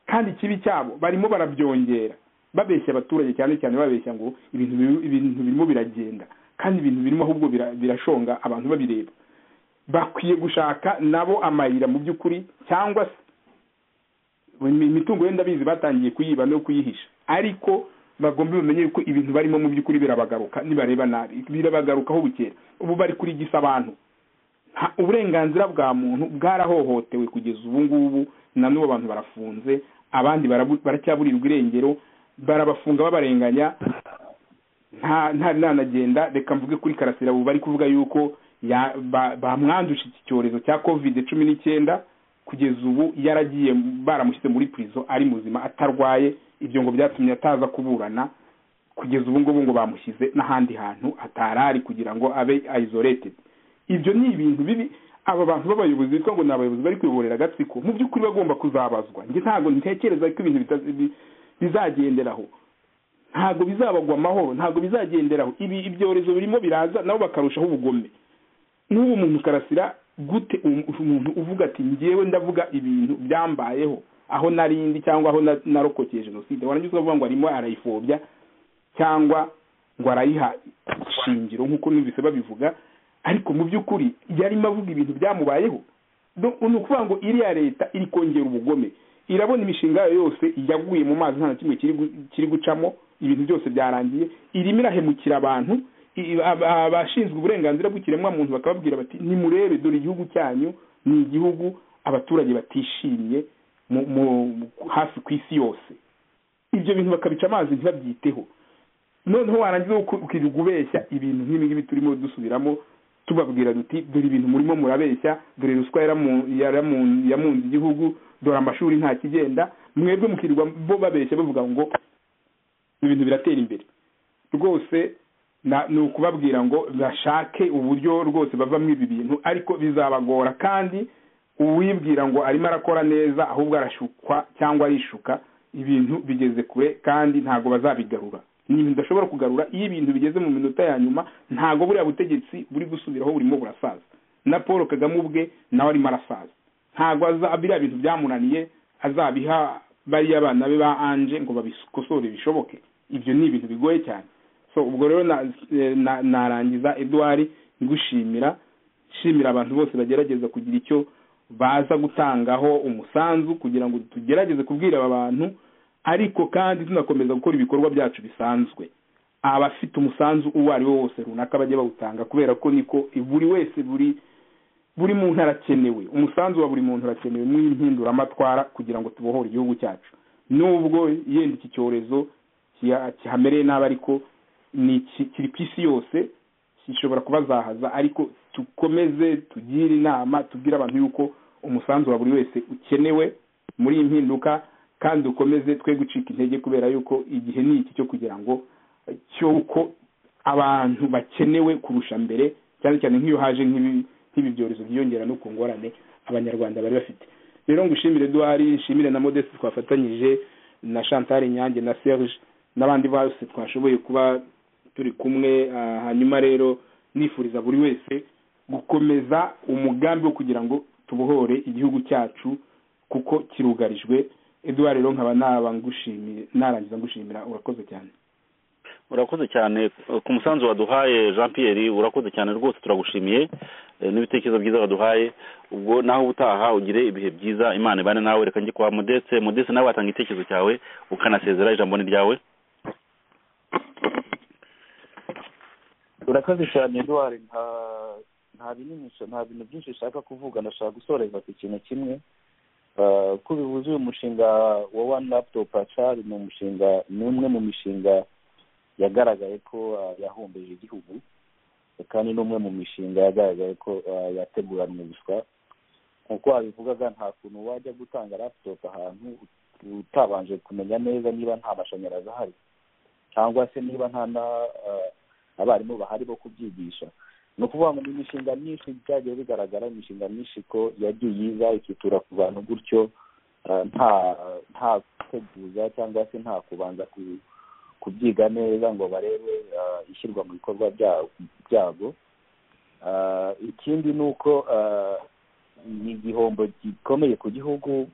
Speaker 1: kandi ikibi cyabo barimo barabyongera babeshya abaturage cyane cyane babeshya ngo ibintu birimo biragenda kandi ibintu birimo ahubwo birashonga abantu babireba bakwiye gushaka nabo amayira mu by'ukuri cyangwa se imitungo yenda bizi batangiye kuyiba no kuyihisha ariko bagomba bamenye ko ibintu barimo mu by'ukuri birabagaruka nibareba nabi birabagarukaho bukera ubu bari kurigisa abantu uburenganzira bwa muntu bwarahohotewe kugeza ubu ngubu na n'ubu abantu barafunze abandi baracyaburirwa irengero barabafunga babarenganya nta nanagenda reka mvuge kuri karasira ubu bari kuvuga yuko bamwanduje iki cyorezo cya kovide cumi n'icyenda kugeza ubu yaragiye baramushyize muri purizo ari muzima atarwaye ibyo ngo byatumye ataza kuburana kugeza ubu ngubu ngo bamushyize n'ahandi hantu atari ari kugira ngo abe ayizoretedi ibyo ni ibintu bibi aba bantu b'abayobozi bitwa ngo ni abayobozi bari kuyoborera agatsiko mu by'ukuri bagomba kuzabazwa njye ntabwo ntekereza ko ibintu bizagenderaho ntabwo bizabagwa amahoro ntabwo bizagenderaho ibi ibyorezo birimo biraza nabo bakarushaho ubugome n'ubu muntu karasira gute umuntu uvuga ati ngewe ndavuga ibintu byambayeho aho narindi cyangwa aho narokokeye jenoside warangiza ukavuga ngo arimo arayifobya cyangwa ngo arayiha ishingiro nk'uko numvise babivuga ariko mu by'ukuri yarimo avuga ibintu byamubayeho ni ukuvuga ngo iriya leta iri kongera ubugome irabona imishinga yayo yose yaguye mu mazi nta na kimwe kiri gucamo ibintu byose byarangiye irimo irahemukira abantu abashinzwe uburenganzira bw'ikiremwamuntu bakababwira bati nimurebe dore igihugu cyanyu ni igihugu abaturage batishimye hafi ku isi yose ibyo bintu bakabica amazi ntibabyiteho noneho warangiza ukirirwa ubeshya ibintu nk'ibi turimo dusubiramo tubabwira duti dore ibintu murimo murabeshya dore ruswa yamunze igihugu dore amashuri nta kigenda mwebwe mukirirwa bo babeshya bavuga ngo ibintu biratera imbere rwose ni ukubabwira ngo bashake uburyo rwose bavamo ibi bintu ariko bizabagora kandi uwibwira ngo arimo arakora neza ahubwo arashukwa cyangwa arishuka ibintu bigeze kure kandi ntabwo bazabigarura ni ibintu udashobora kugarura iyo ibintu bigeze mu minota ya nyuma ntabwo buriya butegetsi buri gusubiraho burimo burasaza na paul kagame ubwe nawe arimo arasaza ntabwo biriya bintu byamunaniye azabiha bariya abana be ba anje ngo babikosore bishoboke ibyo ni ibintu bigoye cyane so ubwo rero narangiza eduwari ngushimira nshimira abantu bose bagerageza kugira icyo baza gutangaho umusanzu kugira ngo tugerageze kubwira aba bantu ariko kandi tunakomeza gukora ibikorwa byacu bisanzwe abafite umusanzu uwo ari wo wose runaka bajya bawutanga kubera ko niko buri wese buri buri muntu arakenewe umusanzu wa buri muntu urakenewe mw'impinduramatwara kugira ngo tubohore igihugu cyacu nubwo yenda iki cyorezo kihamereye nabi ariko ni kiri ku isi yose gishobora kubazahaza ariko dukomeze tugire inama tubwire abantu yuko umusanzu wa buri wese ukenewe muri iyi mpinduka kandi ukomeze twe gucika intege kubera yuko igihe ni iki cyo kugira ngo cy'uko abantu bakenewe kurusha mbere cyane cyane nk'iyo haje nk'ibi byorezo byiyongera no ku ngorane abanyarwanda bari bafite rero ngushimire duhari nshimire na modeste twafatanyije na chantal nyange na serge n'abandi bose twashoboye kuba turi kumwe hanyuma rero nifuriza buri wese gukomeza umugambi wo kugira ngo tubohore igihugu cyacu kuko kirugarijwe eduard rero nkaba naba ngushimiye narangiza ngushimira urakoze cyane
Speaker 4: urakoze cyane ku musanzu waduhaye jean pierre urakoze cyane rwose turagushimiye n'ibitekerezo byiza waduhaye ubwo naho ubutaha ugire ibihe byiza imana ibane nawe reka njye kwa modeste modeste nawe watanga igitekerezo cyawe ukanasezera ijambo ni ryawe
Speaker 5: urakoze cyane eduard nta binimisho nta bintu byinshi ushaka kuvuga ndashaka gusoreza ku kintu kimwe ko bivuze uyu mushinga wa wani laputopu acari ni umushinga ni umwe mu mishinga yagaragaye ko yahombeje igihugu kandi ni umwe mu mishinga yagaragaye ko yateguranwe ubuswa nk'uko wabivugaga nta kuntu wajya gutanga laputopu ahantu utabanje kumenya neza niba nta mashanyarazi ahari cyangwa se niba nta na abarimu bahari bo kubyigisha ni ukuvuga ngo ni imishinga myinshi byagiye bigaragara imishinga myinshi ko yagiye iza ikitura ku bantu gutyo nta nta guteguza cyangwa se nta kubanza kubyiga neza ngo barebe ishyirwa mu bikorwa byabwo ikindi ni uko ni igihombo gikomeye ku gihugu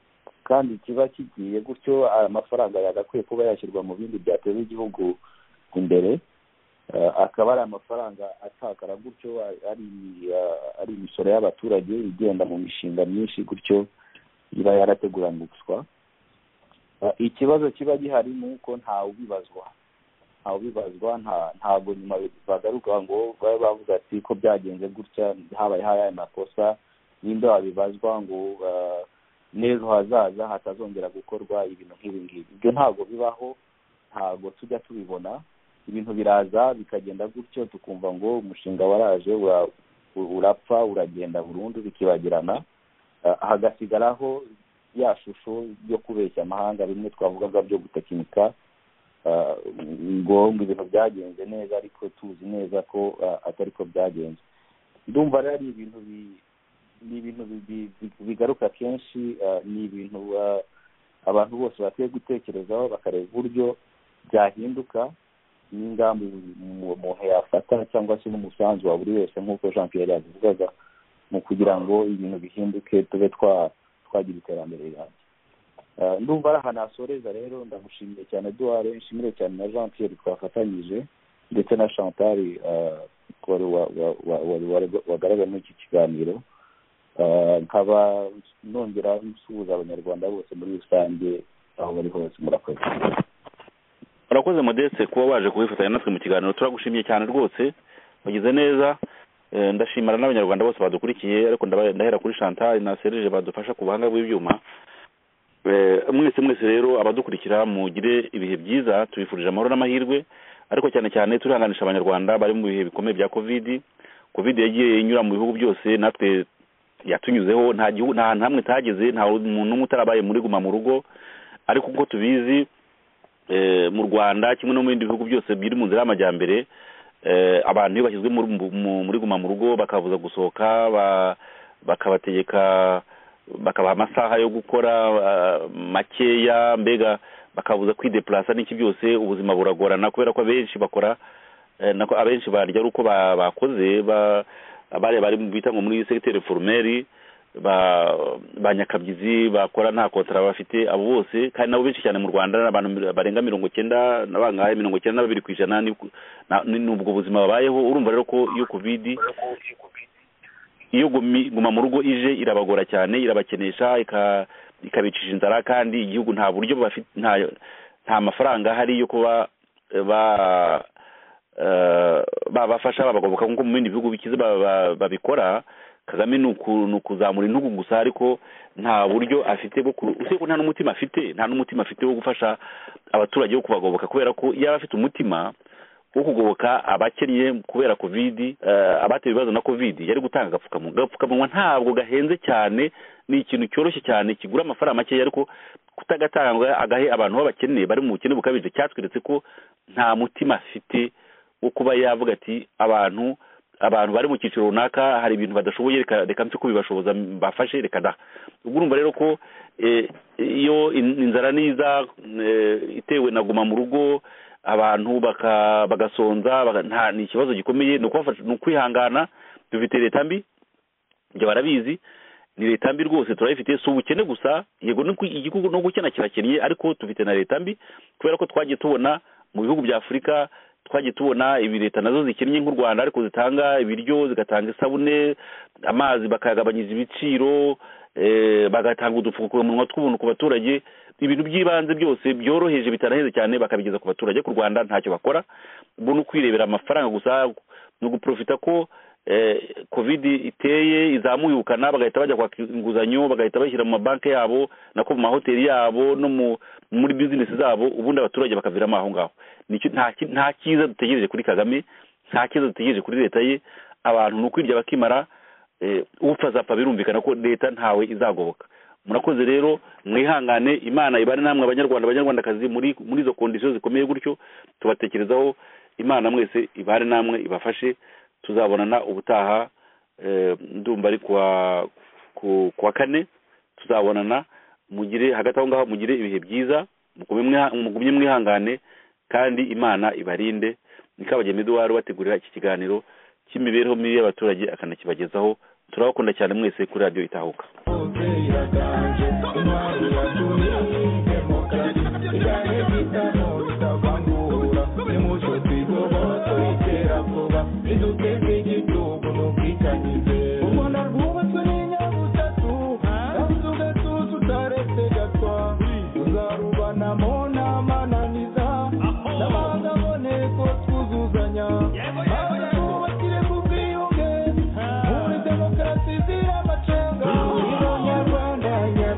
Speaker 5: kandi kiba kigiye gutyo amafaranga yagakwiye kuba yashyirwa mu bindi byateza igihugu imbere akaba ari amafaranga atakara gutyo ari imisoro y'abaturage igenda mu mishinga myinshi gutyo iba yarateguranyiswa ikibazo kiba gihari ni uko ntawe ubibazwa ntawe ubibazwa ntabwo nyuma bagaruka ngo babe bavuga ati ko byagenze gutya habaye haya makosa ninde wabibazwa ngo n'ejo hazaza hatazongera gukorwa ibintu nk'ibi ngibi ibyo ntabwo bibaho ntabwo tujya tubibona ibintu biraza bikagenda gutyo tukumva ngo umushinga waraje urapfa uragenda burundu bikibagirana hagasigaraho ya shusho yo kubeshya amahanga bimwe twavugaga byo gutekinika ngo ibintu byagenze neza ariko tuzi neza ko atari ko byagenze ndumva rero ari ibintu ni ibintu bigaruka kenshi ni ibintu abantu bose bakwiye gutekerezaho bakareba uburyo byahinduka n'ingamba umuntu yafata cyangwa se n'umusanzu wa buri wese nk'uko jean Pierre yabivugaga mu kugira ngo ibintu bihinduke tube twagira iterambere rirambye ndumva ari ahantu hasoreza rero ndamushimiye cyane duhare nshimire cyane na jean Pierre twafatanyije ndetse na chantal wagaragaye muri iki kiganiro nkaba nongera nsuhuza abanyarwanda bose muri rusange aho bari hose murakoze
Speaker 4: urakoze modeste kuba waje kubifatanya natwe mu kiganiro turagushimiye cyane rwose wagize neza ndashimira n'abanyarwanda bose badukurikiye ariko ndahera kuri chantal na serije badufasha ku buhanga bw'ibyuma mwese mwese rero abadukurikira mugire ibihe byiza tubifurije amahoro n'amahirwe ariko cyane cyane turihanganisha abanyarwanda bari mu bihe bikomeye bya kovidi kovidi yagiye inyura mu bihugu byose natwe yatunyuzeho nta gihugu nta hantu hamwe utageze nta muntu umwe utarabaye muri guma mu rugo ariko uko tubizi mu rwanda kimwe no mu bindi bihugu byose biri mu nzira y'amajyambere abantu iyo bashyizwe muri guma mu rugo bakabuza gusohoka bakabategeka bakabaha amasaha yo gukora makeya mbega bakabuza kwidepurasa n'iki byose ubuzima buragorana kubera ko abenshi bakora abenshi barya ari uko bakoze abari bari bita ngo muri segiteri forumeri ba nyakabyizi bakora nta kontara bafite abo bose kandi nabo benshi cyane mu rwanda ni abantu barenga mirongo icyenda na bangahe mirongo icyenda na babiri ku ijana n'ubwo buzima babayeho urumva rero ko iyo kovidi iyo guma mu rugo ije irabagora cyane irabakenesha ikabicisha inzara kandi igihugu nta buryo bafite nta mafaranga ahari yo kuba babafasha babagoboka nk'uko mu bindi bihugu bikize babikora kagame ni ukuzamura intugu gusa ariko nta buryo afite bwo usibye ko nta n'umutima afite nta n'umutima afite wo gufasha abaturage wo kubagoboka kubera ko yaba afite umutima wo kugoboka abakennye kubera kovidi abatewe ibibazo na kovidi yari gutanga agapfukamunwa agapfukamunwa ntabwo gahenze cyane ni ikintu cyoroshye cyane kigura amafaranga makeya ariko kutagatanga agahe abantu b'abakene bari mu bukene bukabije cyatweretse ko nta mutima afite wo kuba yavuga ati abantu abantu bari mu cyiciro runaka hari ibintu badashoboye reka nse kubibashoboza bafashe reka da ubwo urumva rero ko iyo inzara niza itewe na guma mu rugo abantu bagasonza ni ikibazo gikomeye ni ukwihangana dufite leta mbi ibyo barabizi ni leta mbi rwose turayifite si ubukene gusa yego igihugu no gukena kirakennye ariko dufite na leta mbi kubera ko twagiye tubona mu bihugu bya afurika twagiye tubona ibi leta nazo zikennye nk'u rwanda ariko zitanga ibiryo zigatanga isabune amazi bakayagabanyiriza ibiciro bagatanga udupfukamunwa tw'ubuntu ku baturage ibintu by'ibanze byose byoroheje bitanaheze cyane bakabigeza ku baturage ku rwanda ntacyo bakora bo ni ukwirebera amafaranga gusa ni uguprofita ko kovidi iteye izamuye ubukana bagahita bajya kwaka inguzanyo bagahita bashyira mu mabanki yabo nako mu mahoteli yabo no muri bizinesi zabo ubundi abaturage bakaviramo aho ngaho nta cyiza dutegereje kuri kagame nta cyiza dutegereje kuri leta ye abantu ni ukwirya bakimara upfa zapfa birumvikana ko leta ntawe izagoboka murakoze rero mwihangane imana ibane namwe abanyarwanda abanyarwandakazi muri muri izo kondisiyo zikomeye gutyo tubatekerezaho imana mwese ibane namwe ibafashe tuzabonana ubutaha ndumva ari ku wa kane tuzabonana mugire hagati aho ngaho mugire ibihe byiza mugumye mwihangane kandi imana ibarinde nikabageni eduwari bategurira iki kiganiro cy'imibereho mibi y'abaturage akanakibagezaho turabakunda cyane mwese kuri radiyo itahuka
Speaker 2: Thank you.